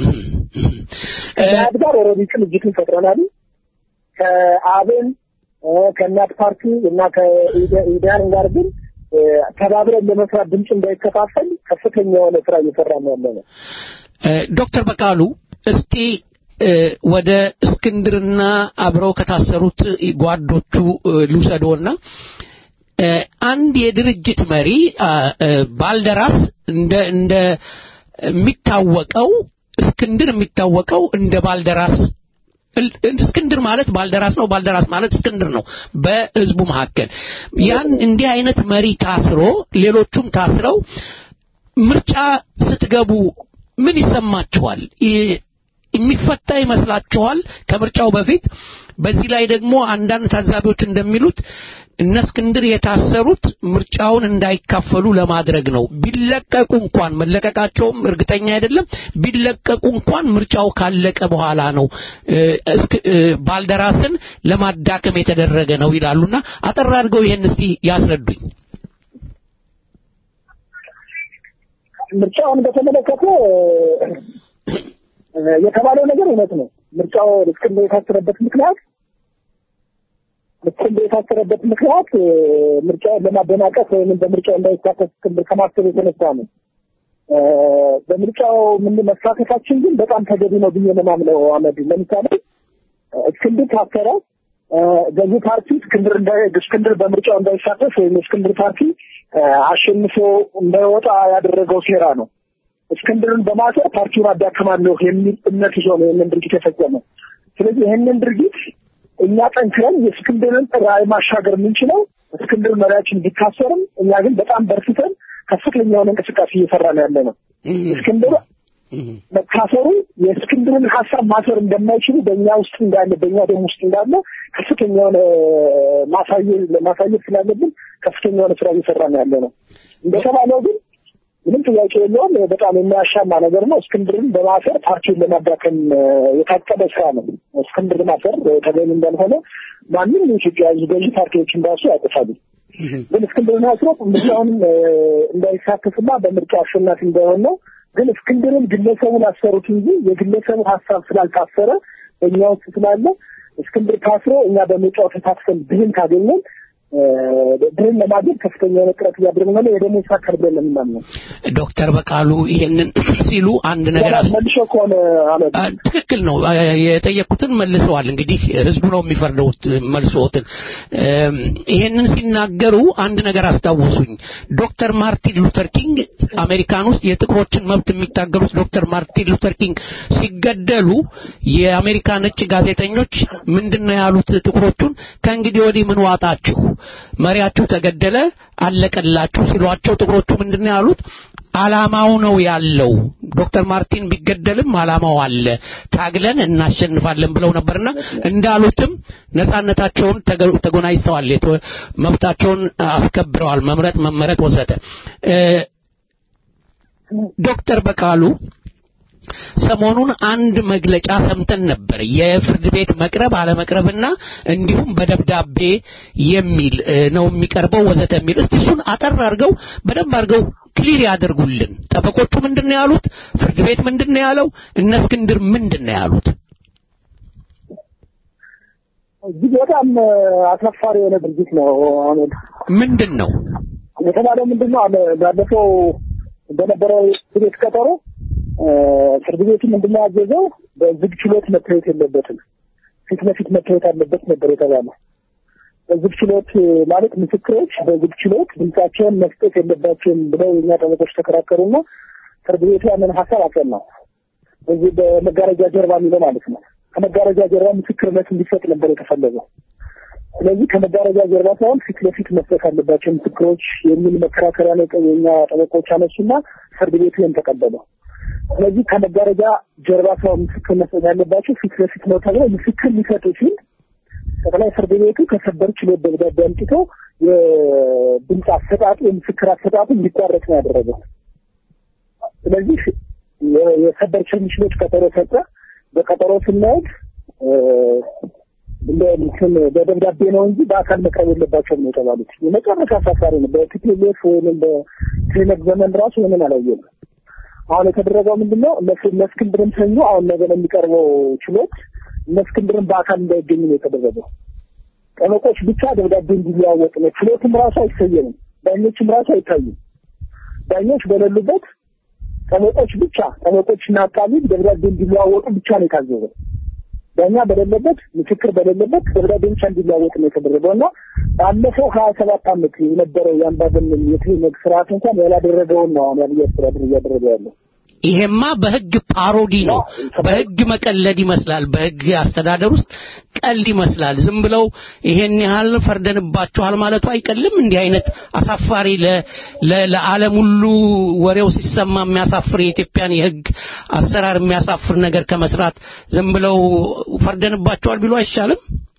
ከኢህአድ ጋር ኦልሬዲ ቅንጅትን ፈጥረናል። ከአብን እ፣ ከእናት ፓርቲ እና ከኢዲያን ጋር ግን እ፣ ተባብረን ለመስራት ድምፅ እንዳይከፋፈል ከፍተኛ የሆነ ስራ እየሰራ ነው ያለ ነው። እ፣ ዶክተር በቃሉ እስቲ እ፣ ወደ እስክንድርና አብረው ከታሰሩት ጓዶቹ እ፣ ልውሰዶና እ፣ አንድ የድርጅት መሪ አ፣ እ፣ ባልደራስ እንደ እንደ የሚታወቀው እስክንድር የሚታወቀው እንደ ባልደራስ እል- እስክንድር ማለት ባልደራስ ነው፣ ባልደራስ ማለት እስክንድር ነው። በህዝቡ መካከል ያን እንዲህ አይነት መሪ ታስሮ ሌሎቹም ታስረው ምርጫ ስትገቡ ምን ይሰማችኋል? ይ- የሚፈታ ይመስላችኋል? ከምርጫው በፊት በዚህ ላይ ደግሞ አንዳንድ ታዛቢዎች እንደሚሉት እነ እስክንድር የታሰሩት ምርጫውን እንዳይካፈሉ ለማድረግ ነው። ቢለቀቁ እንኳን መለቀቃቸውም እርግጠኛ አይደለም። ቢለቀቁ እንኳን ምርጫው ካለቀ በኋላ ነው እ፣ እስክ- እ፣ ባልደራስን ለማዳከም የተደረገ ነው ይላሉና አጠር አድርገው ይሄን እስቲ ያስረዱኝ። ምርጫውን በተመለከተ እ፣ የተባለው ነገር እውነት ነው። ምርጫው እስክንድር የታሰረበት ምክንያት እስክንድር የታሰረበት ምክንያት እ፣ ምርጫውን ለማደናቀፍ ወይም በምርጫው እንዳይሳተፍ እስክንድር ከማሰብ የተነሳ ነው። እ፣ በምርጫው ምን መሳተፋችን ግን በጣም ተገቢ ነው ብዬ ነው የማምነው። አመድ ለምሳሌ እ፣ እስክንድር ታሰረ። እ፣ ገዢ ፓርቲ እስክንድር እንዳይ እስክንድር በምርጫው እንዳይሳተፍ ወይም እስክንድር ፓርቲ እ፣ አሸንፎ እንዳይወጣ ያደረገው ሴራ ነው። እስክንድርን በማሰር ፓርቲውን አዳክማለሁ የሚል እምነት ይዞ ነው ይህንን ድርጊት የፈጸመው። ስለዚህ ይህንን ድርጊት እኛ ጠንክረን የእስክንድርን ራዕይ ማሻገር የምንችለው እስክንድር መሪያችን ቢታሰርም እኛ ግን በጣም በርትተን ከፍተኛ የሆነ እንቅስቃሴ እየሰራ ነው ያለ ነው። እስክንድር መታሰሩ የእስክንድርን ሀሳብ ማሰር እንደማይችሉ በእኛ ውስጥ እንዳለ በእኛ ደም ውስጥ እንዳለ ከፍተኛ የሆነ ማሳየት ማሳየት ስላለብን ከፍተኛ የሆነ ስራ እየሰራ ነው ያለ ነው። እንደተባለው ግን ምንም ጥያቄ የለውም። በጣም የሚያሻማ ነገር ነው። እስክንድርን በማሰር ፓርቲውን ለማዳከም እ፣ የታቀደ ስራ ነው። እስክንድር ማሰር እ፣ ተገቢ እንዳልሆነ ማንም የኢትዮጵያ ሕዝብ ገዢ ፓርቲዎችን ራሱ ያውቁታሉ። ግን እስክንድርን አስሮ ምርጫውን እ፣ እንዳይሳተፍና በምርጫ አሸናፊ እንዳይሆን ነው። ግን እስክንድርን ግለሰቡን አሰሩት እንጂ የግለሰቡ ሀሳብ ስላልታሰረ በእኛ ውስጥ ስላለ እስክንድር ታስሮ እኛ በምርጫው ተሳትፈን ድልን ካገኘን እ፣ ድልን ለማግኘት ከፍተኛ የሆነ ጥረት እያደረግን ነው። የደሞ ይሳካል ብለን ነው የምናምነው። ዶክተር በቃሉ ይሄንን ሲሉ አንድ ነገር አስ- መልሶ ከሆነ አመድ አ- ትክክል ነው። አ- የጠየቁትን መልሰዋል። እንግዲህ ህዝቡ ነው የሚፈርደው መልሶትን። እም፣ ይሄንን ሲናገሩ አንድ ነገር አስታወሱኝ። ዶክተር ማርቲን ሉተር ኪንግ አሜሪካን ውስጥ የጥቁሮችን መብት የሚታገሉት ዶክተር ማርቲን ሉተር ኪንግ ሲገደሉ የአሜሪካ ነጭ ጋዜጠኞች ምንድን ነው ያሉት? ጥቁሮቹን ከእንግዲህ ወዲህ ምን ዋጣችሁ፣ መሪያችሁ ተገደለ፣ አለቀላችሁ ሲሏቸው ጥቁሮቹ ምንድን ነው ያሉት? አላማው ነው ያለው። ዶክተር ማርቲን ቢገደልም አላማው አለ፣ ታግለን እናሸንፋለን ብለው ነበርና እንዳሉትም ነጻነታቸውን ተገ- ተጎናጅተዋል፣ የተ- መብታቸውን አስከብረዋል፣ መምረጥ፣ መመረጥ ወዘተ። እ፣ ዶክተር በቃሉ ሰሞኑን አንድ መግለጫ ሰምተን ነበር። የፍርድ ቤት መቅረብ አለመቅረብና እንዲሁም በደብዳቤ የሚል እ፣ ነው የሚቀርበው ወዘተ የሚል እስቲ እሱን አጠር አድርገው በደንብ አድርገው ክሊር ያደርጉልን። ጠበቆቹ ምንድን ነው ያሉት? ፍርድ ቤት ምንድን ነው ያለው? እነ እስክንድር ምንድን ነው ያሉት? እጅግ በጣም እ፣ አሳፋሪ የሆነ ድርጊት ነው። አመድ ምንድን ነው የተባለው ምንድን ነው? አለ- ባለፈው በነበረው ፍርድ ቤት ቀጠሮ እ፣ ፍርድ ቤቱ ምንድን ነው ያዘዘው? በዝግ ችሎት መታየት የለበትም ፊት ለፊት መታየት አለበት ነበር የተባለው። በዝግ ችሎት እ፣ ማለት ምስክሮች በዝግ ችሎት ድምጻቸውን መስጠት የለባቸውም ብለው የኛ ጠበቆች ተከራከሩና ፍርድ ቤቱ ያንን ሀሳብ አጸናው። በዚህ በመጋረጃ ጀርባ የሚለው ማለት ነው። ከመጋረጃ ጀርባ ምስክርነት እንዲሰጥ ነበር የተፈለገው። ስለዚህ ከመጋረጃ ጀርባ ሳይሆን ፊት ለፊት መስጠት አለባቸው ምስክሮች የሚል መከራከሪያ ነው የኛ ጠበቆች አነሱና ፍርድ ቤቱ ይህን ተቀበለው። ስለዚህ ከመጋረጃ ጀርባ ሳይሆን ምስክር መስጠት ያለባቸው ፊት ለፊት ነው ተብሎ ምስክር ሊሰጡ ሲል ጠቅላይ ፍርድ ቤቱ ከሰበር ችሎት ደብዳቤ አምጥቶ የድምፅ አሰጣጡ የምስክር አሰጣጡ እንዲቋረጥ ነው ያደረገው። ስለዚህ የ- የሰበር ችሎት ቀጠሮ ሰጠ። በቀጠሮ ስናየት እ፣ እንደ እንትን በደብዳቤ ነው እንጂ በአካል መቅረብ የለባቸውም ነው የተባሉት። የመጨረሻ አሳፋሪ ነው። በቲፒኤልኤፍ ወይም በትህነግ ዘመን ራሱ ይህንን አላየንም። አሁን የተደረገው ምንድን ነው? እነ- እነ እስክንድርን ሰኞ አሁን ነገ ነው የሚቀርበው ችሎት እነ እስክንድርን በአካል እንዳይገኙ ነው የተደረገው። ጠበቆች ብቻ ደብዳቤ እንዲለዋወጥ ነው። ችሎትም ራሱ አይሰየምም። ዳኞችም ራሱ አይታዩም። ዳኞች በሌሉበት ጠበቆች ብቻ ጠበቆችና አቃቢ ደብዳቤ እንዲለዋወጡ ብቻ ነው የታዘዘው። ዳኛ በሌለበት ምስክር በሌለበት ደብዳቤ ብቻ እንዲለዋወጥ ነው የተደረገው እና ባለፈው ሀያ ሰባት ዓመት የነበረው የአምባገነን የትህነግ ስርዓት እንኳን ያላደረገውን ነው አሁን የአብይ አስተዳደር እያደረገ ያለው። ይሄማ በህግ ፓሮዲ ነው። በህግ መቀለድ ይመስላል። በህግ አስተዳደር ውስጥ ቀልድ ይመስላል። ዝም ብለው ይሄን ያህል ፈርደንባቸዋል ማለቱ አይቀልም። እንዲህ አይነት አሳፋሪ ለ- ለ- ለዓለም ሁሉ ወሬው ሲሰማ የሚያሳፍር የኢትዮጵያን የህግ አሰራር የሚያሳፍር ነገር ከመስራት ዝም ብለው ፈርደንባቸዋል ቢሉ አይሻልም?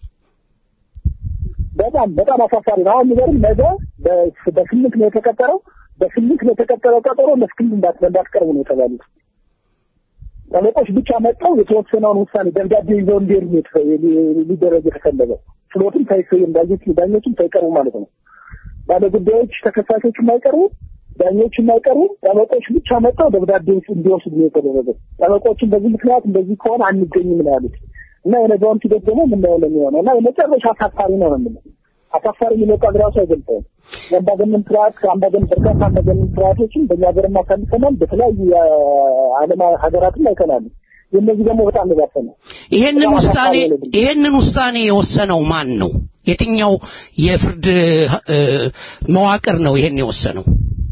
በጣም በጣም አሳፋሪ ነው። አሁን የሚገርም ነገ በ- በስምንት ነው የተቀጠረው። በስምንት ነው የተቀጠረው ቀጠሮ ለስክል እንዳትቀርቡ ነው የተባሉት። ጠበቆች ብቻ መጥተው የተወሰነውን ውሳኔ ደብዳቤ ይዘው እንዲሄዱ ነው የተፈ- ሊደረግ የተፈለገው። ችሎቱም ሳይሰየም ዳኞች ዳኞችም ሳይቀርቡ ማለት ነው። ባለ ጉዳዮች ተከሳሾች የማይቀርቡ ዳኞች የማይቀርቡ ጠበቆች ብቻ መጥተው ደብዳቤ እንዲወስዱ ነው የተደረገው። ጠበቆችን በዚህ ምክንያት እንደዚህ ከሆነ አንገኝም ነው ያሉት እና የነገውን ሂደት ደግሞ የምናየው ነው የሚሆነው እና የመጨረሻ አሳፋሪ ነው ነው የምንለው። አሳፋሪ የሚለው ቃል ራሱ አይገልጸውም። የአምባገነን ስርዓት አምባገነን በርካታ አምባገነን ስርዓቶችን በእኛ ሀገርም አሳልፈናል። በተለያዩ የዓለም ሀገራትም አይተናል። የእነዚህ ደግሞ በጣም የባሰ ነው። ይሄንን በጣም ውሳኔ አሳፋሪ ነው ድርጊቱ። ይሄንን ውሳኔ የወሰነው ማን ነው? የትኛው የፍርድ እ፣ መዋቅር ነው ይሄን የወሰነው?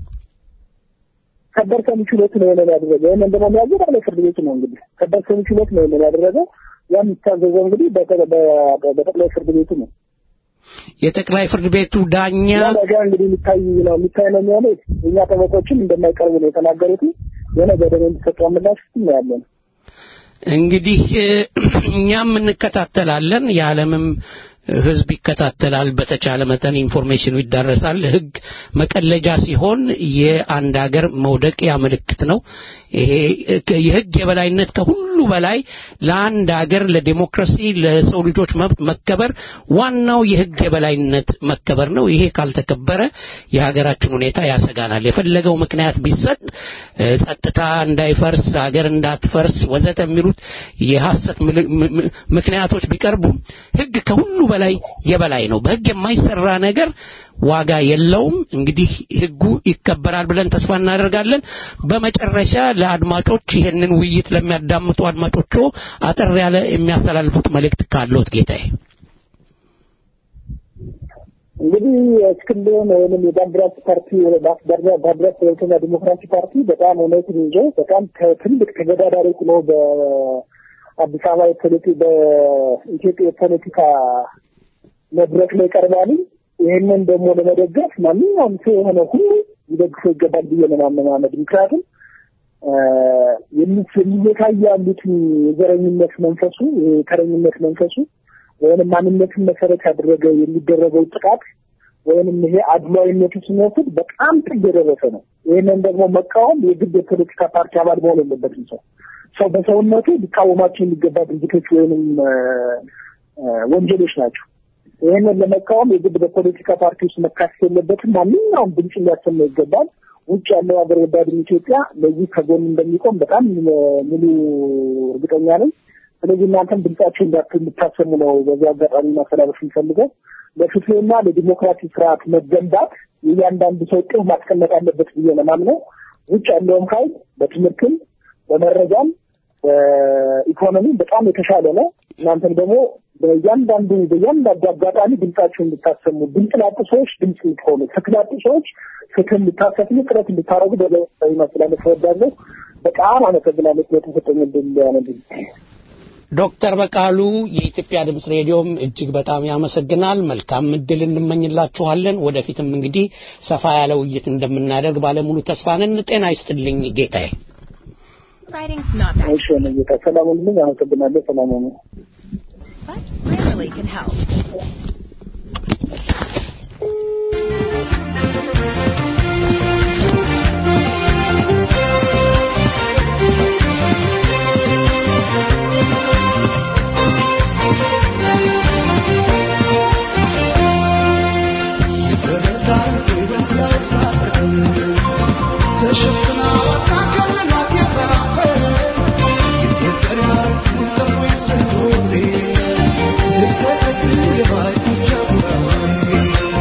ከበር ሰሚ ችሎት ነው ይሄንን ያደረገው። ይሄንን ደግሞ የሚያዘው ጠቅላይ ፍርድ ቤት ነው። እንግዲህ ከበር ሰሚ ችሎት ነው ይሄንን ያደረገው። ያ የሚታዘዘው እንግዲህ በጠ- በ- በጠቅላይ ፍርድ ቤቱ ነው። የጠቅላይ ፍርድ ቤቱ ዳኛ ያ ነገር እንግዲህ የሚታይ ነው የሚታይ ነው የሚሆነው። የእኛ ጠበቆችም እንደማይቀርቡ ነው የተናገሩት። የነገ ደግሞ የሚሰጠው ምላሽ እናያለን። እንግዲህ እ፣ እኛም እንከታተላለን፣ የዓለምም ሕዝብ ይከታተላል። በተቻለ መጠን ኢንፎርሜሽኑ ይዳረሳል። ሕግ መቀለጃ ሲሆን የአንድ ሀገር መውደቂያ ምልክት ነው። ይሄ እ፣ የሕግ የበላይነት ከሁሉ በላይ ለአንድ ሀገር ለዲሞክራሲ፣ ለሰው ልጆች መብት መከበር ዋናው የሕግ የበላይነት መከበር ነው። ይሄ ካልተከበረ የሀገራችን ሁኔታ ያሰጋናል። የፈለገው ምክንያት ቢሰጥ እ፣ ጸጥታ እንዳይፈርስ፣ ሀገር እንዳትፈርስ ወዘተ የሚሉት የሐሰት ምል- ም- ም- ምክንያቶች ቢቀርቡም ሕግ ከሁሉ በላይ የበላይ ነው። በሕግ የማይሰራ ነገር ዋጋ የለውም። እንግዲህ ሕጉ ይከበራል ብለን ተስፋ እናደርጋለን። በመጨረሻ ለአድማጮች ይህንን ውይይት ለሚያዳምጡ አድማጮቹ አጠር ያለ የሚያስተላልፉት መልእክት ካለዎት ጌታዬ። እንግዲህ እስክንድን ወይም የባንዲራስ ፓርቲ ባንዲራስ ሁለተኛ ዲሞክራሲ ፓርቲ በጣም እውነትን ይዞ በጣም ተ- ትልቅ ተገዳዳሪ ሆኖ በአዲስ አበባ የፖለቲ በኢትዮጵያ የፖለቲካ መድረክ ላይ ቀርባል። ይህንን ደግሞ ለመደገፍ ማንኛውም ሰው የሆነ ሁሉ ሊደግፈው ይገባል ብዬ ነው ማመናመድ። ምክንያቱም የሚታዩ ያሉትን የዘረኝነት መንፈሱ የተረኝነት መንፈሱ ወይንም ማንነትን መሰረት ያደረገ የሚደረገው ጥቃት ወይንም ይሄ አድሏዊነቱ ስንወስድ በጣም ጥግ የደረሰ ነው። ይህንን ደግሞ መቃወም የግድ የፖለቲካ ፓርቲ አባል መሆን የለበትም። ሰው ሰው በሰውነቱ ሊቃወማቸው የሚገባ ድርጊቶች ወይንም እ፣ እ፣ ወንጀሎች ናቸው። ይህንን ለመቃወም የግድ በፖለቲካ ፓርቲ ውስጥ መካተት የለበትም። ማንኛውም ድምፅ ሊያሰማ ይገባል። ውጭ ያለው ሀገር ወዳድም ኢትዮጵያ ለዚህ ከጎን እንደሚቆም በጣም እ፣ ሙሉ እርግጠኛ ነኝ። ስለዚህ እናንተም ድምጻችሁ እንዳት- እንድታሰሙ ነው በዚህ አጋጣሚ ማስተላለፍ የሚፈልገው። ለፍትህና ለዲሞክራሲ ስርዓት መገንባት የእያንዳንዱ ሰው ቅብ ማስቀመጥ አለበት ብዬ ነው የማምነው። ውጭ ያለውም ኃይል በትምህርትም በመረጃም በኢኮኖሚም በጣም የተሻለ ነው። እናንተም ደግሞ በእያንዳንዱ በእያንዳንዱ አጋጣሚ ድምጻችሁ እንድታሰሙ፣ ድምፅ ላጡ ሰዎች ድምፅ እንድትሆኑ፣ ፍትህ ላጡ ሰዎች ፍትህ እንድታሰፍኑ ጥረት እንድታደርጉ በላይ ማስተላለፍ እወዳለሁ። በጣም አመሰግናለሁ ስለተሰጠኝ ዕድል ያነድል ዶክተር በቃሉ የኢትዮጵያ ድምፅ ሬዲዮም እጅግ በጣም ያመሰግናል። መልካም እድል እንመኝላችኋለን። ወደፊትም እንግዲህ ሰፋ ያለ ውይይት እንደምናደርግ ባለሙሉ ተስፋ ነን። ጤና ይስጥልኝ ጌታዬ። Writing's not that እሺ ነው ጌታ ሰላም ሁኑልኝ። አመሰግናለሁ። ሰላም ሁኑ። but Grammarly can help. Thank you.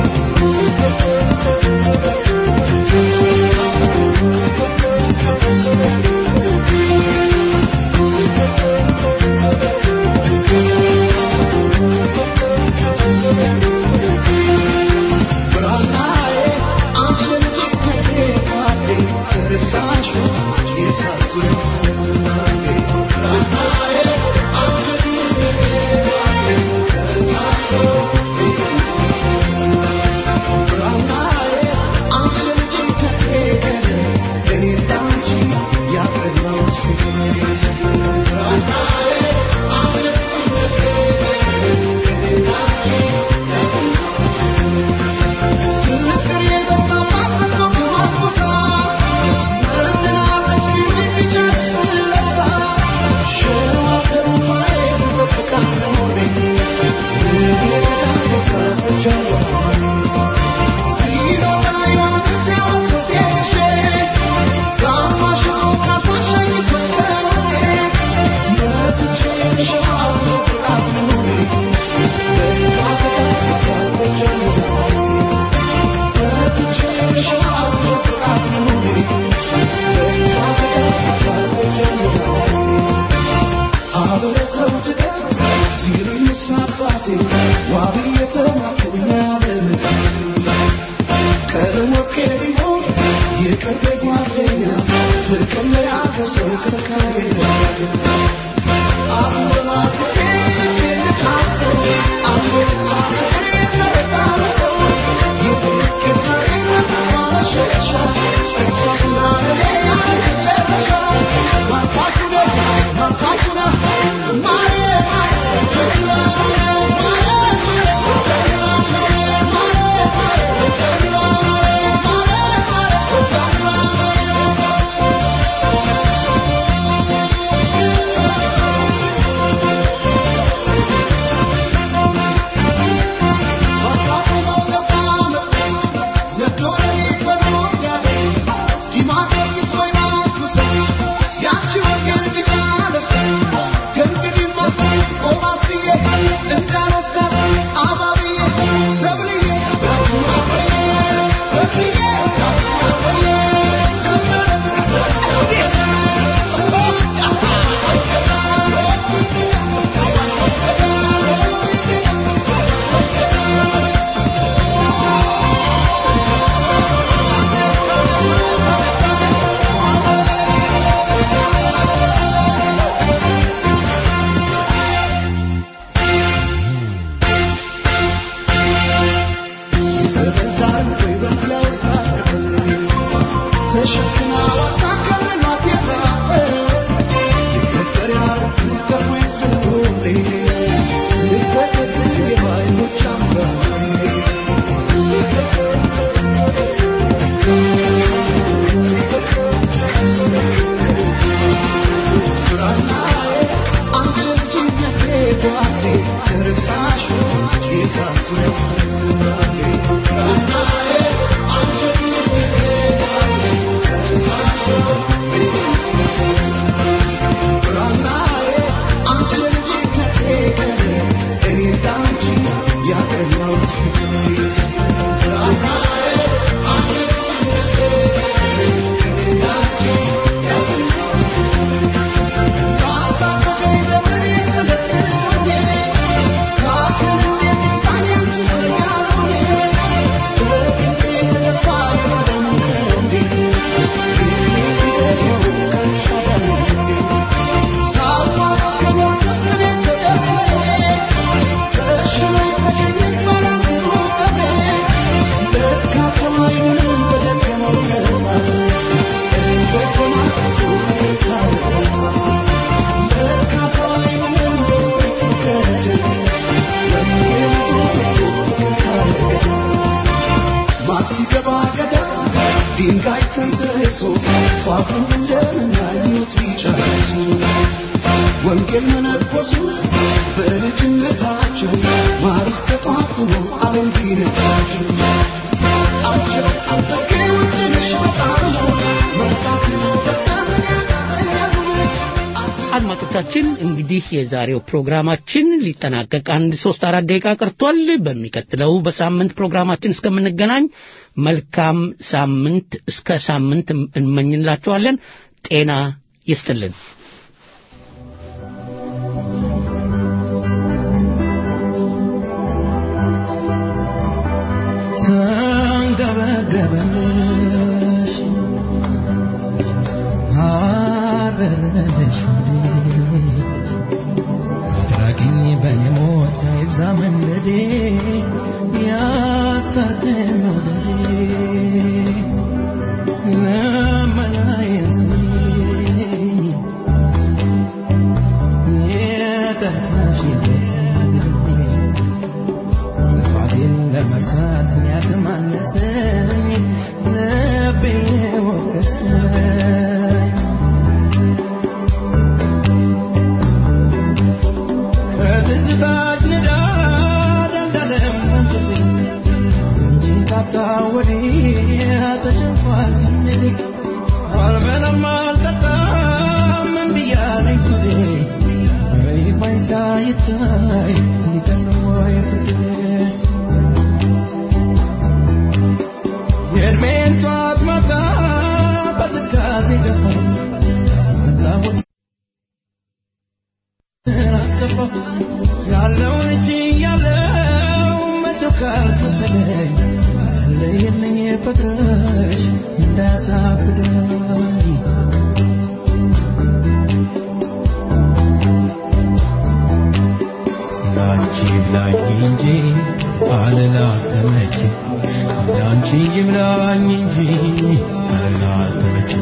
ወንጌል መነኮሱ በልጅነታቸው ማርስ ተጧፍኖ ዓለም ቢነታቸው አቸው አጠቄ ውድንሽ በጣም ነው መርካት አድማጮቻችን እንግዲህ የዛሬው ፕሮግራማችን ሊጠናቀቅ አንድ ሶስት አራት ደቂቃ ቀርቷል። በሚቀጥለው በሳምንት ፕሮግራማችን እስከምንገናኝ መልካም ሳምንት እስከ ሳምንት እንመኝላችኋለን። ጤና ይስጥልን። ተንገበገበልሽ አረረልሽ አድራጊኝ በኔ ሞት ይብዛ መንደዴ ያስታርቀን ወደዴ ለመናዬን ስሚኝ የጠራሽ ጥፋቴን ለመርሳት ያግማነሰኝ ልቤ ወቀሰኝ ከትዝታሽ ንዳድ እንዳለም አንቺን ካጣ ወዲህ ተጨንቋል ስሜቴ አልበላም አልጠጣም እምብያለኝ ሆዴ ይባኝ ሳይታይ ሊቀር ወይ ፍርድ የእድሜን ጧት ማታ በትካዜ ገፋ አላወት አስገባሁ ያለውን እጅ ያለው መቼው ካልከፈለኝ አለየልኝ ፍቅር ኖረሽ እንዳያሳብደኝ ላንቺ ይብላኝ እንጂ አልላተመች ላንቺ ይብላኝ እንጂ አልላተመች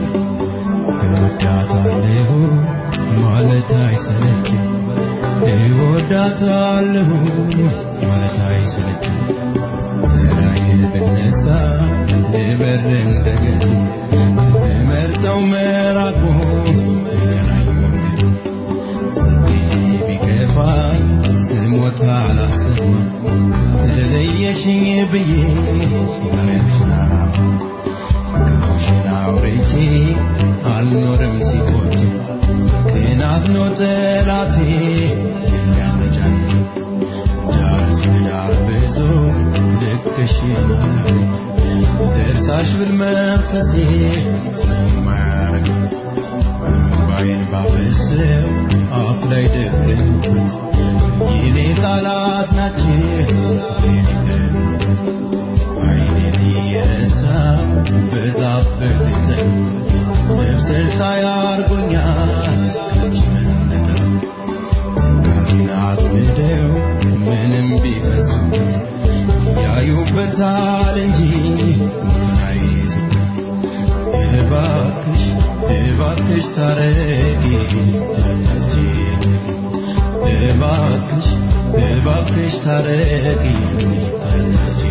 እወዳታለሁ ማለት አይሰለችም እወዳታለሁ ማለት አይሰለችም ስራዬ ብነሳ ልበር እንደገና ልመርጠው መራቁ ይቀናኝ መንገድ ጊዜ ቢከፋኝ ስሞት አላሰማ ተለየሽኝ ብዬ ዛሬችን ክፉሽን አውርቼ አልኖርም ሲቆጭ ቅናት ነው ጠላቴ የሚያመጫን ዳር ሲዳር ብዙ ልክሽን አላውቅም ደርሳሽ ብል መንፈሴ ስለማያርግ ባይን ባፈሰው አፍ ላይ ደቀንኩት የኔ ቃላት ናቸው የኔ አይኔን እየረሳ በዛፍ በቅጠል ስብስል ሳያርጎኛል ከአንቺ መነጠል ትካዜን አጥምደው ምንም ቢፈሱ ያዩበታል እንጂ አይዙ እባክሽ እባክሽ ታረቂ ትረታጂ እባክሽ እባክሽ ታረቂ ትረታጂ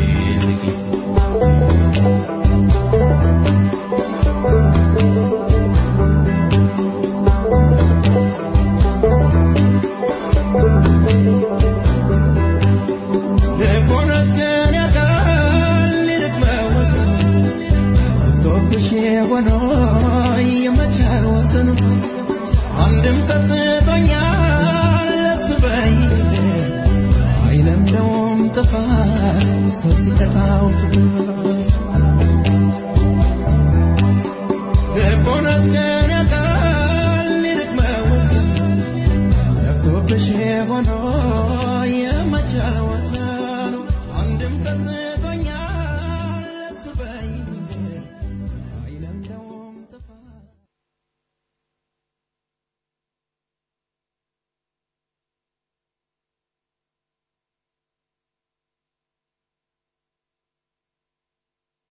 ልቦናስ ግን ያውቃል ልብ መወሰን ገብቶብሽ ሆኖ የመቻል ወሰኑ አንድም ሰጥቶኛል ለሱ በይ አይለምደውም ጥፋት ሰው ሲቀጣው ፍቅር